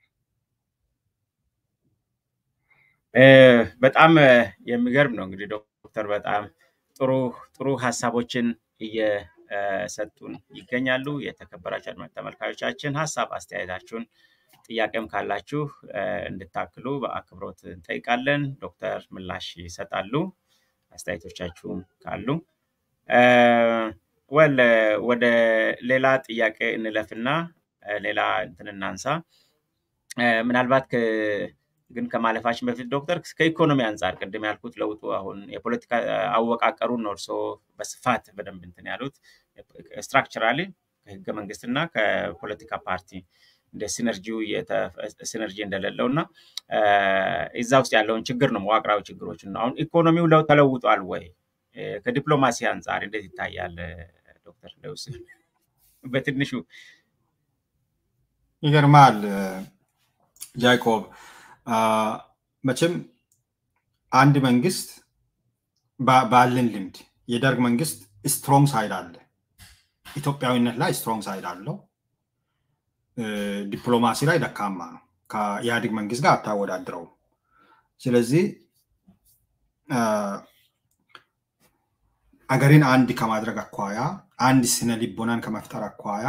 በጣም የሚገርም ነው እንግዲህ ዶክተር በጣም ጥሩ ጥሩ ሀሳቦችን እየሰጡን ይገኛሉ። የተከበራችሁ አድማጭ ተመልካዮቻችን ሀሳብ አስተያየታችሁን፣ ጥያቄም ካላችሁ እንድታክሉ በአክብሮት እንጠይቃለን። ዶክተር ምላሽ ይሰጣሉ። አስተያየቶቻችሁም ካሉ ወል ወደ ሌላ ጥያቄ እንለፍና ሌላ እንትን እናንሳ። ምናልባት ግን ከማለፋችን በፊት ዶክተር ከኢኮኖሚ አንጻር ቅድም ያልኩት ለውጡ አሁን የፖለቲካ አወቃቀሩን ነው እርስዎ በስፋት በደንብ እንትን ያሉት ስትራክቸራሊ ከህገ መንግስትና ከፖለቲካ ፓርቲ እንደ ሲነርጂው ሲነርጂ እንደሌለው እና እዛ ውስጥ ያለውን ችግር ነው መዋቅራዊ ችግሮችን ነው። አሁን ኢኮኖሚው ለውጥ ተለውጧል ወይ? ከዲፕሎማሲ አንጻር እንዴት ይታያል? ዶክተር ለውስ በትንሹ ይገርማል ጃይኮብ። መቼም አንድ መንግስት ባለን ልምድ የደርግ መንግስት ስትሮንግ ሳይድ አለ፣ ኢትዮጵያዊነት ላይ ስትሮንግ ሳይድ አለው። ዲፕሎማሲ ላይ ደካማ ነው። ከኢህአዴግ መንግስት ጋር አታወዳድረው። ስለዚህ አገርን አንድ ከማድረግ አኳያ አንድ ስነ ልቦናን ከመፍጠር አኳያ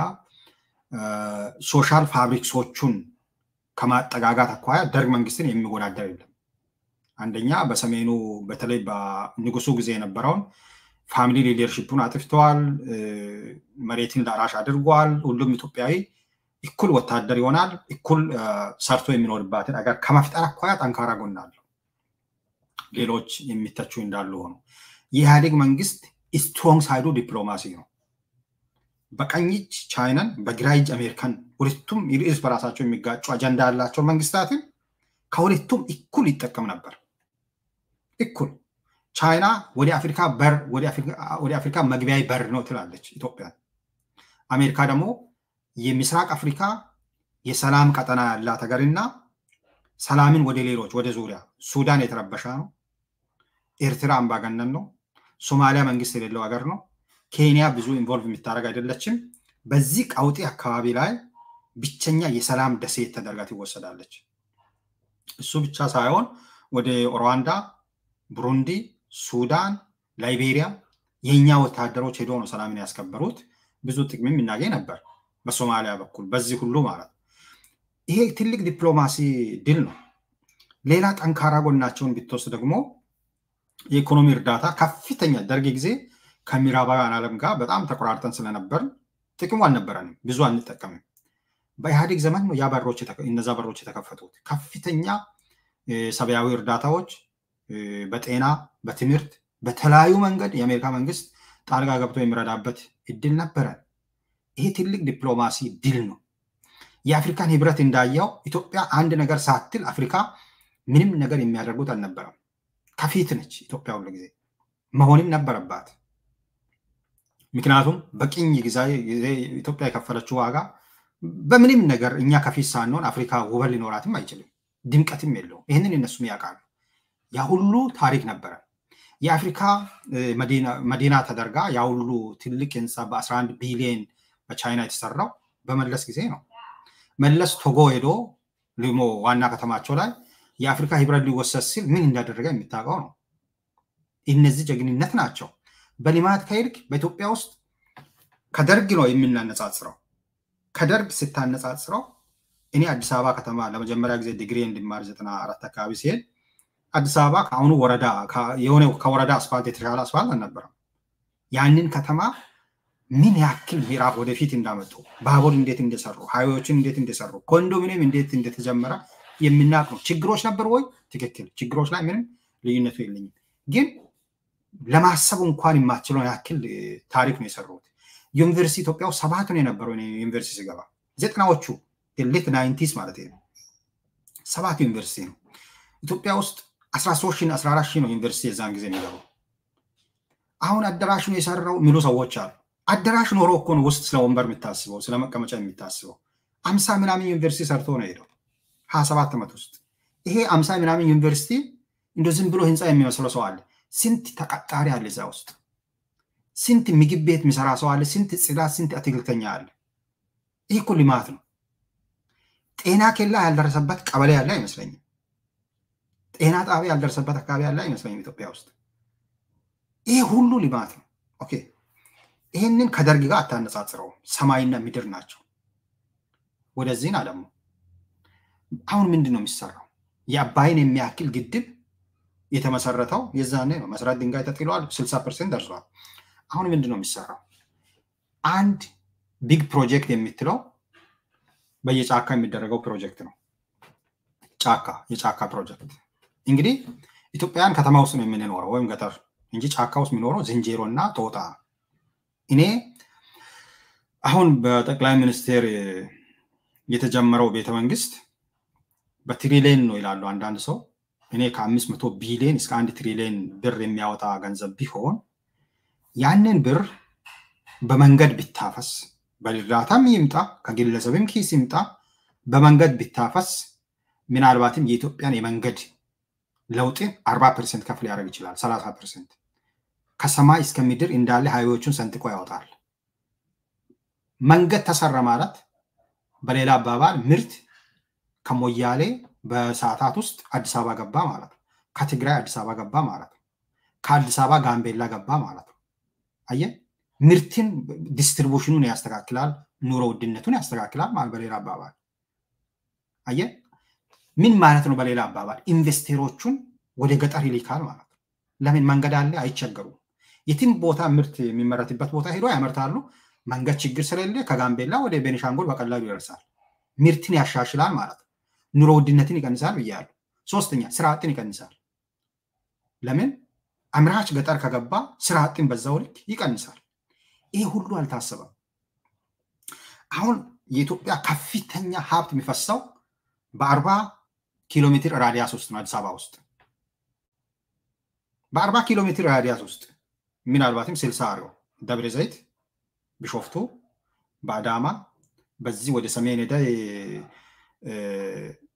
ሶሻል ፋብሪክሶቹን ከማጠጋጋት አኳያ ደርግ መንግስትን የሚወዳደር የለም። አንደኛ በሰሜኑ በተለይ በንጉሱ ጊዜ የነበረውን ፋሚሊ ሊደርሽፑን አጥፍተዋል። መሬትን ላራሽ አድርጓል። ሁሉም ኢትዮጵያዊ እኩል ወታደር ይሆናል። እኩል ሰርቶ የሚኖርባትን አገር ከመፍጠር አኳያ ጠንካራ ጎን አለው። ሌሎች የሚተቹ እንዳሉ ሆኖ የኢህአዴግ መንግስት ስትሮንግ ሳይዱ ዲፕሎማሲ ነው። በቀኝ እጅ ቻይናን፣ በግራ እጅ አሜሪካን ሁለቱም ርዕስ በራሳቸው የሚጋጩ አጀንዳ ያላቸው መንግስታትን ከሁለቱም እኩል ይጠቀም ነበር። እኩል ቻይና ወደ አፍሪካ በር ወደ አፍሪካ መግቢያ በር ነው ትላለች ኢትዮጵያ። አሜሪካ ደግሞ የምስራቅ አፍሪካ የሰላም ቀጠና ያላት ሀገርና ሰላምን ወደ ሌሎች ወደ ዙሪያ ሱዳን የተረበሻ ነው። ኤርትራ አምባገነን ነው። ሶማሊያ መንግስት የሌለው ሀገር ነው። ኬንያ ብዙ ኢንቮልቭ የሚታደረግ አይደለችም። በዚህ ቀውጢ አካባቢ ላይ ብቸኛ የሰላም ደሴት ተደርጋ ትወሰዳለች። እሱ ብቻ ሳይሆን ወደ ሩዋንዳ፣ ቡሩንዲ፣ ሱዳን፣ ላይቤሪያ የእኛ ወታደሮች ሄዶ ነው ሰላምን ያስከበሩት። ብዙ ጥቅምም እናገኝ ነበር በሶማሊያ በኩል በዚህ ሁሉ ማለት ነው። ይሄ ትልቅ ዲፕሎማሲ ድል ነው። ሌላ ጠንካራ ጎናቸውን ብትወስድ ደግሞ የኢኮኖሚ እርዳታ ከፍተኛ ደርግ ጊዜ ከምዕራባውያን ዓለም ጋር በጣም ተቆራርጠን ስለነበር ጥቅሙ አልነበረንም፣ ብዙ አንጠቀምም። በኢህአዴግ ዘመን ነው ያ በሮች እነዛ በሮች የተከፈቱት። ከፍተኛ ሰብአዊ እርዳታዎች በጤና በትምህርት በተለያዩ መንገድ የአሜሪካ መንግስት ጣልቃ ገብቶ የሚረዳበት እድል ነበረን። ይሄ ትልቅ ዲፕሎማሲ ድል ነው። የአፍሪካን ህብረት እንዳየው ኢትዮጵያ አንድ ነገር ሳትል አፍሪካ ምንም ነገር የሚያደርጉት አልነበረም። ከፊት ነች ኢትዮጵያ ሁሉ ጊዜ መሆንም ነበረባት። ምክንያቱም በቅኝ ጊዜ ኢትዮጵያ የከፈለችው ዋጋ በምንም ነገር እኛ ከፊት ሳንሆን አፍሪካ ውበት ሊኖራትም አይችልም፣ ድምቀትም የለውም። ይህንን እነሱም ያውቃሉ። ያ ሁሉ ታሪክ ነበረ። የአፍሪካ መዲና ተደርጋ ያ ሁሉ ትልቅ ህንፃ በ11 ቢሊዮን በቻይና የተሰራው በመለስ ጊዜ ነው። መለስ ቶጎ ሄዶ ሊሞ ዋና ከተማቸው ላይ የአፍሪካ ህብረት ሊወሰድ ሲል ምን እንዳደረገ የሚታወቀው ነው። እነዚህ ጀግንነት ናቸው። በልማት ከሄድክ በኢትዮጵያ ውስጥ ከደርግ ነው የምናነጻጽረው። ከደርግ ስታነጻጽረው እኔ አዲስ አበባ ከተማ ለመጀመሪያ ጊዜ ዲግሪ እንድማር ዘጠና አራት አካባቢ ሲሄድ አዲስ አበባ ከአሁኑ ወረዳ የሆነ ከወረዳ አስፋልት የተሻለ አስፋልት አልነበረም። ያንን ከተማ ምን ያክል ምዕራፍ ወደፊት እንዳመጡ ባቡር እንዴት እንደሰሩ፣ ሃይዌዎችን እንዴት እንደሰሩ፣ ኮንዶሚኒየም እንዴት እንደተጀመረ የምናውቅ ነው። ችግሮች ነበሩ ወይ? ትክክል። ችግሮች ላይ ምንም ልዩነቱ የለኝም። ግን ለማሰብ እንኳን የማችለውን ያክል ታሪክ ነው የሰሩት። ዩኒቨርሲቲ ኢትዮጵያ ውስጥ ሰባት ነው የነበረው ዩኒቨርሲቲ ስገባ ዘጠናዎቹ ሌት ናይንቲስ ማለት ነው። ሰባት ዩኒቨርሲቲ ነው ኢትዮጵያ ውስጥ አስራ ሶስት ሺህ አስራ አራት ሺህ ነው ዩኒቨርሲቲ የዛን ጊዜ የሚገቡ። አሁን አዳራሽ ነው የሰራው የሚሉ ሰዎች አሉ። አዳራሽ ኖሮ እኮ ነው ውስጥ ስለ ወንበር የሚታስበው ስለ መቀመጫ የሚታስበው። አምሳ ምናምን ዩኒቨርሲቲ ሰርቶ ነው ሄደው ሀያ ሰባት ዓመት ውስጥ ይሄ አምሳ ምናምን ዩኒቨርሲቲ እንደ ዝም ብሎ ህንፃ የሚመስለው ሰው አለ። ስንት ተቀጣሪ አለ እዛ ውስጥ? ስንት ምግብ ቤት የሚሰራ ሰው አለ? ስንት ጽዳት፣ ስንት አትክልተኛ አለ? ይህ እኮ ልማት ነው። ጤና ኬላ ያልደረሰበት ቀበሌ ያለ አይመስለኝም። ጤና ጣቢያ ያልደረሰበት አካባቢ ያለ አይመስለኝም ኢትዮጵያ ውስጥ። ይህ ሁሉ ልማት ነው። ኦኬ ይህንን ከደርግ ጋር አታነጻጽረውም። ሰማይና ምድር ናቸው። ወደዚህን አለሙ አሁን ምንድን ነው የሚሰራው? የአባይን የሚያክል ግድብ የተመሰረተው የዛኔ ነው። መሰረት ድንጋይ ተጥሏል። ስልሳ ፐርሰንት ደርሷል። አሁን ምንድን ነው የሚሰራው? አንድ ቢግ ፕሮጀክት የምትለው በየጫካ የሚደረገው ፕሮጀክት ነው። ጫካ የጫካ ፕሮጀክት እንግዲህ ኢትዮጵያውያን ከተማ ውስጥ ነው የምንኖረው ወይም ገጠር እንጂ ጫካ ውስጥ የሚኖረው ዝንጀሮ እና ጦጣ። እኔ አሁን በጠቅላይ ሚኒስቴር የተጀመረው ቤተመንግስት በትሪሊየን ነው ይላሉ አንዳንድ ሰው። እኔ ከአምስት መቶ ቢሊዮን እስከ አንድ ትሪሊየን ብር የሚያወጣ ገንዘብ ቢሆን ያንን ብር በመንገድ ቢታፈስ በእርዳታም ይምጣ ከግለሰብም ኪስ ይምጣ በመንገድ ቢታፈስ ምናልባትም የኢትዮጵያን የመንገድ ለውጥን አርባ ፐርሰንት ከፍ ሊያደርግ ይችላል። ሰላሳ ፐርሰንት ከሰማይ እስከ ምድር እንዳለ ሀይዎቹን ሰንጥቆ ያወጣል። መንገድ ተሰራ ማለት በሌላ አባባል ምርት ከሞያሌ በሰዓታት ውስጥ አዲስ አበባ ገባ ማለት ነው። ከትግራይ አዲስ አበባ ገባ ማለት ነው። ከአዲስ አበባ ጋምቤላ ገባ ማለት ነው። አየ ምርትን ዲስትሪቡሽኑን ያስተካክላል፣ ኑሮ ውድነቱን ያስተካክላል ማለት በሌላ አባባል አየ ምን ማለት ነው? በሌላ አባባል ኢንቨስቴሮቹን ወደ ገጠር ይልካል ማለት ነው። ለምን መንገድ አለ፣ አይቸገሩም። የትም ቦታ ምርት የሚመረትበት ቦታ ሄዶ ያመርታሉ። መንገድ ችግር ስለሌለ ከጋምቤላ ወደ ቤኒሻንጉል በቀላሉ ይደርሳል። ምርትን ያሻሽላል ማለት ነው። ኑሮ ውድነትን ይቀንሳል ብያለሁ። ሶስተኛ ስራ አጥን ይቀንሳል። ለምን አምራች ገጠር ከገባ ስራ አጥን በዛው ልክ ይቀንሳል። ይሄ ሁሉ አልታሰበም። አሁን የኢትዮጵያ ከፍተኛ ሀብት የሚፈሰው በአርባ ኪሎ ሜትር ራዲያስ ውስጥ ነው። አዲስ አበባ ውስጥ በአርባ ኪሎ ሜትር ራዲያስ ውስጥ ምናልባትም ስልሳ አሪው ደብረ ዘይት፣ ቢሾፍቱ፣ በአዳማ በዚህ ወደ ሰሜን ሄደ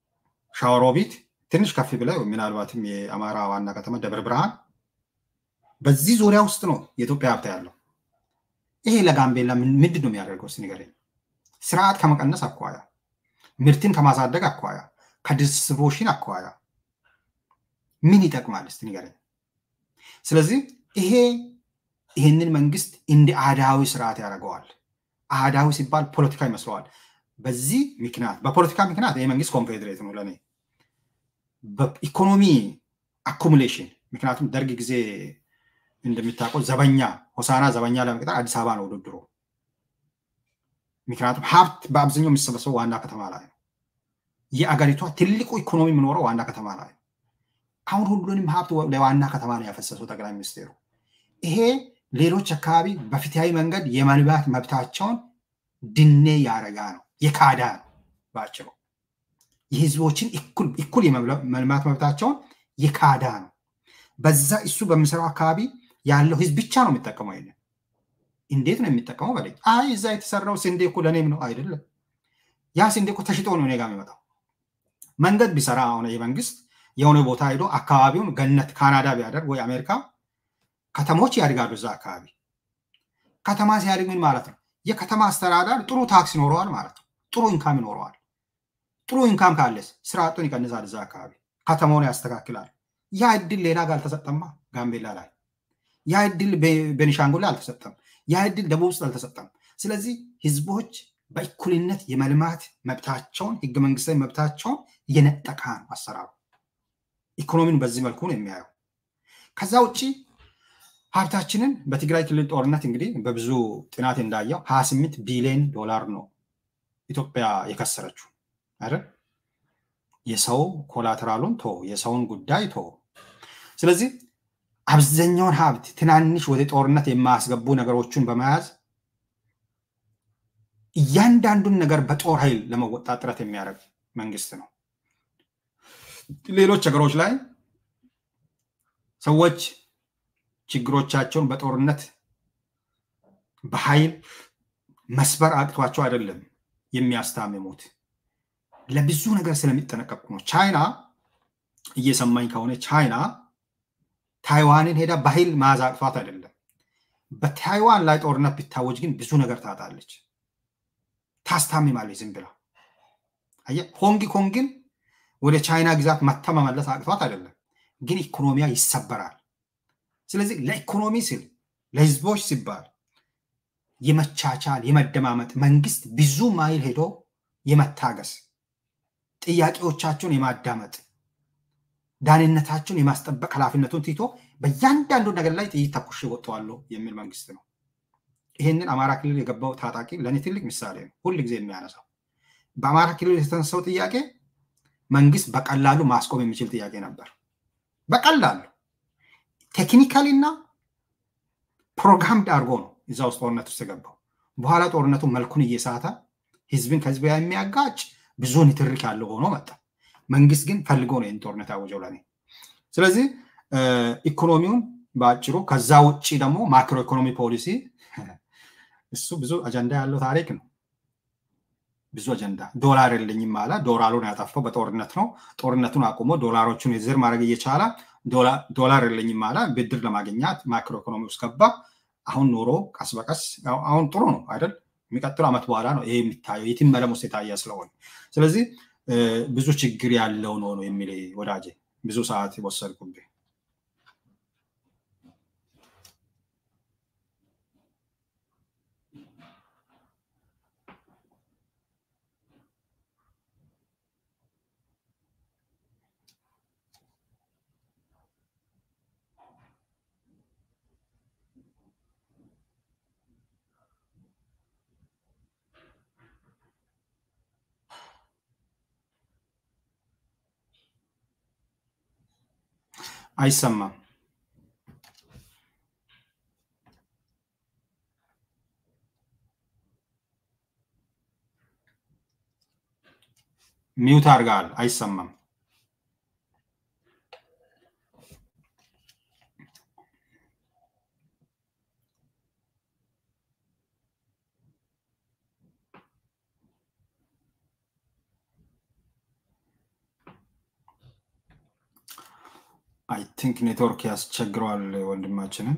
ሻወሮቢት ትንሽ ከፍ ብለ ምናልባትም የአማራ ዋና ከተማ ደብረ ብርሃን በዚህ ዙሪያ ውስጥ ነው የኢትዮጵያ ሀብት ያለው። ይሄ ለጋምቤላ ምንድን ነው የሚያደርገው? እስኪ ንገረኝ። ስርዓት ከመቀነስ አኳያ፣ ምርትን ከማሳደግ አኳያ፣ ከዲስትሪቡሽን አኳያ ምን ይጠቅማል? እስኪ ንገረኝ። ስለዚህ ይሄ ይህንን መንግስት እንደ አህዳዊ ስርዓት ያደርገዋል። አህዳዊ ሲባል ፖለቲካ ይመስለዋል። በዚህ ምክንያት በፖለቲካ ምክንያት ይህ መንግስት ኮንፌዴሬት ነው ለእኔ በኢኮኖሚ አኩሙሌሽን ምክንያቱም ደርግ ጊዜ እንደሚታውቀው ዘበኛ ሆሳና ዘበኛ ለመቅጠር አዲስ አበባ ነው ውድድሩ። ምክንያቱም ሀብት በአብዛኛው የሚሰበሰበው ዋና ከተማ ላይ ነው። የአገሪቷ ትልቁ ኢኮኖሚ የሚኖረው ዋና ከተማ ላይ ነው። አሁን ሁሉንም ሀብት ለዋና ከተማ ነው ያፈሰሰው ጠቅላይ ሚኒስቴሩ። ይሄ ሌሎች አካባቢ በፍትሃዊ መንገድ የመልማት መብታቸውን ድኔ ያረጋ ነው የካዳ ነው ባጭሩ። የህዝቦችን እኩል የመልማት መብታቸውን የካዳ ነው። በዛ እሱ በሚሰራው አካባቢ ያለው ህዝብ ብቻ ነው የሚጠቀመው። ይሄንን እንዴት ነው የሚጠቀመው በለኝ። አይ እዛ የተሰራው ስንዴ እኮ ለእኔም ነው አይደለም። ያ ስንዴ እኮ ተሽጦ ነው እኔ ጋር የሚመጣው። መንገድ ቢሰራ ሆነ የመንግስት የሆነ ቦታ ሄዶ አካባቢውን ገነት ካናዳ ቢያደርግ ወይ አሜሪካ ከተሞች ያድጋሉ። እዛ አካባቢ ከተማ ሲያድግ ምን ማለት ነው? የከተማ አስተዳደር ጥሩ ታክስ ይኖረዋል ማለት ነው። ጥሩ ኢንካም ይኖረዋል። ጥሩ ኢንካም ካለስ ስራ አጡን ይቀንሳል። እዛ አካባቢ ከተማውን ያስተካክላል። ያ እድል ሌላ ጋር አልተሰጠማ። ጋምቤላ ላይ ያ እድል ቤኒሻንጉል ላይ አልተሰጠም። ያ እድል ደቡብ ውስጥ አልተሰጠም። ስለዚህ ህዝቦች በእኩልነት የመልማት መብታቸውን ህገ መንግስታዊ መብታቸውን የነጠቃ ነው አሰራሩ። ኢኮኖሚን በዚህ መልኩ ነው የሚያየው። ከዛ ውጭ ሀብታችንን በትግራይ ክልል ጦርነት እንግዲህ በብዙ ጥናት እንዳየው ሀያ ስምንት ቢሊዮን ዶላር ነው ኢትዮጵያ የከሰረችው አይደል? የሰው ኮላተራሉን ቶ የሰውን ጉዳይ ቶ ስለዚህ አብዛኛውን ሀብት ትናንሽ ወደ ጦርነት የማያስገቡ ነገሮችን በመያዝ እያንዳንዱን ነገር በጦር ኃይል ለመወጣት ጥረት የሚያደርግ መንግስት ነው። ሌሎች ሀገሮች ላይ ሰዎች ችግሮቻቸውን በጦርነት በኃይል መስበር አቅቷቸው አይደለም የሚያስታምሙት፣ ለብዙ ነገር ስለሚጠነቀቁ ነው። ቻይና እየሰማኝ ከሆነ ቻይና ታይዋንን ሄዳ በኃይል መያዝ አቅቷት አይደለም። በታይዋን ላይ ጦርነት ቢታወጅ ግን ብዙ ነገር ታጣለች፣ ታስታምማለች ዝም ብላ። አየህ፣ ሆንግ ኮንግን ወደ ቻይና ግዛት መታ መመለስ አቅቷት አይደለም፣ ግን ኢኮኖሚያ ይሰበራል። ስለዚህ ለኢኮኖሚ ሲል ለህዝቦች ሲባል የመቻቻል የመደማመጥ መንግስት ብዙ ማይል ሄዶ የመታገስ ጥያቄዎቻቸውን የማዳመጥ ዳንነታቸውን የማስጠበቅ ኃላፊነቱን ትቶ በእያንዳንዱ ነገር ላይ ጥይት ተኩሽ ወጥተዋለሁ የሚል መንግስት ነው። ይህንን አማራ ክልል የገባው ታጣቂ ለእኔ ትልቅ ምሳሌ ነው፣ ሁል ጊዜ የሚያነሳው በአማራ ክልል የተነሳው ጥያቄ መንግስት በቀላሉ ማስቆም የሚችል ጥያቄ ነበር። በቀላሉ ቴክኒካሊ እና ፕሮግራምድ አድርጎ ነው እዛ ውስጥ ጦርነት ውስጥ የገባው። በኋላ ጦርነቱ መልኩን እየሳተ ህዝብን ከህዝብ የሚያጋጭ ብዙ ንትርክ ያለው ሆኖ መጣ። መንግስት ግን ፈልጎ ነው ይህን ጦርነት ያወጀው ለኔ። ስለዚህ ኢኮኖሚውን በአጭሩ፣ ከዛ ውጭ ደግሞ ማክሮ ኢኮኖሚ ፖሊሲ እሱ ብዙ አጀንዳ ያለው ታሪክ ነው። ብዙ አጀንዳ ዶላር የለኝም አለ። ዶላሩን ያጠፋው በጦርነት ነው። ጦርነቱን አቁሞ ዶላሮቹን የዝር ማድረግ እየቻለ ዶላር የለኝም አለ። ብድር ለማግኘት ማክሮ ኢኮኖሚ ውስጥ ገባ። አሁን ኑሮ ቀስ በቀስ አሁን ጥሩ ነው አይደል? የሚቀጥለው ዓመት በኋላ ነው ይሄ የሚታየው የትም መለም ውስጥ የታየ ስለሆነ፣ ስለዚህ ብዙ ችግር ያለው ነው ነው የሚል ወዳጄ፣ ብዙ ሰዓት ወሰድኩብህ። አይሰማም። ሚውት አድርገሃል። አይሰማም። አይ ቲንክ ኔትወርክ ያስቸግረዋል ወንድማችንን።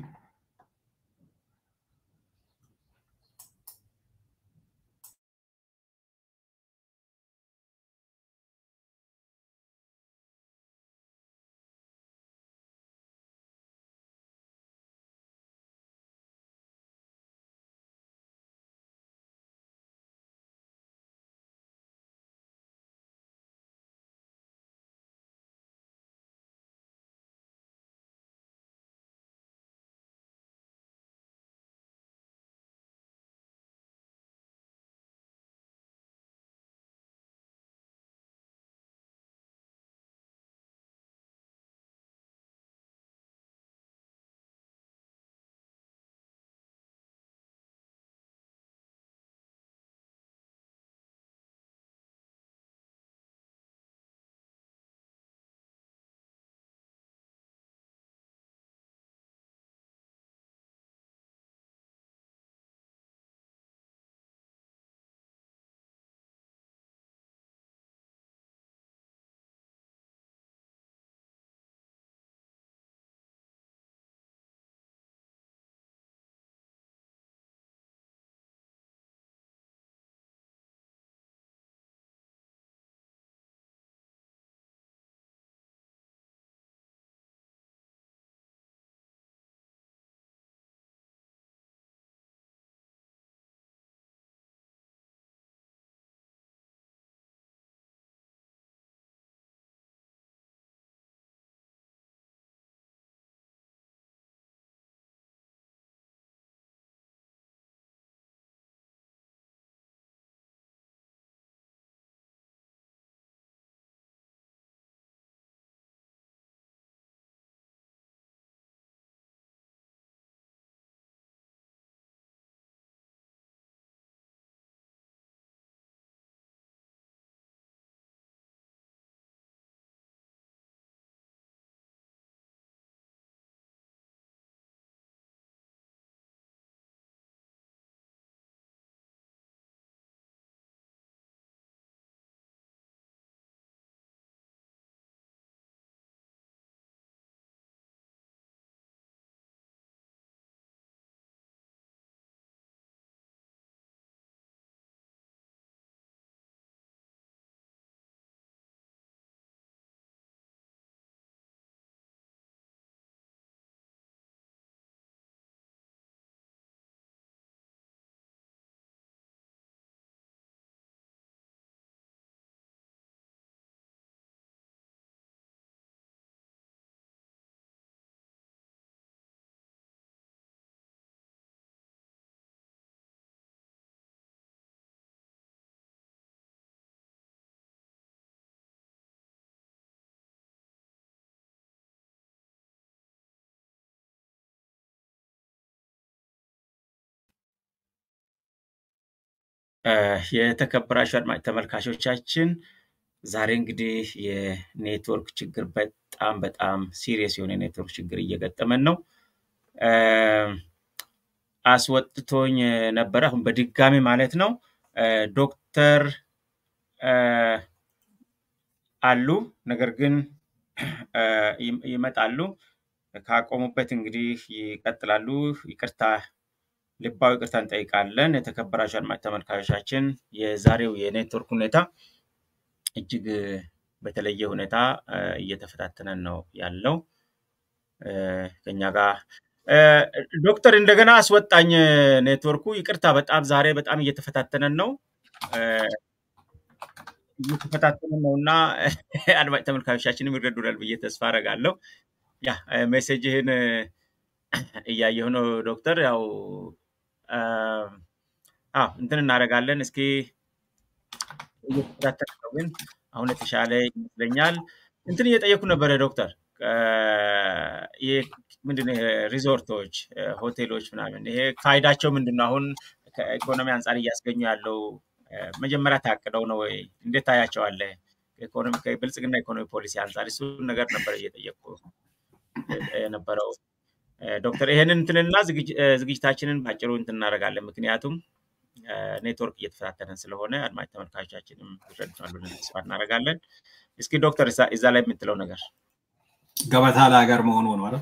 የተከበራችሁ አድማጭ ተመልካቾቻችን ዛሬ እንግዲህ የኔትወርክ ችግር በጣም በጣም ሲሪየስ የሆነ የኔትወርክ ችግር እየገጠመን ነው። አስወጥቶኝ ነበረ አሁን በድጋሚ ማለት ነው። ዶክተር አሉ ነገር ግን ይመጣሉ። ካቆሙበት እንግዲህ ይቀጥላሉ። ይቅርታ ልባዊ ይቅርታ እንጠይቃለን። የተከበራችሁ አድማጭ ተመልካቾቻችን የዛሬው የኔትወርክ ሁኔታ እጅግ በተለየ ሁኔታ እየተፈታተነን ነው ያለው ከኛ ጋር ዶክተር እንደገና አስወጣኝ ኔትወርኩ። ይቅርታ በጣም ዛሬ በጣም እየተፈታተነን ነው እየተፈታተነን ነው እና አድማጭ ተመልካቾቻችንም ይረዱናል ብዬ ተስፋ አደርጋለሁ። ያ ሜሴጅህን እያየሁ ነው ዶክተር። ያው አዎ እንትን እናደርጋለን። እስኪ እየተከታተል ነው ግን አሁን የተሻለ ይመስለኛል። እንትን እየጠየኩ ነበረ ዶክተር ምንድን ሪዞርቶች፣ ሆቴሎች ምናምን ይሄ ፋይዳቸው ምንድን ነው? አሁን ከኢኮኖሚ አንጻር እያስገኙ ያለው መጀመሪያ ታቅደው ነው ወይ? እንዴት ታያቸዋለህ? ኢኮኖሚ ብልጽግና ኢኮኖሚ ፖሊሲ አንጻር እሱን ነገር ነበረ እየጠየቁ የነበረው ዶክተር። ይሄንን እንትንና ዝግጅታችንን ባጭሩ እንትን እናደርጋለን። ምክንያቱም ኔትወርክ እየተፈታተነን ስለሆነ አድማጭ ተመልካቾቻችንም ይረዱናል ብለን ተስፋ እናደርጋለን። እስኪ ዶክተር እዛ ላይ የምትለው ነገር ገበታ ለሀገር መሆኑ ነው አይደል?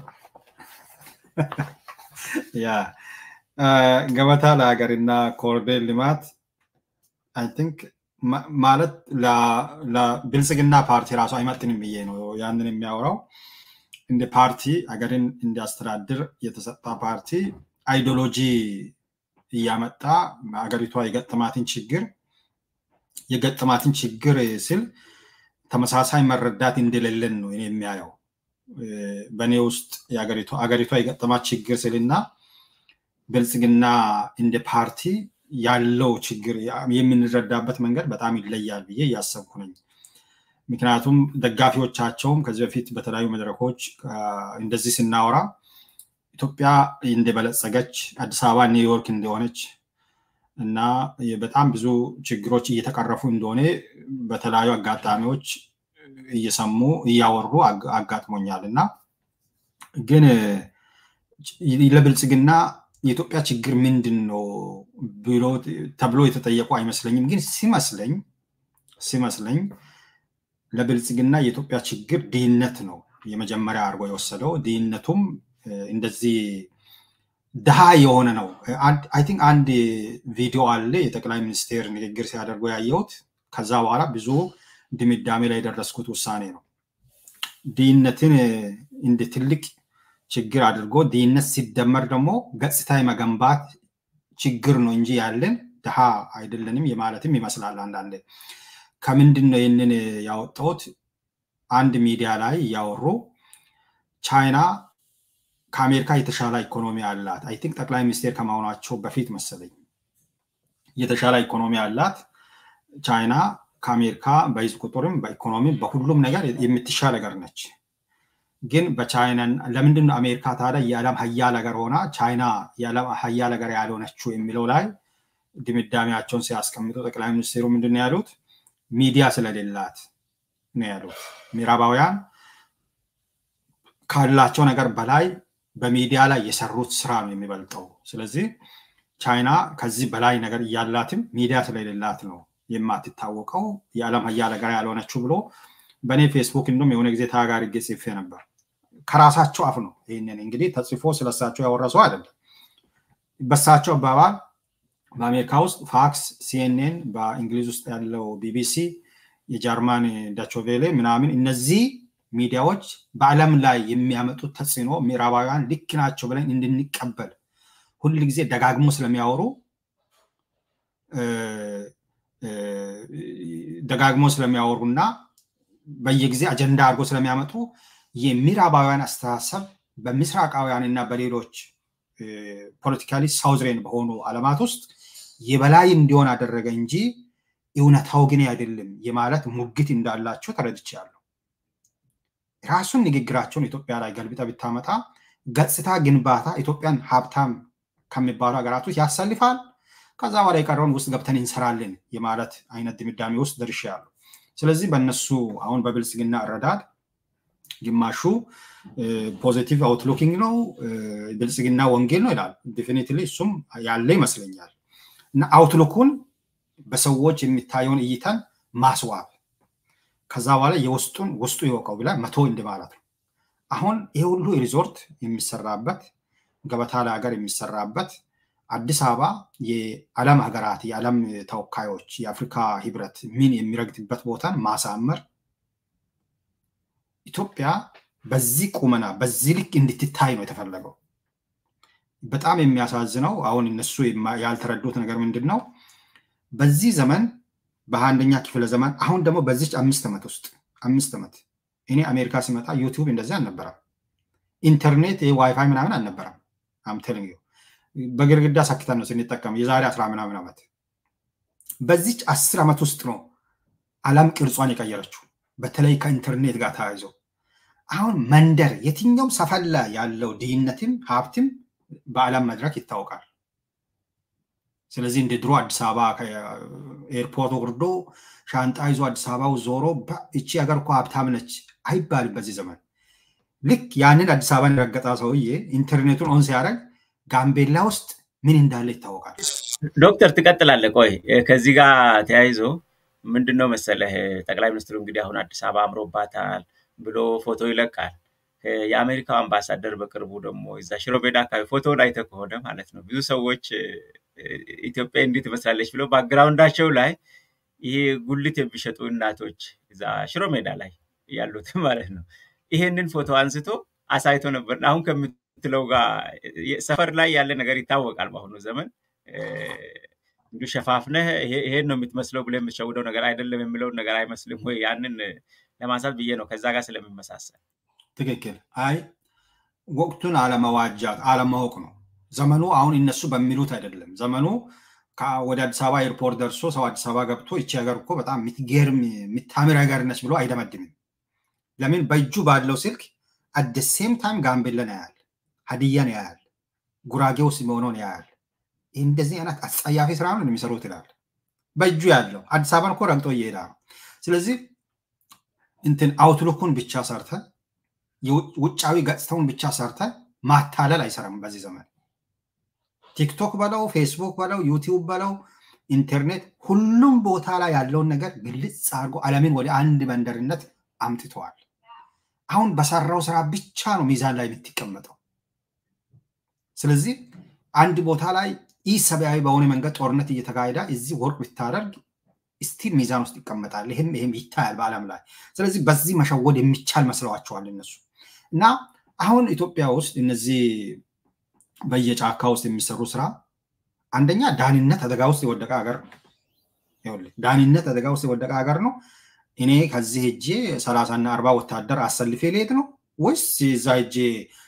ያ ገበታ ለሀገር እና ኮሪደር ልማት አይ ቲንክ ማለት ለብልጽግና ፓርቲ ራሱ አይመጥንም ብዬ ነው ያንን የሚያወራው። እንደ ፓርቲ ሀገርን እንዲያስተዳድር የተሰጣ ፓርቲ አይዲዮሎጂ እያመጣ ሀገሪቷ የገጠማትን ችግር የገጠማትን ችግር ስል ተመሳሳይ መረዳት እንደሌለን ነው የሚያየው። በእኔ ውስጥ ሀገሪቷ የገጠማት ችግር ስልና ብልጽግና እንደ ፓርቲ ያለው ችግር የምንረዳበት መንገድ በጣም ይለያል ብዬ እያሰብኩ ነኝ። ምክንያቱም ደጋፊዎቻቸውም ከዚህ በፊት በተለያዩ መድረኮች እንደዚህ ስናወራ ኢትዮጵያ እንደበለጸገች አዲስ አበባ ኒውዮርክ እንደሆነች እና በጣም ብዙ ችግሮች እየተቀረፉ እንደሆነ በተለያዩ አጋጣሚዎች እየሰሙ እያወሩ አጋጥሞኛል እና ግን ለብልጽግና የኢትዮጵያ ችግር ምንድን ነው ብሎ ተብሎ የተጠየቁ አይመስለኝም። ግን ሲመስለኝ ሲመስለኝ ለብልጽግና የኢትዮጵያ ችግር ድህነት ነው የመጀመሪያ አድርጎ የወሰደው። ድህነቱም እንደዚህ ድሃ የሆነ ነው። አይ ቲንክ አንድ ቪዲዮ አለ የጠቅላይ ሚኒስቴር ንግግር ሲያደርጉ ያየሁት። ከዛ በኋላ ብዙ ድምዳሜ ላይ የደረስኩት ውሳኔ ነው። ድህነትን እንደ ትልቅ ችግር አድርጎ ድህነት ሲደመር ደግሞ ገጽታ የመገንባት ችግር ነው እንጂ ያለን ድሃ አይደለንም የማለትም ይመስላል አንዳንዴ። ከምንድን ነው ይህንን ያወጣሁት? አንድ ሚዲያ ላይ እያወሩ ቻይና ከአሜሪካ የተሻለ ኢኮኖሚ አላት። አይ ቲንክ ጠቅላይ ሚኒስቴር ከመሆናቸው በፊት መሰለኝ የተሻለ ኢኮኖሚ አላት ቻይና ከአሜሪካ በህዝብ ቁጥርም በኢኮኖሚ በሁሉም ነገር የምትሻል ነገር ነች። ግን በቻይና ለምንድን ነው አሜሪካ ታዲያ የዓለም ሀያል ሀገር ሆና ቻይና የዓለም ሀያል ሀገር ያልሆነችው የሚለው ላይ ድምዳሜያቸውን ሲያስቀምጡ ጠቅላይ ሚኒስትሩ ምንድን ነው ያሉት? ሚዲያ ስለሌላት ነው ያሉት። ምዕራባውያን ካላቸው ነገር በላይ በሚዲያ ላይ የሰሩት ስራ ነው የሚበልጠው። ስለዚህ ቻይና ከዚህ በላይ ነገር እያላትም ሚዲያ ስለሌላት ነው የማትታወቀው የዓለም ሀያል ሀገር ያልሆነችው ብሎ በእኔ ፌስቡክ እንዲሁም የሆነ ጊዜ ተጋጋሪ ጽፌ ነበር። ከራሳቸው አፍ ነው ይህንን እንግዲህ ተጽፎ ስለሳቸው ያወረሰው አይደለም። በሳቸው አባባል በአሜሪካ ውስጥ ፋክስ፣ ሲኤንኤን፣ በእንግሊዝ ውስጥ ያለው ቢቢሲ፣ የጀርማን ዳቾቬሌ ምናምን እነዚህ ሚዲያዎች በዓለም ላይ የሚያመጡት ተጽዕኖ ምዕራባውያን ልክ ናቸው ብለን እንድንቀበል ሁል ጊዜ ደጋግሞ ስለሚያወሩ ደጋግሞ ስለሚያወሩና በየጊዜ አጀንዳ አድርጎ ስለሚያመጡ የምዕራባውያን አስተሳሰብ በምስራቃውያን እና በሌሎች ፖለቲካሊ ሳውዝሬን በሆኑ ዓለማት ውስጥ የበላይ እንዲሆን አደረገ እንጂ እውነታው ግን አይደለም የማለት ሙግት እንዳላቸው ተረድቻለሁ። ራሱን ንግግራቸውን ኢትዮጵያ ላይ ገልብጠ ብታመጣ ገጽታ ግንባታ ኢትዮጵያን ሀብታም ከሚባሉ ሀገራት ውስጥ ያሰልፋል። ከዛ በኋላ የቀረውን ውስጥ ገብተን እንሰራለን የማለት አይነት ድምዳሜ ውስጥ ደርሻለሁ። ስለዚህ በእነሱ አሁን በብልጽግና እረዳድ ግማሹ ፖዚቲቭ አውትሉኪንግ ነው፣ ብልጽግና ወንጌል ነው ይላል። ዴፊኒትሊ እሱም ያለ ይመስለኛል። እና አውትሉኩን በሰዎች የሚታየውን እይታን ማስዋብ ከዛ በኋላ የውስጡን ውስጡ ይወቀው ብላ መቶ እንደ ማለት ነው። አሁን ይህ ሁሉ ሪዞርት የሚሰራበት ገበታ ለሀገር የሚሰራበት አዲስ አበባ የዓለም ሀገራት የዓለም ተወካዮች የአፍሪካ ህብረት ምን የሚረግጥበት ቦታን ማሳመር ኢትዮጵያ በዚህ ቁመና በዚህ ልክ እንድትታይ ነው የተፈለገው። በጣም የሚያሳዝነው አሁን እነሱ ያልተረዱት ነገር ምንድን ነው? በዚህ ዘመን በአንደኛ ክፍለ ዘመን አሁን ደግሞ በዚች አምስት ዓመት ውስጥ አምስት ዓመት እኔ አሜሪካ ሲመጣ ዩቲዩብ እንደዚህ አልነበረም። ኢንተርኔት ዋይፋይ ምናምን አልነበረም። አምቴልንግ በግድግዳ ሰክተን ነው ስንጠቀም የዛሬ አስራ ምናምን ዓመት። በዚች አስር ዓመት ውስጥ ነው ዓለም ቅርጿን የቀየረችው በተለይ ከኢንተርኔት ጋር ተያይዞ አሁን መንደር የትኛውም ሰፈላ ያለው ድህነትም ሀብትም በዓለም መድረክ ይታወቃል። ስለዚህ እንደ ድሮ አዲስ አበባ ኤርፖርት ወርዶ ሻንጣ ይዞ አዲስ አበባው ዞሮ እቺ ሀገር እኮ ሀብታም ነች አይባልም በዚህ ዘመን። ልክ ያንን አዲስ አበባን የረገጠ ሰውዬ ኢንተርኔቱን ኦን ሲያደርግ ጋምቤላ ውስጥ ምን እንዳለ ይታወቃል። ዶክተር ትቀጥላለህ። ቆይ ከዚህ ጋር ተያይዞ ምንድን ነው መሰለህ ጠቅላይ ሚኒስትሩ እንግዲህ አሁን አዲስ አበባ አምሮባታል ብሎ ፎቶ ይለቃል። የአሜሪካው አምባሳደር በቅርቡ ደግሞ እዛ ሽሮ ሜዳ አካባቢ ፎቶውን አይተህ ከሆነ ማለት ነው ብዙ ሰዎች ኢትዮጵያ እንዲህ ትመስላለች ብለው ባክግራውንዳቸው ላይ ይሄ ጉልት የሚሸጡ እናቶች እዛ ሽሮ ሜዳ ላይ ያሉት ማለት ነው ይሄንን ፎቶ አንስቶ አሳይቶ ነበር። አሁን ከምትለው ጋር ሰፈር ላይ ያለ ነገር ይታወቃል። በአሁኑ ዘመን እንዲሁ ሸፋፍነህ ይሄን ነው የምትመስለው ብለህ የምትሸውደው ነገር አይደለም የሚለውን ነገር አይመስልም ወይ? ያንን ለማንሳት ብዬ ነው ከዛ ጋር ስለሚመሳሰል። ትክክል። አይ ወቅቱን አለመዋጃት አለማወቅ ነው ዘመኑ። አሁን እነሱ በሚሉት አይደለም ዘመኑ። ወደ አዲስ አበባ ኤርፖርት ደርሶ ሰው አዲስ አበባ ገብቶ ይቺ ሀገር እኮ በጣም የምትገርም የምታምር ሀገር ነች ብሎ አይደመድምም። ለምን በእጁ ባለው ስልክ አደ ሴም ታይም ጋምቤላን ያያል፣ ሀዲያን ያያል፣ ጉራጌ ውስጥ መሆኑን ያያል። እንደዚህ አይነት አስጸያፊ ስራ ነው የሚሰሩት ይላል። በእጁ ያለው አዲስ አበባን እኮ ረግጦ እየሄዳ ነው። ስለዚህ እንትን አውትሉኩን ብቻ ሰርተ ውጫዊ ገጽታውን ብቻ ሰርተ ማታለል አይሰራም በዚህ ዘመን። ቲክቶክ በለው ፌስቡክ በለው ዩቲዩብ በለው ኢንተርኔት፣ ሁሉም ቦታ ላይ ያለውን ነገር ግልጽ አድርጎ ዓለምን ወደ አንድ መንደርነት አምጥተዋል። አሁን በሰራው ስራ ብቻ ነው ሚዛን ላይ የምትቀመጠው። ስለዚህ አንድ ቦታ ላይ ይህ ሰብአዊ በሆነ መንገድ ጦርነት እየተካሄደ እዚህ ወርቅ ብታደርግ ስቲል ሚዛን ውስጥ ይቀመጣል። ይህም ይህም ይታያል በዓለም ላይ። ስለዚህ በዚህ መሸወድ የሚቻል መስለዋቸዋል እነሱ እና አሁን ኢትዮጵያ ውስጥ እነዚህ በየጫካ ውስጥ የሚሰሩ ስራ አንደኛ ዳንነት አደጋ ውስጥ የወደቀ ሀገር ነው። ዳንነት አደጋ ውስጥ የወደቀ ሀገር ነው። እኔ ከዚህ ሄጄ ሰላሳና አርባ ወታደር አሰልፌ ልሄድ ነው ወይስ እዛ ሄጄ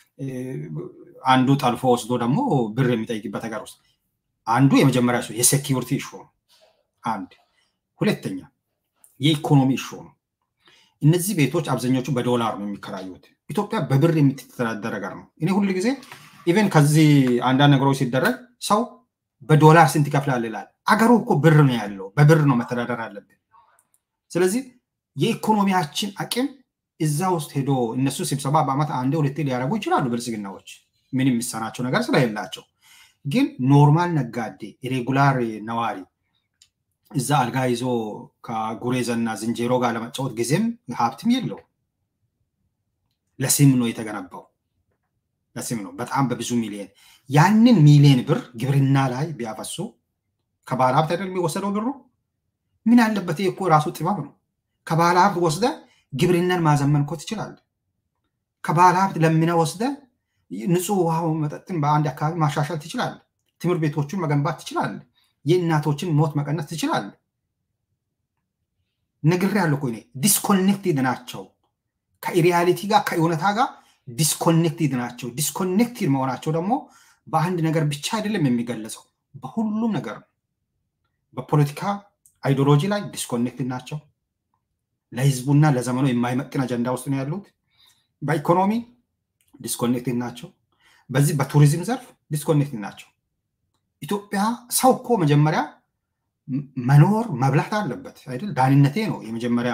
አንዱ ጠልፎ ወስዶ ደግሞ ብር የሚጠይቅበት ሀገር ውስጥ አንዱ የመጀመሪያ የሴኪሪቲ ኢሹ ነው። አንድ ሁለተኛ የኢኮኖሚ ኢሹ ነው። እነዚህ ቤቶች አብዛኞቹ በዶላር ነው የሚከራዩት። ኢትዮጵያ በብር የምትተዳደር ሀገር ነው። እኔ ሁል ጊዜ ኢቨን ከዚህ አንዳንድ ነገሮች ሲደረግ ሰው በዶላር ስንት ይከፍላል ይላል። አገሩ እኮ ብር ነው ያለው፣ በብር ነው መተዳደር አለብን። ስለዚህ የኢኮኖሚያችን አቅም እዛ ውስጥ ሄዶ እነሱ ስብሰባ በአመት አንዴ ሁለቴ ሊያደርጉ ይችላሉ ብልጽግናዎች፣ ምን የሚሰናቸው ነገር ስለሌላቸው። ግን ኖርማል ነጋዴ ሬጉላር ነዋሪ እዛ አልጋ ይዞ ከጉሬዘና ዝንጀሮ ጋር ለመጫወት ጊዜም ሀብትም የለው። ለስም ነው የተገነባው፣ ለስም ነው በጣም በብዙ ሚሊዮን። ያንን ሚሊዮን ብር ግብርና ላይ ቢያፈሱ ከባለ ሀብት አይደል የሚወሰደው ብሩ? ምን አለበት? ይህ እኮ ራሱ ጥበብ ነው። ከባለ ሀብት ወስደ ግብርናን ማዘመን እኮ ትችላለህ። ከባለ ሀብት ለምነ ወስደ ንጹህ ውሃ መጠጥን በአንድ አካባቢ ማሻሻል ትችላለህ። ትምህርት ቤቶቹን መገንባት ትችላለህ። የእናቶችን ሞት መቀነስ ትችላለህ። ነግሬያለሁ እኮ እኔ ዲስኮኔክትድ ናቸው ከሪያሊቲ ጋር ከእውነታ ጋር ዲስኮኔክትድ ናቸው። ዲስኮኔክትድ መሆናቸው ደግሞ በአንድ ነገር ብቻ አይደለም የሚገለጸው፣ በሁሉም ነገር ነው። በፖለቲካ አይዲዮሎጂ ላይ ዲስኮኔክትድ ናቸው። ለህዝቡና ለዘመኑ የማይመጥን አጀንዳ ውስጥ ነው ያሉት። በኢኮኖሚ ዲስኮኔክትድ ናቸው። በዚህ በቱሪዝም ዘርፍ ዲስኮኔክትድ ናቸው። ኢትዮጵያ ሰው እኮ መጀመሪያ መኖር መብላት አለበት አይደል? ዳንነቴ ነው የመጀመሪያ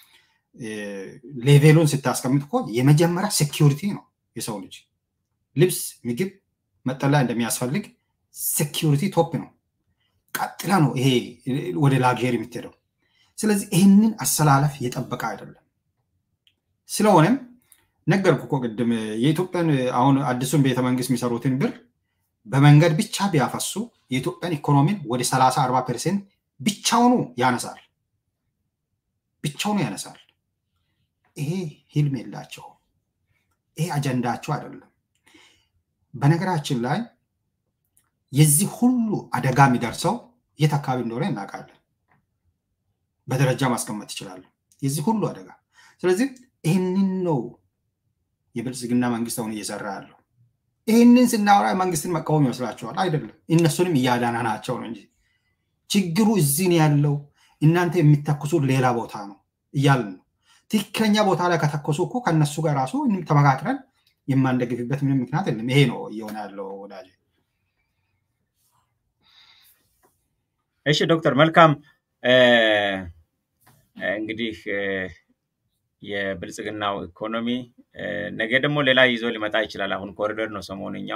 ሌቬሉን ስታስቀምጥ እኮ የመጀመሪያ ሴኪሪቲ ነው የሰው ልጅ ልብስ፣ ምግብ፣ መጠለያ እንደሚያስፈልግ ሴኪሪቲ ቶፕ ነው። ቀጥላ ነው ይሄ ወደ ላግር የምትሄደው። ስለዚህ ይህንን አሰላለፍ የጠበቀ አይደለም። ስለሆነም ነገርኩ እኮ ቅድም የኢትዮጵያን አሁን አዲሱን ቤተመንግስት የሚሰሩትን ብር በመንገድ ብቻ ቢያፈሱ የኢትዮጵያን ኢኮኖሚን ወደ 30 40 ፐርሰንት ብቻውኑ ያነሳል ብቻውኑ ያነሳል። ይሄ ህልም የላቸው። ይሄ አጀንዳቸው አይደለም። በነገራችን ላይ የዚህ ሁሉ አደጋ የሚደርሰው የት አካባቢ እንደሆነ እናውቃለን። በደረጃ ማስቀመጥ ይችላሉ። የዚህ ሁሉ አደጋ። ስለዚህ ይህንን ነው የብልጽግና መንግስት አሁን እየሰራ ያለው። ይህንን ስናወራ መንግስትን መቃወም ይመስላችኋል? አይደለም። እነሱንም እያዳናናቸው ነው እንጂ ችግሩ እዚህ ነው ያለው። እናንተ የሚተኩሱት ሌላ ቦታ ነው እያልን ነው። ትክክለኛ ቦታ ላይ ከተኮሱ እኮ ከነሱ ጋር ራሱ ተመካክረን የማንደግፍበት ምንም ምክንያት የለም። ይሄ ነው እየሆነ ያለው ወዳጅ። እሺ ዶክተር መልካም እንግዲህ የብልጽግናው ኢኮኖሚ ነገ ደግሞ ሌላ ይዞ ሊመጣ ይችላል። አሁን ኮሪደር ነው ሰሞንኛው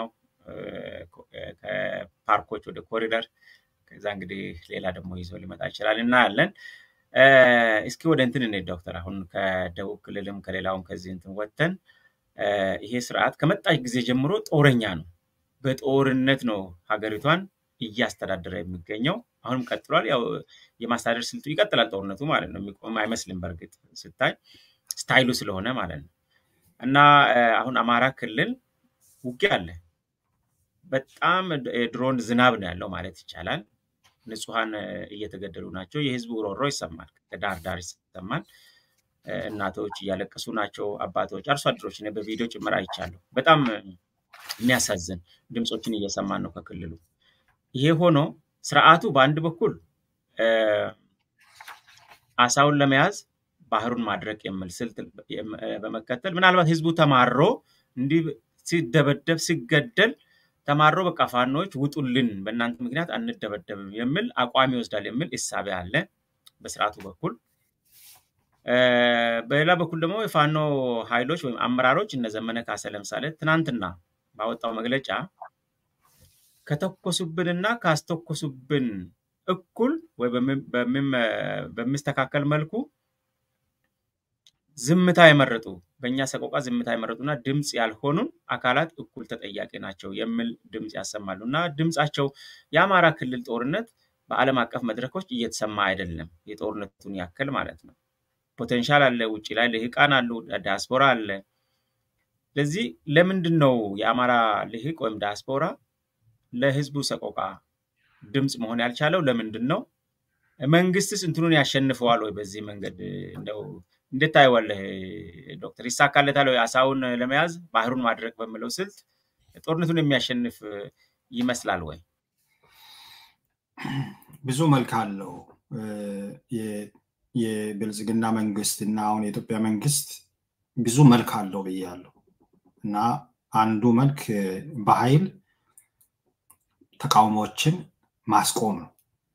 ከፓርኮች ወደ ኮሪደር፣ ከዛ እንግዲህ ሌላ ደግሞ ይዞ ሊመጣ ይችላል እናያለን። እስኪ ወደ እንትን እንሂድ ዶክተር። አሁን ከደቡብ ክልልም ከሌላውም ከዚህ እንትን ወጥተን ይሄ ስርዓት ከመጣች ጊዜ ጀምሮ ጦረኛ ነው። በጦርነት ነው ሀገሪቷን እያስተዳደረ የሚገኘው። አሁንም ቀጥሏል። ያው የማስተዳደር ስልቱ ይቀጥላል። ጦርነቱ ማለት ነው። የሚቆም አይመስልም። በእርግጥ ስታይ ስታይሉ ስለሆነ ማለት ነው። እና አሁን አማራ ክልል ውጊያ አለ። በጣም የድሮን ዝናብ ነው ያለው ማለት ይቻላል። ንጹሐን እየተገደሉ ናቸው። የህዝቡ ሮሮ ይሰማል፣ ከዳር ዳር ይሰማል። እናቶች እያለቀሱ ናቸው። አባቶች፣ አርሶ አደሮች እኔ በቪዲዮ ጭምር አይቻለሁ። በጣም የሚያሳዝን ድምፆችን እየሰማን ነው ከክልሉ። ይሄ ሆኖ ስርዓቱ በአንድ በኩል አሳውን ለመያዝ ባህሩን ማድረቅ የሚል ስልት በመከተል ምናልባት ህዝቡ ተማሮ እንዲህ ሲደበደብ ሲገደል ተማሮ በቃ ፋኖች ውጡልን፣ በእናንተ ምክንያት አንደበደብም የሚል አቋም ይወስዳል የሚል እሳቤ አለ በስርዓቱ በኩል። በሌላ በኩል ደግሞ የፋኖ ኃይሎች ወይም አመራሮች እነ ዘመነ ካሰ ለምሳሌ ትናንትና ባወጣው መግለጫ ከተኮሱብንና ካስተኮሱብን እኩል ወይ በሚስተካከል መልኩ ዝምታ የመረጡ በእኛ ሰቆቃ ዝምታ የመረጡና ድምፅ ያልሆኑን አካላት እኩል ተጠያቂ ናቸው የሚል ድምፅ ያሰማሉ እና ድምፃቸው የአማራ ክልል ጦርነት በዓለም አቀፍ መድረኮች እየተሰማ አይደለም። የጦርነቱን ያክል ማለት ነው። ፖቴንሻል አለ፣ ውጭ ላይ ልሂቃን አሉ፣ ዲያስፖራ አለ። ስለዚህ ለምንድን ነው የአማራ ልሂቅ ወይም ዲያስፖራ ለህዝቡ ሰቆቃ ድምፅ መሆን ያልቻለው? ለምንድን ነው? መንግስትስ እንትኑን ያሸንፈዋል ወይ? በዚህ መንገድ እንደው እንዴት ታየዋለህ ዶክተር? ይሳካለታል ወይ? አሳውን ለመያዝ ባህሩን ማድረግ በሚለው ስልት ጦርነቱን የሚያሸንፍ ይመስላል ወይ? ብዙ መልክ አለው። የብልጽግና መንግስት እና አሁን የኢትዮጵያ መንግስት ብዙ መልክ አለው ብያለሁ እና አንዱ መልክ በኃይል ተቃውሞዎችን ማስቆም ነው።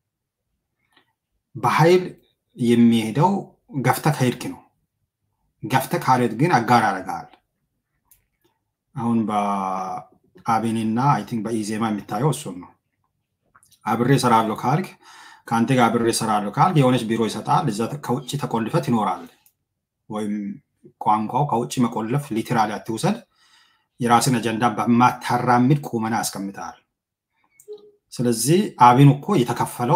በኃይል የሚሄደው ገፍተ ከሄድክ ነው። ገፍተ ካልሄድ ግን አጋር ያደርጋል። አሁን በአብንና አይ ቲንክ በኢዜማ የሚታየው እሱን ነው። አብሬ እሰራለሁ ካልክ ከአንተ ጋር አብሬ እሰራለሁ ካልክ የሆነች ቢሮ ይሰጣል። እዛ ከውጭ ተቆልፈ ትኖራል። ወይም ቋንቋው ከውጭ መቆለፍ ሊትራሊ አትውሰድ። የራስን አጀንዳ በማታራምድ ቁመና ያስቀምጣል። ስለዚህ አብን እኮ የተከፈለው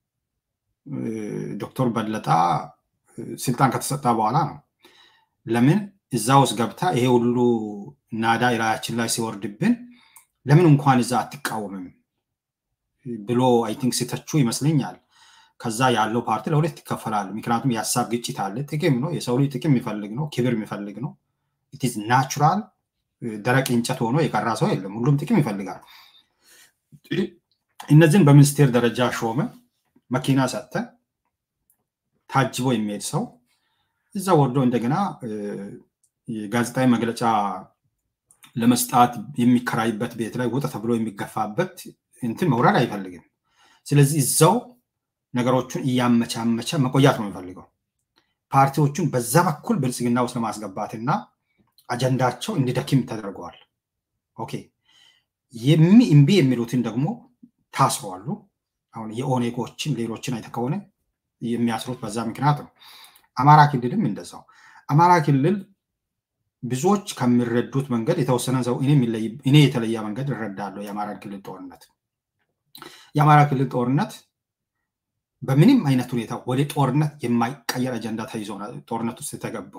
ዶክተር በለጣ ስልጣን ከተሰጠ በኋላ ነው። ለምን እዛ ውስጥ ገብታ ይሄ ሁሉ ናዳ የላያችን ላይ ሲወርድብን ለምን እንኳን እዛ አትቃወምም ብሎ አይ ቲንክ ሲተቹ ይመስለኛል። ከዛ ያለው ፓርቲ ለሁለት ይከፈላል። ምክንያቱም የሀሳብ ግጭት አለ። ጥቅም ነው፣ የሰው ልጅ ጥቅም የሚፈልግ ነው፣ ክብር የሚፈልግ ነው። ኢትዝ ናቹራል። ደረቅ እንጨት ሆኖ የቀራ ሰው የለም። ሁሉም ጥቅም ይፈልጋል። እነዚህን በሚኒስቴር ደረጃ ሾመ፣ መኪና ሰጠ፣ ታጅቦ የሚሄድ ሰው እዛ ወርዶ እንደገና ጋዜጣዊ መግለጫ ለመስጣት የሚከራይበት ቤት ላይ ውጣ ተብሎ የሚገፋበት እንትን መውረድ አይፈልግም። ስለዚህ እዛው ነገሮቹን እያመቻመቸ መቆያት ነው የሚፈልገው። ፓርቲዎቹን በዛ በኩል ብልጽግና ውስጥ ለማስገባትና አጀንዳቸው እንዲደክም ተደርገዋል። ኦኬ የሚ እምቢ የሚሉትን ደግሞ ታስረዋሉ። አሁን የኦኔጎችን ሌሎችን አይተ ከሆነ የሚያስሩት በዛ ምክንያት ነው። አማራ ክልልም እንደዛው። አማራ ክልል ብዙዎች ከሚረዱት መንገድ የተወሰነ ሰው እኔ የተለየ መንገድ እረዳለሁ። የአማራ ክልል ጦርነት የአማራ ክልል ጦርነት በምንም አይነት ሁኔታ ወደ ጦርነት የማይቀየር አጀንዳ ተይዞ ጦርነት ውስጥ የተገባው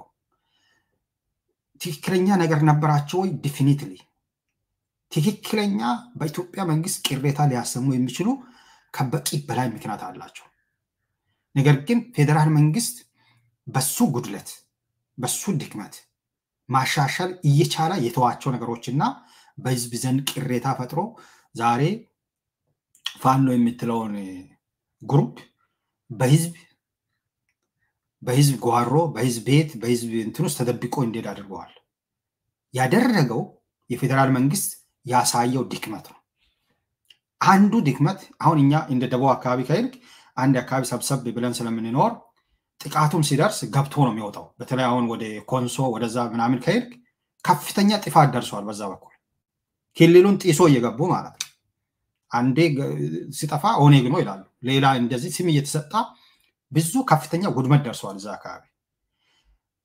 ትክክለኛ ነገር ነበራቸው ወይ? ዲፊኒትሊ ትክክለኛ በኢትዮጵያ መንግስት ቅሬታ ሊያሰሙ የሚችሉ ከበቂ በላይ ምክንያት አላቸው። ነገር ግን ፌዴራል መንግስት በሱ ጉድለት በሱ ድክመት ማሻሻል እየቻለ የተዋቸው ነገሮችና በህዝብ ዘንድ ቅሬታ ፈጥሮ ዛሬ ፋኖ የምትለውን ግሩፕ በህዝብ በህዝብ ጓሮ በህዝብ ቤት በህዝብ እንትን ውስጥ ተደብቆ እንዲሄድ አድርገዋል። ያደረገው የፌዴራል መንግስት ያሳየው ድክመት ነው። አንዱ ድክመት አሁን እኛ እንደ ደቡብ አካባቢ ከሄድክ አንድ አካባቢ ሰብሰብ ብለን ስለምንኖር ጥቃቱም ሲደርስ ገብቶ ነው የሚወጣው። በተለይ አሁን ወደ ኮንሶ ወደዛ ምናምን ከሄድክ ከፍተኛ ጥፋት ደርሷል። በዛ በኩል ክልሉን ጢሶ እየገቡ ማለት ነው። አንዴ ሲጠፋ ኦኔግ ነው ይላሉ። ሌላ እንደዚህ ስም እየተሰጣ ብዙ ከፍተኛ ውድመት ደርሷል እዛ አካባቢ።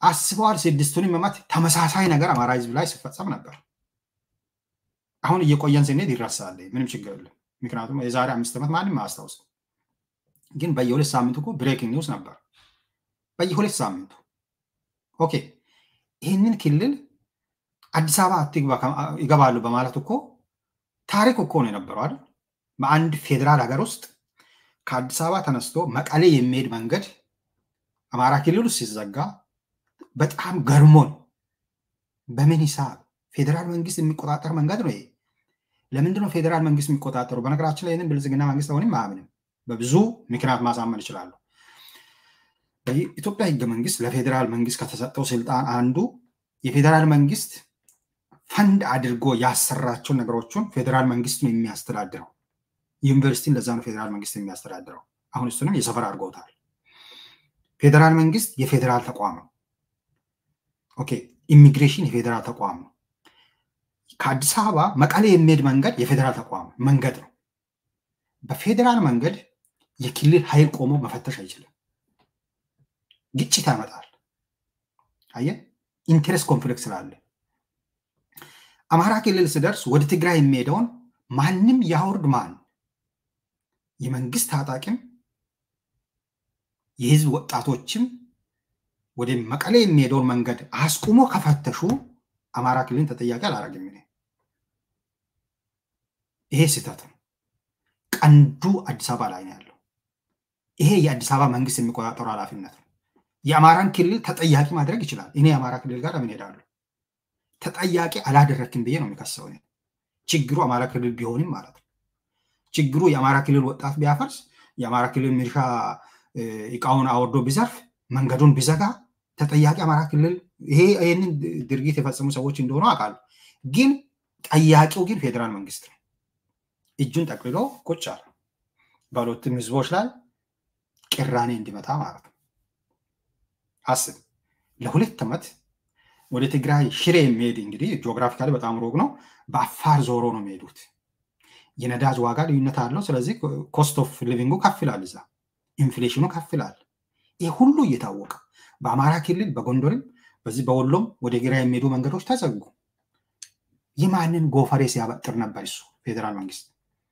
አስበዋል። ስድስቱን መማት ተመሳሳይ ነገር አማራ ህዝብ ላይ ሲፈጸም ነበር። አሁን እየቆየን ስንሄድ ይረሳል። ምንም ችግር የለም። ምክንያቱም የዛሬ አምስት ዓመት ማንም አያስታውስም። ግን በየሁለት ሳምንቱ እኮ ብሬኪንግ ኒውስ ነበር። በየሁለት ሳምንቱ ኦኬ። ይህንን ክልል አዲስ አበባ አትግባ ይገባሉ በማለት እኮ ታሪክ እኮ ነው የነበረው አይደል? በአንድ ፌዴራል ሀገር ውስጥ ከአዲስ አበባ ተነስቶ መቀሌ የሚሄድ መንገድ አማራ ክልል ውስጥ ሲዘጋ በጣም ገርሞን፣ በምን ሂሳብ ፌዴራል መንግስት የሚቆጣጠር መንገድ ነው ይሄ? ለምንድነው ፌዴራል መንግስት የሚቆጣጠሩ? በነገራችን ላይ ይህንን ብልጽግና መንግስት አሁንም አያምንም። በብዙ ምክንያት ማሳመን ይችላሉ። በኢትዮጵያ ህገ መንግስት ለፌዴራል መንግስት ከተሰጠው ስልጣን አንዱ የፌዴራል መንግስት ፈንድ አድርጎ ያሰራቸው ነገሮችን ፌዴራል መንግስት ነው የሚያስተዳድረው። ዩኒቨርሲቲን ለዛ ነው ፌዴራል መንግስት የሚያስተዳድረው። አሁን እሱንም የሰፈር አድርገውታል። ፌዴራል መንግስት የፌዴራል ተቋም ነው። ኦኬ ኢሚግሬሽን የፌዴራል ተቋም ነው። ከአዲስ አበባ መቀሌ የሚሄድ መንገድ የፌዴራል ተቋም መንገድ ነው። በፌዴራል መንገድ የክልል ኃይል ቆሞ መፈተሽ አይችልም። ግጭት ያመጣል። አየ ኢንቴረስት ኮንፍሊክት ስላለ አማራ ክልል ስደርስ ወደ ትግራይ የሚሄደውን ማንም ያውርድ ማን የመንግስት ታጣቂም የህዝብ ወጣቶችም ወደ መቀሌ የሚሄደውን መንገድ አስቁሞ ከፈተሹ አማራ ክልልን ተጠያቂ አላረግም። ይሄ ስህተት ነው። ቀንዱ አዲስ አበባ ላይ ነው ያለው። ይሄ የአዲስ አበባ መንግስት የሚቆጣጠሩ ኃላፊነት ነው። የአማራን ክልል ተጠያቂ ማድረግ ይችላል። እኔ የአማራ ክልል ጋር ለምን ሄዳለሁ? ተጠያቂ አላደረክም ብዬ ነው የሚከሰው። ችግሩ አማራ ክልል ቢሆንም ማለት ነው። ችግሩ የአማራ ክልል ወጣት ቢያፈርስ፣ የአማራ ክልል ሚሊሻ እቃውን አወርዶ ቢዘርፍ፣ መንገዱን ቢዘጋ ተጠያቂ አማራ ክልል ይሄ ይህንን ድርጊት የፈጸሙ ሰዎች እንደሆኑ አውቃለሁ። ግን ጠያቂው ግን ፌዴራል መንግስት ነው። እጁን ጠቅልሎ ቁጭ አለ። በሁለቱም ህዝቦች ላይ ቅራኔ እንዲመታ ማለት ነው። አስብ ለሁለት ዓመት ወደ ትግራይ ሽሬ የሚሄድ እንግዲህ ጂኦግራፊካሊ በጣም ሩቅ ነው። በአፋር ዞሮ ነው የሚሄዱት። የነዳጅ ዋጋ ልዩነት አለው። ስለዚህ ኮስት ኦፍ ሊቪንጉ ከፍ ይላል፣ እዛ ኢንፍሌሽኑ ከፍ ይላል። ይህ ሁሉ እየታወቀ በአማራ ክልል በጎንደርም በዚህ በወሎም ወደ ግራ የሚሄዱ መንገዶች ተዘጉ። የማንን ጎፈሬ ሲያበጥር ነበር እሱ ፌዴራል መንግስት።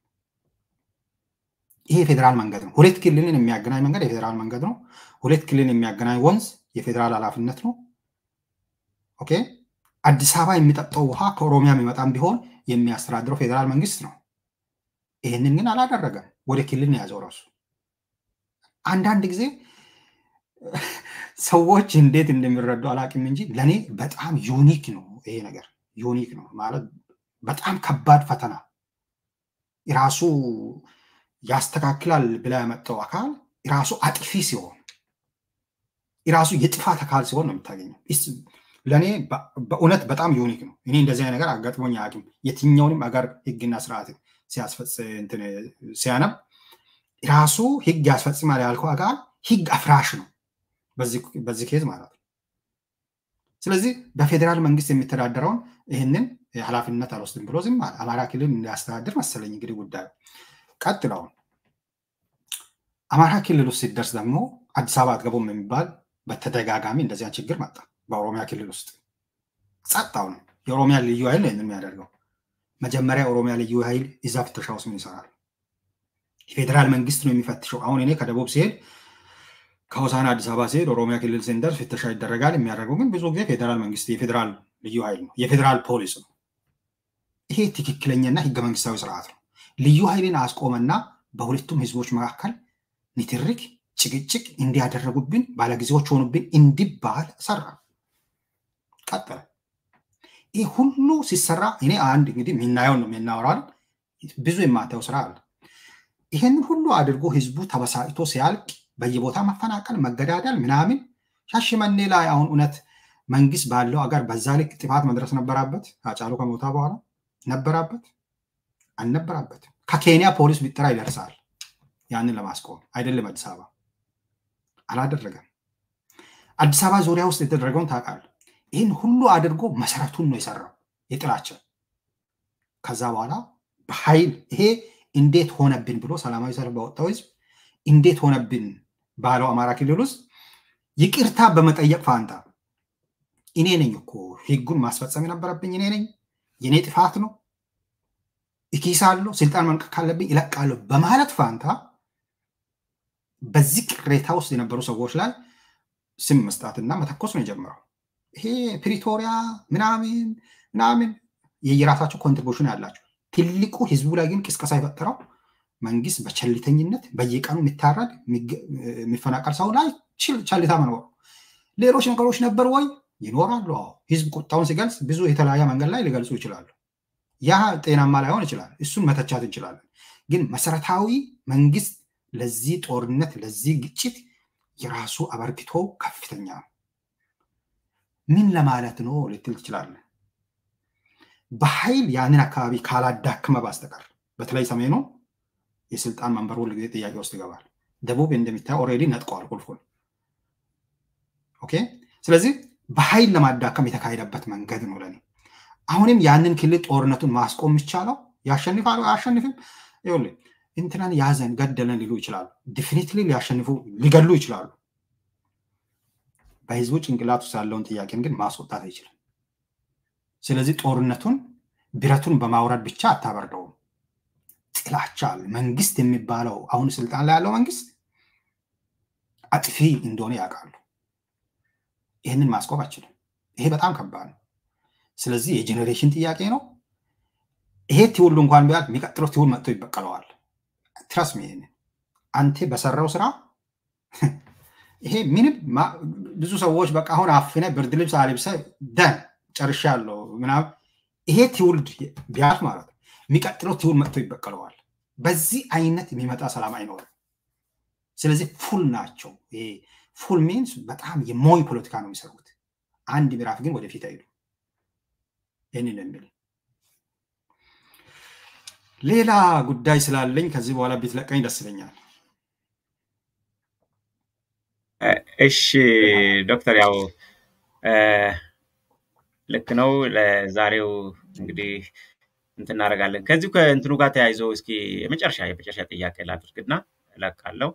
ይሄ የፌዴራል መንገድ ነው። ሁለት ክልልን የሚያገናኝ መንገድ የፌዴራል መንገድ ነው። ሁለት ክልልን የሚያገናኝ ወንዝ የፌዴራል ኃላፊነት ነው። ኦኬ አዲስ አበባ የሚጠጣው ውሃ ከኦሮሚያ የሚመጣም ቢሆን የሚያስተዳድረው ፌዴራል መንግስት ነው። ይህንን ግን አላደረገም። ወደ ክልል ነው ያዘው ራሱ። አንዳንድ ጊዜ ሰዎች እንዴት እንደሚረዱ አላውቅም እንጂ ለእኔ በጣም ዩኒክ ነው ይሄ ነገር ዩኒክ ነው ማለት በጣም ከባድ ፈተና ራሱ ያስተካክላል ብላ ያመጣው አካል ራሱ አጥፊ ሲሆን ራሱ የጥፋት አካል ሲሆን ነው የምታገኘው። ለእኔ በእውነት በጣም ዩኒክ ነው። እኔ እንደዚህ ነገር አጋጥሞኝ አያውቅም። የትኛውንም አገር ህግና ስርዓት ሲያነብ ራሱ ህግ ያስፈጽማል ያልከው አካል ህግ አፍራሽ ነው በዚህ ኬዝ ማለት ነው። ስለዚህ በፌዴራል መንግስት የሚተዳደረውን ይህንን ኃላፊነት አልወስድም ብሎ ዝም አለ። አማራ ክልል እንዲያስተዳድር መሰለኝ እንግዲህ ጉዳዩ ቀጥለውን አማራ ክልል ውስጥ ሲደርስ ደግሞ አዲስ አበባ አትገቡም የሚባል በተደጋጋሚ እንደዚያን ችግር መጣ። በኦሮሚያ ክልል ውስጥ ጸጥታው ነው የኦሮሚያ ልዩ ኃይል ነው የሚያደርገው። መጀመሪያ ኦሮሚያ ልዩ ኃይል እዛ ፍተሻ ውስጥ ምን ይሰራል? የፌዴራል መንግስት ነው የሚፈትሸው። አሁን እኔ ከደቡብ ሲሄድ ከሆሳና አዲስ አበባ ሲሄድ ኦሮሚያ ክልል ስንደርስ ፍተሻ ይደረጋል። የሚያደርገው ግን ብዙ ጊዜ ፌዴራል መንግስት የፌዴራል ልዩ ኃይል ነው፣ የፌዴራል ፖሊስ ነው። ይሄ ትክክለኛና ህገ መንግስታዊ ስርዓት ነው። ልዩ ኃይልን አስቆመና በሁለቱም ህዝቦች መካከል ንትርክ፣ ጭቅጭቅ እንዲያደረጉብን ባለጊዜዎች ሆኑብን እንዲባል ሰራ። ቀጠለ። ይህ ሁሉ ሲሰራ እኔ አንድ እንግዲህ የምናየውን ነው የምናወራል። ብዙ የማታየው ስራ አለ። ይህንን ሁሉ አድርጎ ህዝቡ ተበሳጭቶ ሲያልቅ በየቦታ መፈናቀል፣ መገዳደል ምናምን ሻሸመኔ ላይ አሁን እውነት መንግስት ባለው አገር በዛ ልክ ጥፋት መድረስ ነበራበት? አጫሉ ከሞታ በኋላ ነበራበት? አልነበራበትም። ከኬንያ ፖሊስ ቢጠራ ይደርሳል ያንን ለማስቆም አይደለም አዲስ አበባ አላደረገም። አዲስ አበባ ዙሪያ ውስጥ የተደረገውን ታውቃለህ። ይህን ሁሉ አድርጎ መሰረቱን ነው የሰራው የጥላቸው። ከዛ በኋላ በኃይል ይሄ እንዴት ሆነብን ብሎ ሰላማዊ ሰልፍ በወጣው ህዝብ እንዴት ሆነብን ባለው አማራ ክልል ውስጥ ይቅርታ በመጠየቅ ፋንታ እኔ ነኝ እኮ ህጉን ማስፈጸም የነበረብኝ እኔ ነኝ፣ የኔ ጥፋት ነው፣ እኪሳለሁ፣ ስልጣን መልቀቅ ካለብኝ ይለቃለሁ በማለት ፋንታ በዚህ ቅሬታ ውስጥ የነበሩ ሰዎች ላይ ስም መስጣትና መተኮስ ነው የጀመረው። ይሄ ፕሪቶሪያ ምናምን ምናምን የየራሳቸው ኮንትሪቢሽን ያላቸው ትልቁ ህዝቡ ላይ ግን ቅስቀሳ የፈጠረው መንግስት በቸልተኝነት በየቀኑ የሚታረድ የሚፈናቀል ሰው ላይ ቸልታ መኖር። ሌሎች ነገሮች ነበሩ ወይ? ይኖራሉ። አዎ ህዝብ ቁጣውን ሲገልጽ ብዙ የተለያየ መንገድ ላይ ሊገልጹ ይችላሉ። ያ ጤናማ ላይሆን ይችላል። እሱን መተቻት እንችላለን። ግን መሰረታዊ መንግስት ለዚህ ጦርነት ለዚህ ግጭት የራሱ አበርክቶ ከፍተኛ ነው። ምን ለማለት ነው ልትል ትችላለህ። በኃይል ያንን አካባቢ ካላዳክመ በስተቀር በተለይ ሰሜኑ የስልጣን መንበር ሁል ጊዜ ጥያቄ ውስጥ ይገባል። ደቡብ እንደሚታየው ኦልሬዲ ነጥቀዋል ቁልፉን። ኦኬ። ስለዚህ በኃይል ለማዳከም የተካሄደበት መንገድ ነው ለኔ። አሁንም ያንን ክልል ጦርነቱን ማስቆም የሚቻለው ያሸንፋል አያሸንፍም? ይኸውልህ እንትናን ያዘን ገደለን ሊሉ ይችላሉ። ዲፊኒትሊ ሊያሸንፉ ሊገሉ ይችላሉ። በህዝቡ ጭንቅላት ውስጥ ያለውን ጥያቄን ግን ማስወጣት አይችልም። ስለዚህ ጦርነቱን ብረቱን በማውረድ ብቻ አታበርደውም። ጥላቻ አለ። መንግስት የሚባለው አሁን ስልጣን ላይ ያለው መንግስት አጥፊ እንደሆነ ያውቃሉ። ይህንን ማስቆም አይችልም። ይሄ በጣም ከባድ ነው። ስለዚህ የጄኔሬሽን ጥያቄ ነው። ይሄ ትውልድ እንኳን ቢያል የሚቀጥለው ትውልድ መጥቶ ይበቀለዋል። ትረስ ይሄንን አንተ በሰራው ስራ ይሄ ምንም ብዙ ሰዎች በቃ አሁን አፍነ ብርድ ልብስ አልብሰ ደን ጨርሻለሁ ምናምን ይሄ ትውልድ ቢያልፍ ማለት ነው የሚቀጥለው ትውልድ መጥቶ ይበቀለዋል። በዚህ አይነት የሚመጣ ሰላም አይኖርም። ስለዚህ ፉል ናቸው። ይሄ ፉል ሚንስ በጣም የሞኝ ፖለቲካ ነው የሚሰሩት። አንድ ምዕራፍ ግን ወደፊት አይሉ። ይህንን የሚል ሌላ ጉዳይ ስላለኝ ከዚህ በኋላ ቢትለቀኝ ደስ ይለኛል። እሺ ዶክተር፣ ያው ልክ ነው። ለዛሬው እንግዲህ እንትን እናደርጋለን። ከዚሁ ከእንትኑ ጋር ተያይዞ እስኪ የመጨረሻ የመጨረሻ ጥያቄ ላድርግና እለቃለሁ።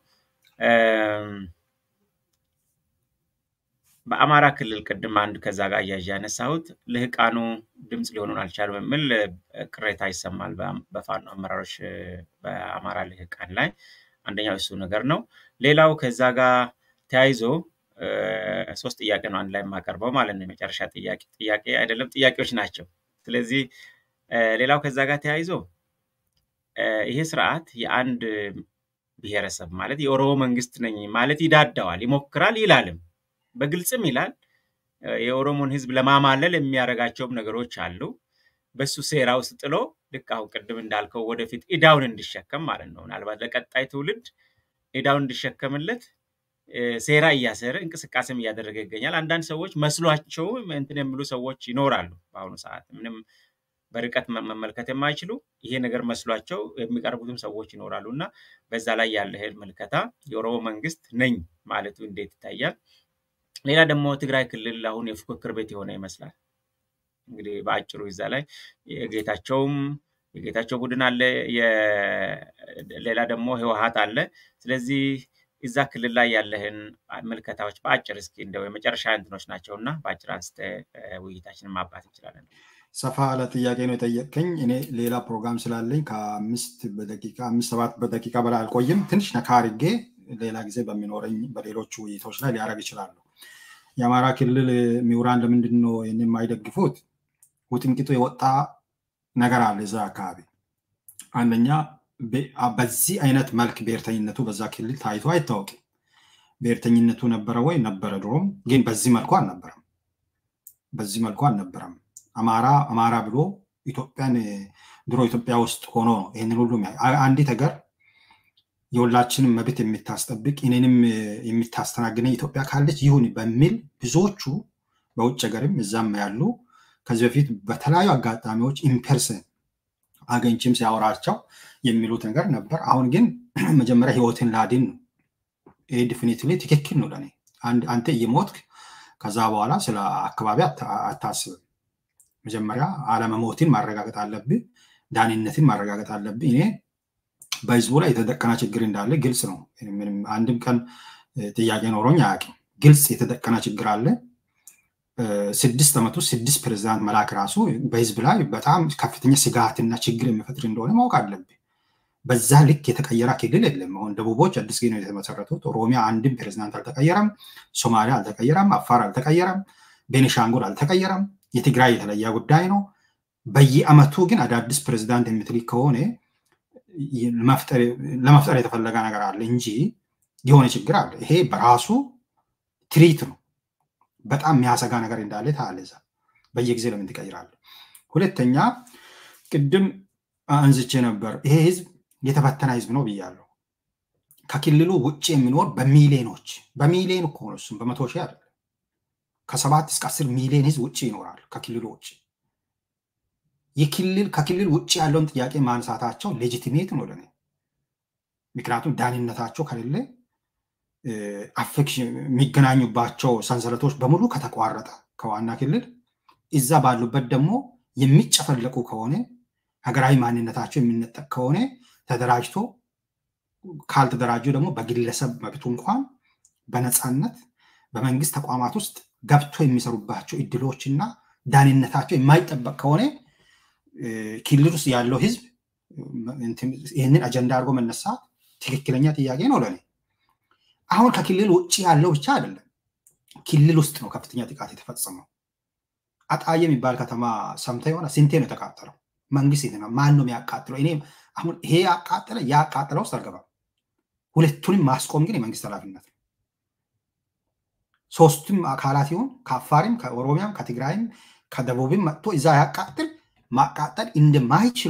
በአማራ ክልል ቅድም አንድ ከዛ ጋር እያዥ ያነሳሁት ልህቃኑ ድምፅ ሊሆኑን አልቻሉም የሚል ቅሬታ ይሰማል በፋኖ አመራሮች በአማራ ልህቃን ላይ። አንደኛው እሱ ነገር ነው። ሌላው ከዛ ጋር ተያይዞ ሶስት ጥያቄ ነው አንድ ላይ የማቀርበው ማለት ነው። የመጨረሻ ጥያቄ ጥያቄ አይደለም ጥያቄዎች ናቸው። ስለዚህ ሌላው ከዛ ጋር ተያይዞ ይሄ ስርዓት የአንድ ብሔረሰብ ማለት የኦሮሞ መንግስት ነኝ ማለት ይዳዳዋል፣ ይሞክራል፣ ይላልም በግልጽም ይላል። የኦሮሞን ህዝብ ለማማለል የሚያደርጋቸውም ነገሮች አሉ። በሱ ሴራ ውስጥ ጥሎ ልክ አሁን ቅድም እንዳልከው ወደፊት ኢዳውን እንዲሸከም ማለት ነው። ምናልባት ለቀጣይ ትውልድ ኢዳውን እንዲሸከምለት ሴራ እያሰረ እንቅስቃሴም እያደረገ ይገኛል። አንዳንድ ሰዎች መስሏቸው እንትን የሚሉ ሰዎች ይኖራሉ። በአሁኑ ሰዓት ምንም በርቀት መመልከት የማይችሉ ይሄ ነገር መስሏቸው የሚቀርቡትም ሰዎች ይኖራሉ እና በዛ ላይ ያለ ምልከታ የኦሮሞ መንግስት ነኝ ማለቱ እንዴት ይታያል? ሌላ ደግሞ ትግራይ ክልል አሁን የፉክክር ቤት የሆነ ይመስላል። እንግዲህ በአጭሩ እዛ ላይ የጌታቸውም የጌታቸው ቡድን አለ፣ ሌላ ደግሞ ህወሀት አለ። ስለዚህ እዛ ክልል ላይ ያለህን ምልከታዎች በአጭር እስኪ እንደው የመጨረሻ እንትኖች ናቸው እና በአጭር አንስተ ውይይታችንን ማባት እንችላለን። ሰፋ ያለ ጥያቄ ነው የጠየቅከኝ። እኔ ሌላ ፕሮግራም ስላለኝ ከአምስት በደቂቃ አምስት ሰባት በደቂቃ በላይ አልቆይም። ትንሽ ነካ አድርጌ ሌላ ጊዜ በሚኖረኝ በሌሎቹ ውይይቶች ላይ ሊያደርግ ይችላሉ። የአማራ ክልል ምሁራን ለምንድን ነው ይህን የማይደግፉት? ውጥንቅጡ የወጣ ነገር አለ እዛ አካባቢ። አንደኛ በዚህ አይነት መልክ ብሔርተኝነቱ በዛ ክልል ታይቶ አይታወቅም። ብሔርተኝነቱ ነበረ ወይ? ነበረ። ድሮም ግን በዚህ መልኩ አልነበረም። በዚህ መልኩ አልነበረም። አማራ አማራ ብሎ ኢትዮጵያን ድሮ ኢትዮጵያ ውስጥ ሆኖ ነው ይህንን ሁሉ አንዲት ሀገር የሁላችንም መብት የምታስጠብቅ እኔንም የምታስተናግነኝ ኢትዮጵያ ካለች ይሁን በሚል ብዙዎቹ በውጭ ሀገርም እዛም ያሉ ከዚህ በፊት በተለያዩ አጋጣሚዎች ኢምፐርሰን አገኝችም ሲያወራቸው የሚሉት ነገር ነበር። አሁን ግን መጀመሪያ ህይወትን ላድን ነው። ይህ ዲፊኒትሊ ትክክል ነው ለእኔ። አንተ እየሞትክ ከዛ በኋላ ስለ አካባቢ አታስብም። መጀመሪያ አለመሞትን ማረጋገጥ አለብህ፣ ዳንነትን ማረጋገጥ አለብህ። እኔ በህዝቡ ላይ የተደቀነ ችግር እንዳለ ግልጽ ነው። ምንም አንድም ቀን ጥያቄ ኖሮኝ አያውቅም። ግልጽ የተደቀነ ችግር አለ። ስድስት ዓመት ውስጥ ስድስት ፕሬዚዳንት መላክ ራሱ በህዝብ ላይ በጣም ከፍተኛ ስጋትና ችግር የሚፈጥር እንደሆነ ማወቅ አለብን። በዛ ልክ የተቀየረ ክልል የለም። አሁን ደቡቦች አዲስ ጊዜ ነው የተመሰረቱት። ኦሮሚያ አንድም ፕሬዚዳንት አልተቀየረም። ሶማሊያ አልተቀየረም። አፋር አልተቀየረም። ቤኒሻንጉል አልተቀየረም። የትግራይ የተለየ ጉዳይ ነው። በየአመቱ ግን አዳዲስ ፕሬዚዳንት የምትልክ ከሆነ ለመፍጠር የተፈለገ ነገር አለ እንጂ የሆነ ችግር አለ። ይሄ በራሱ ትሪት ነው። በጣም የሚያሰጋ ነገር እንዳለ ታያለህ። በየጊዜ ለምን ትቀይራለህ? ሁለተኛ ቅድም አንዝቼ ነበር። ይሄ ህዝብ የተበተነ ህዝብ ነው ብያለሁ። ከክልሉ ውጭ የሚኖር በሚሊዮኖች በሚሊዮን እኮ ነው። እሱም በመቶ ሺህ አይደለም። ከሰባት እስከ አስር ሚሊዮን ህዝብ ውጭ ይኖራል ከክልሉ ውጭ። የክልል ከክልል ውጭ ያለውን ጥያቄ ማንሳታቸው ሌጂቲሜት ነው ለኔ። ምክንያቱም ዳንነታቸው ከሌለ አፌክሽን የሚገናኙባቸው ሰንሰለቶች በሙሉ ከተቋረጠ ከዋና ክልል እዛ ባሉበት ደግሞ የሚጨፈለቁ ከሆነ ሀገራዊ ማንነታቸው የሚነጠቅ ከሆነ ተደራጅቶ ካልተደራጁ ደግሞ በግለሰብ መብቱ እንኳን በነፃነት በመንግስት ተቋማት ውስጥ ገብቶ የሚሰሩባቸው እድሎችና ዳንነታቸው የማይጠበቅ ከሆነ ክልል ውስጥ ያለው ህዝብ ይህንን አጀንዳ አድርጎ መነሳት ትክክለኛ ጥያቄ ነው ለኔ። አሁን ከክልል ውጭ ያለው ብቻ አይደለም፣ ክልል ውስጥ ነው ከፍተኛ ጥቃት የተፈጸመው። አጣዬ የሚባል ከተማ ሰምተ የሆነ ስንቴ ነው የተቃጠለው? መንግስት የት ነው? ማን ነው የሚያቃጥለው? እኔ አሁን ይሄ ያቃጠለ ያቃጠለው ውስጥ አልገባም። ሁለቱንም ማስቆም ግን የመንግስት ኃላፊነት ነው። ሶስቱም አካላት ይሁን ከአፋሪም፣ ከኦሮሚያም፣ ከትግራይም ከደቡብም መጥቶ እዛ ያቃጥል ማቃጠል እንደማይችሉ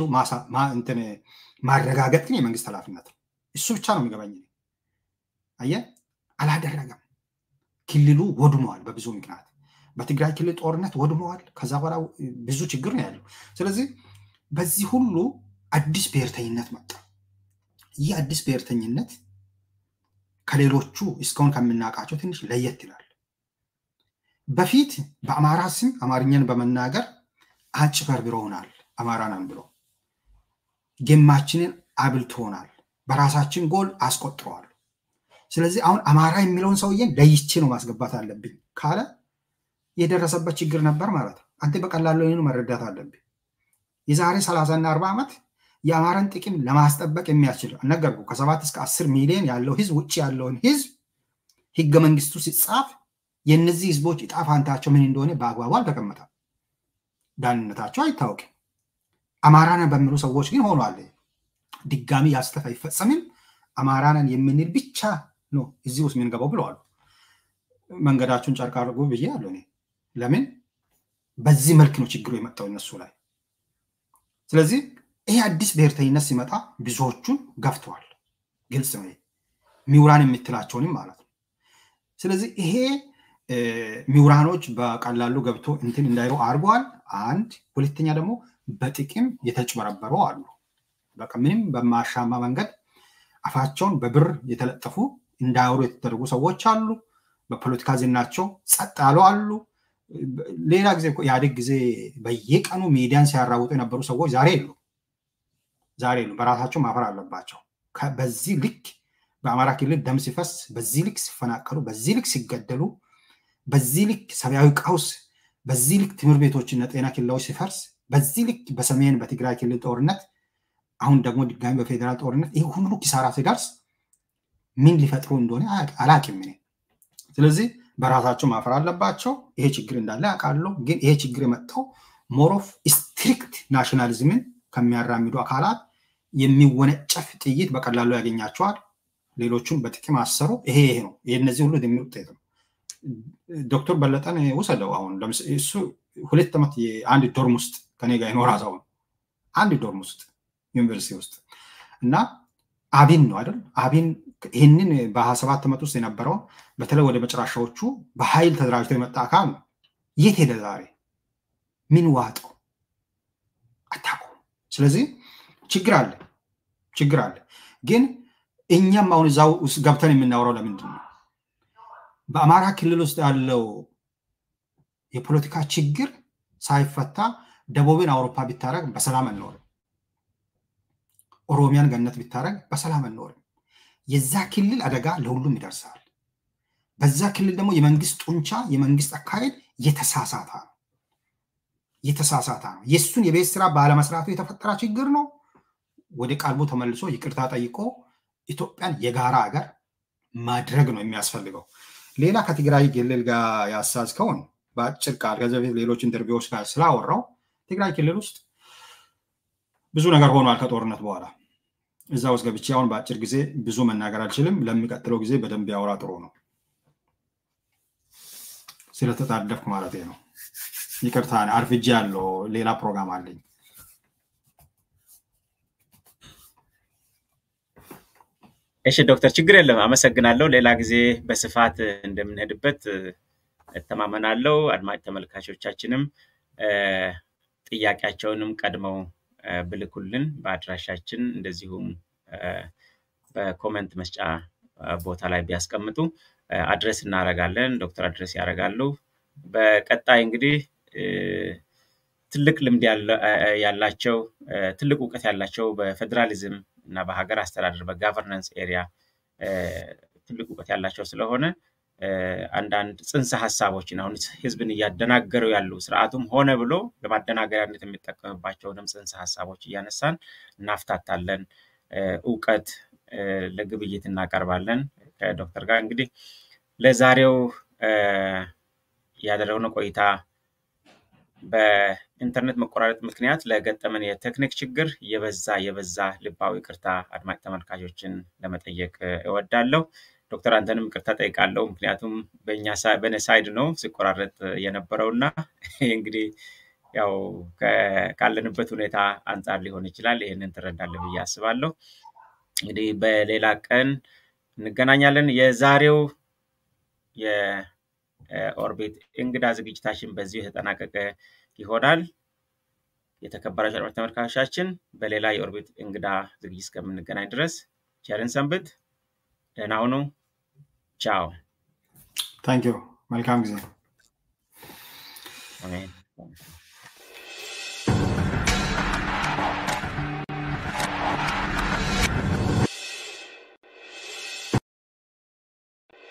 ማረጋገጥ ግን የመንግስት ኃላፊነት ነው። እሱ ብቻ ነው የሚገባኝ። አየ አላደረገም። ክልሉ ወድመዋል በብዙ ምክንያት። በትግራይ ክልል ጦርነት ወድመዋል። ከዛ በኋላ ብዙ ችግር ነው ያለው። ስለዚህ በዚህ ሁሉ አዲስ ብሔርተኝነት መጣ። ይህ አዲስ ብሔርተኝነት ከሌሎቹ እስካሁን ከምናውቃቸው ትንሽ ለየት ይላል። በፊት በአማራ ስም አማርኛን በመናገር አጭበርብረውናል። አማራ ነን ብሎ ጌማችንን አብልቶናል። በራሳችን ጎል አስቆጥረዋል። ስለዚህ አሁን አማራ የሚለውን ሰውዬን ለይቼ ነው ማስገባት አለብኝ ካለ የደረሰበት ችግር ነበር ማለት ነው። አንተ በቀላሉ ይህን መረዳት አለብኝ። የዛሬ ሰላሳና አርባ ዓመት የአማራን ጥቅም ለማስጠበቅ የሚያስችል ነገርኩ። ከሰባት እስከ አስር ሚሊዮን ያለው ህዝብ ውጭ ያለውን ህዝብ ህገ መንግስቱ ሲጻፍ የእነዚህ ህዝቦች እጣ ፋንታቸው ምን እንደሆነ በአግባቡ አልተቀመጠም። ዳንነታቸው አይታወቅም። አማራነን በሚሉ ሰዎች ግን ሆኗል። ድጋሚ ያስተፍ አይፈጸምም። አማራነን የምንል ብቻ ነው እዚህ ውስጥ የምንገባው ብለዋሉ። መንገዳችሁን ጨርቅ አድርጉ ብዬ አለ። ለምን በዚህ መልክ ነው ችግሩ የመጣው እነሱ ላይ። ስለዚህ ይሄ አዲስ ብሔርተኝነት ሲመጣ ብዙዎቹን ገፍተዋል። ግልጽ ነው። ሚውራን የምትላቸውንም ማለት ነው። ስለዚህ ይሄ ሚውራኖች በቀላሉ ገብቶ እንትን እንዳይሩ አድርገዋል። አንድ ሁለተኛ ደግሞ በጥቅም የተጭበረበሩ አሉ። በቃ ምንም በማሻማ መንገድ አፋቸውን በብር የተለጠፉ እንዳያወሩ የተደረጉ ሰዎች አሉ። በፖለቲካ ዝናቸው ጸጥ ያሉ አሉ። ሌላ ጊዜ ኢህአዴግ ጊዜ በየቀኑ ሚዲያን ሲያራውጡ የነበሩ ሰዎች ዛሬ የሉ ዛሬ የሉ። በራሳቸው ማፈር አለባቸው። በዚህ ልክ በአማራ ክልል ደም ሲፈስ፣ በዚህ ልክ ሲፈናቀሉ፣ በዚህ ልክ ሲገደሉ፣ በዚህ ልክ ሰብአዊ ቀውስ፣ በዚህ ልክ ትምህርት ቤቶችና ጤና ኬላዎች ሲፈርስ፣ በዚህ ልክ በሰሜን በትግራይ ክልል ጦርነት፣ አሁን ደግሞ ድጋሚ በፌዴራል ጦርነት ይህ ሁሉ ኪሳራ ሲደርስ ምን ሊፈጥሩ እንደሆነ አላቅም እኔ። ስለዚህ በራሳቸው ማፈር አለባቸው። ይሄ ችግር እንዳለ ያውቃሉ። ግን ይሄ ችግር የመጣው ሞሮፍ ስትሪክት ናሽናሊዝምን ከሚያራምዱ አካላት የሚወነጨፍ ጥይት በቀላሉ ያገኛቸዋል። ሌሎቹን በጥቅም አሰሩ። ይሄ ይሄ ነው። ይሄ እነዚህ ሁሉ የሚል ውጤት ነው። ዶክተር በለጠን ውሰደው። አሁን እሱ ሁለት ዓመት የአንድ ዶርም ውስጥ ከኔ ጋር የኖረ ሰው ነው። አንድ ዶርም ውስጥ ዩኒቨርሲቲ ውስጥ እና አቢን ነው አይደል? አቢን ይህንን በሀያ ሰባት ዓመት ውስጥ የነበረውን በተለይ ወደ መጨረሻዎቹ በኃይል ተደራጅቶ የመጣ አካል ነው። የት ሄደ ዛሬ? ምን ዋጠው? አታውቁም። ስለዚህ ችግር አለ፣ ችግር አለ። ግን እኛም አሁን እዛው ውስጥ ገብተን የምናወራው ለምንድን ነው? በአማራ ክልል ውስጥ ያለው የፖለቲካ ችግር ሳይፈታ ደቡብን አውሮፓ ቢታረግ በሰላም አንኖርም። ኦሮሚያን ገነት ቢታረግ በሰላም አንኖርም። የዛ ክልል አደጋ ለሁሉም ይደርሳል። በዛ ክልል ደግሞ የመንግስት ጡንቻ የመንግስት አካሄድ የተሳሳታ ነው የተሳሳታ ነው። የእሱን የቤት ስራ ባለመስራቱ የተፈጠረ ችግር ነው። ወደ ቀልቡ ተመልሶ ይቅርታ ጠይቆ ኢትዮጵያን የጋራ ሀገር ማድረግ ነው የሚያስፈልገው። ሌላ ከትግራይ ክልል ጋር ያሳዝከውን በአጭር ቃል ከዚህ በፊት ሌሎች ኢንተርቪዎች ጋር ስላወራው ትግራይ ክልል ውስጥ ብዙ ነገር ሆኗል ከጦርነት በኋላ እዛ ውስጥ ገብቼ አሁን በአጭር ጊዜ ብዙ መናገር አልችልም። ለሚቀጥለው ጊዜ በደንብ ያወራ ጥሩ ነው። ስለተጣደፍኩ ማለት ነው። ይቅርታ አርፍጄ ያለው ሌላ ፕሮግራም አለኝ። እሺ ዶክተር፣ ችግር የለም አመሰግናለሁ። ሌላ ጊዜ በስፋት እንደምንሄድበት እተማመናለሁ። አድማጭ ተመልካቾቻችንም ጥያቄያቸውንም ቀድመው ብልኩልን በአድራሻችን እንደዚሁም በኮመንት መስጫ ቦታ ላይ ቢያስቀምጡ አድረስ እናደርጋለን። ዶክተር አድረስ ያደርጋሉ። በቀጣይ እንግዲህ ትልቅ ልምድ ያላቸው ትልቅ እውቀት ያላቸው በፌዴራሊዝም እና በሀገር አስተዳደር በጋቨርናንስ ኤሪያ ትልቅ እውቀት ያላቸው ስለሆነ አንዳንድ ጽንሰ ሀሳቦችን አሁን ህዝብን እያደናገሩ ያሉ ስርዓቱም ሆነ ብሎ ለማደናገሪያነት የሚጠቀምባቸውንም ጽንሰ ሀሳቦች እያነሳን እናፍታታለን። እውቀት ለግብይት እናቀርባለን ከዶክተር ጋር እንግዲህ ለዛሬው ያደረግነው ቆይታ በኢንተርኔት መቆራረጥ ምክንያት ለገጠመን የቴክኒክ ችግር የበዛ የበዛ ልባዊ ቅርታ አድማጭ ተመልካቾችን ለመጠየቅ እወዳለሁ። ዶክተር አንተንም ቅርታ ጠይቃለሁ። ምክንያቱም በእኔ ሳይድ ነው ሲቆራረጥ የነበረው እና እንግዲህ ያው ካለንበት ሁኔታ አንጻር ሊሆን ይችላል። ይህንን ትረዳለህ ብዬ አስባለሁ። እንግዲህ በሌላ ቀን እንገናኛለን። የዛሬው የኦርቢት እንግዳ ዝግጅታችን በዚሁ የተጠናቀቀ ይሆናል። የተከበራችሁ አድማጭ ተመልካቾቻችን በሌላ የኦርቢት እንግዳ ዝግጅት እስከምንገናኝ ድረስ ቸርን ሰንብት። ደህና ሁኑ። ቻው። ታንኪዩ። መልካም ጊዜ። አሜን።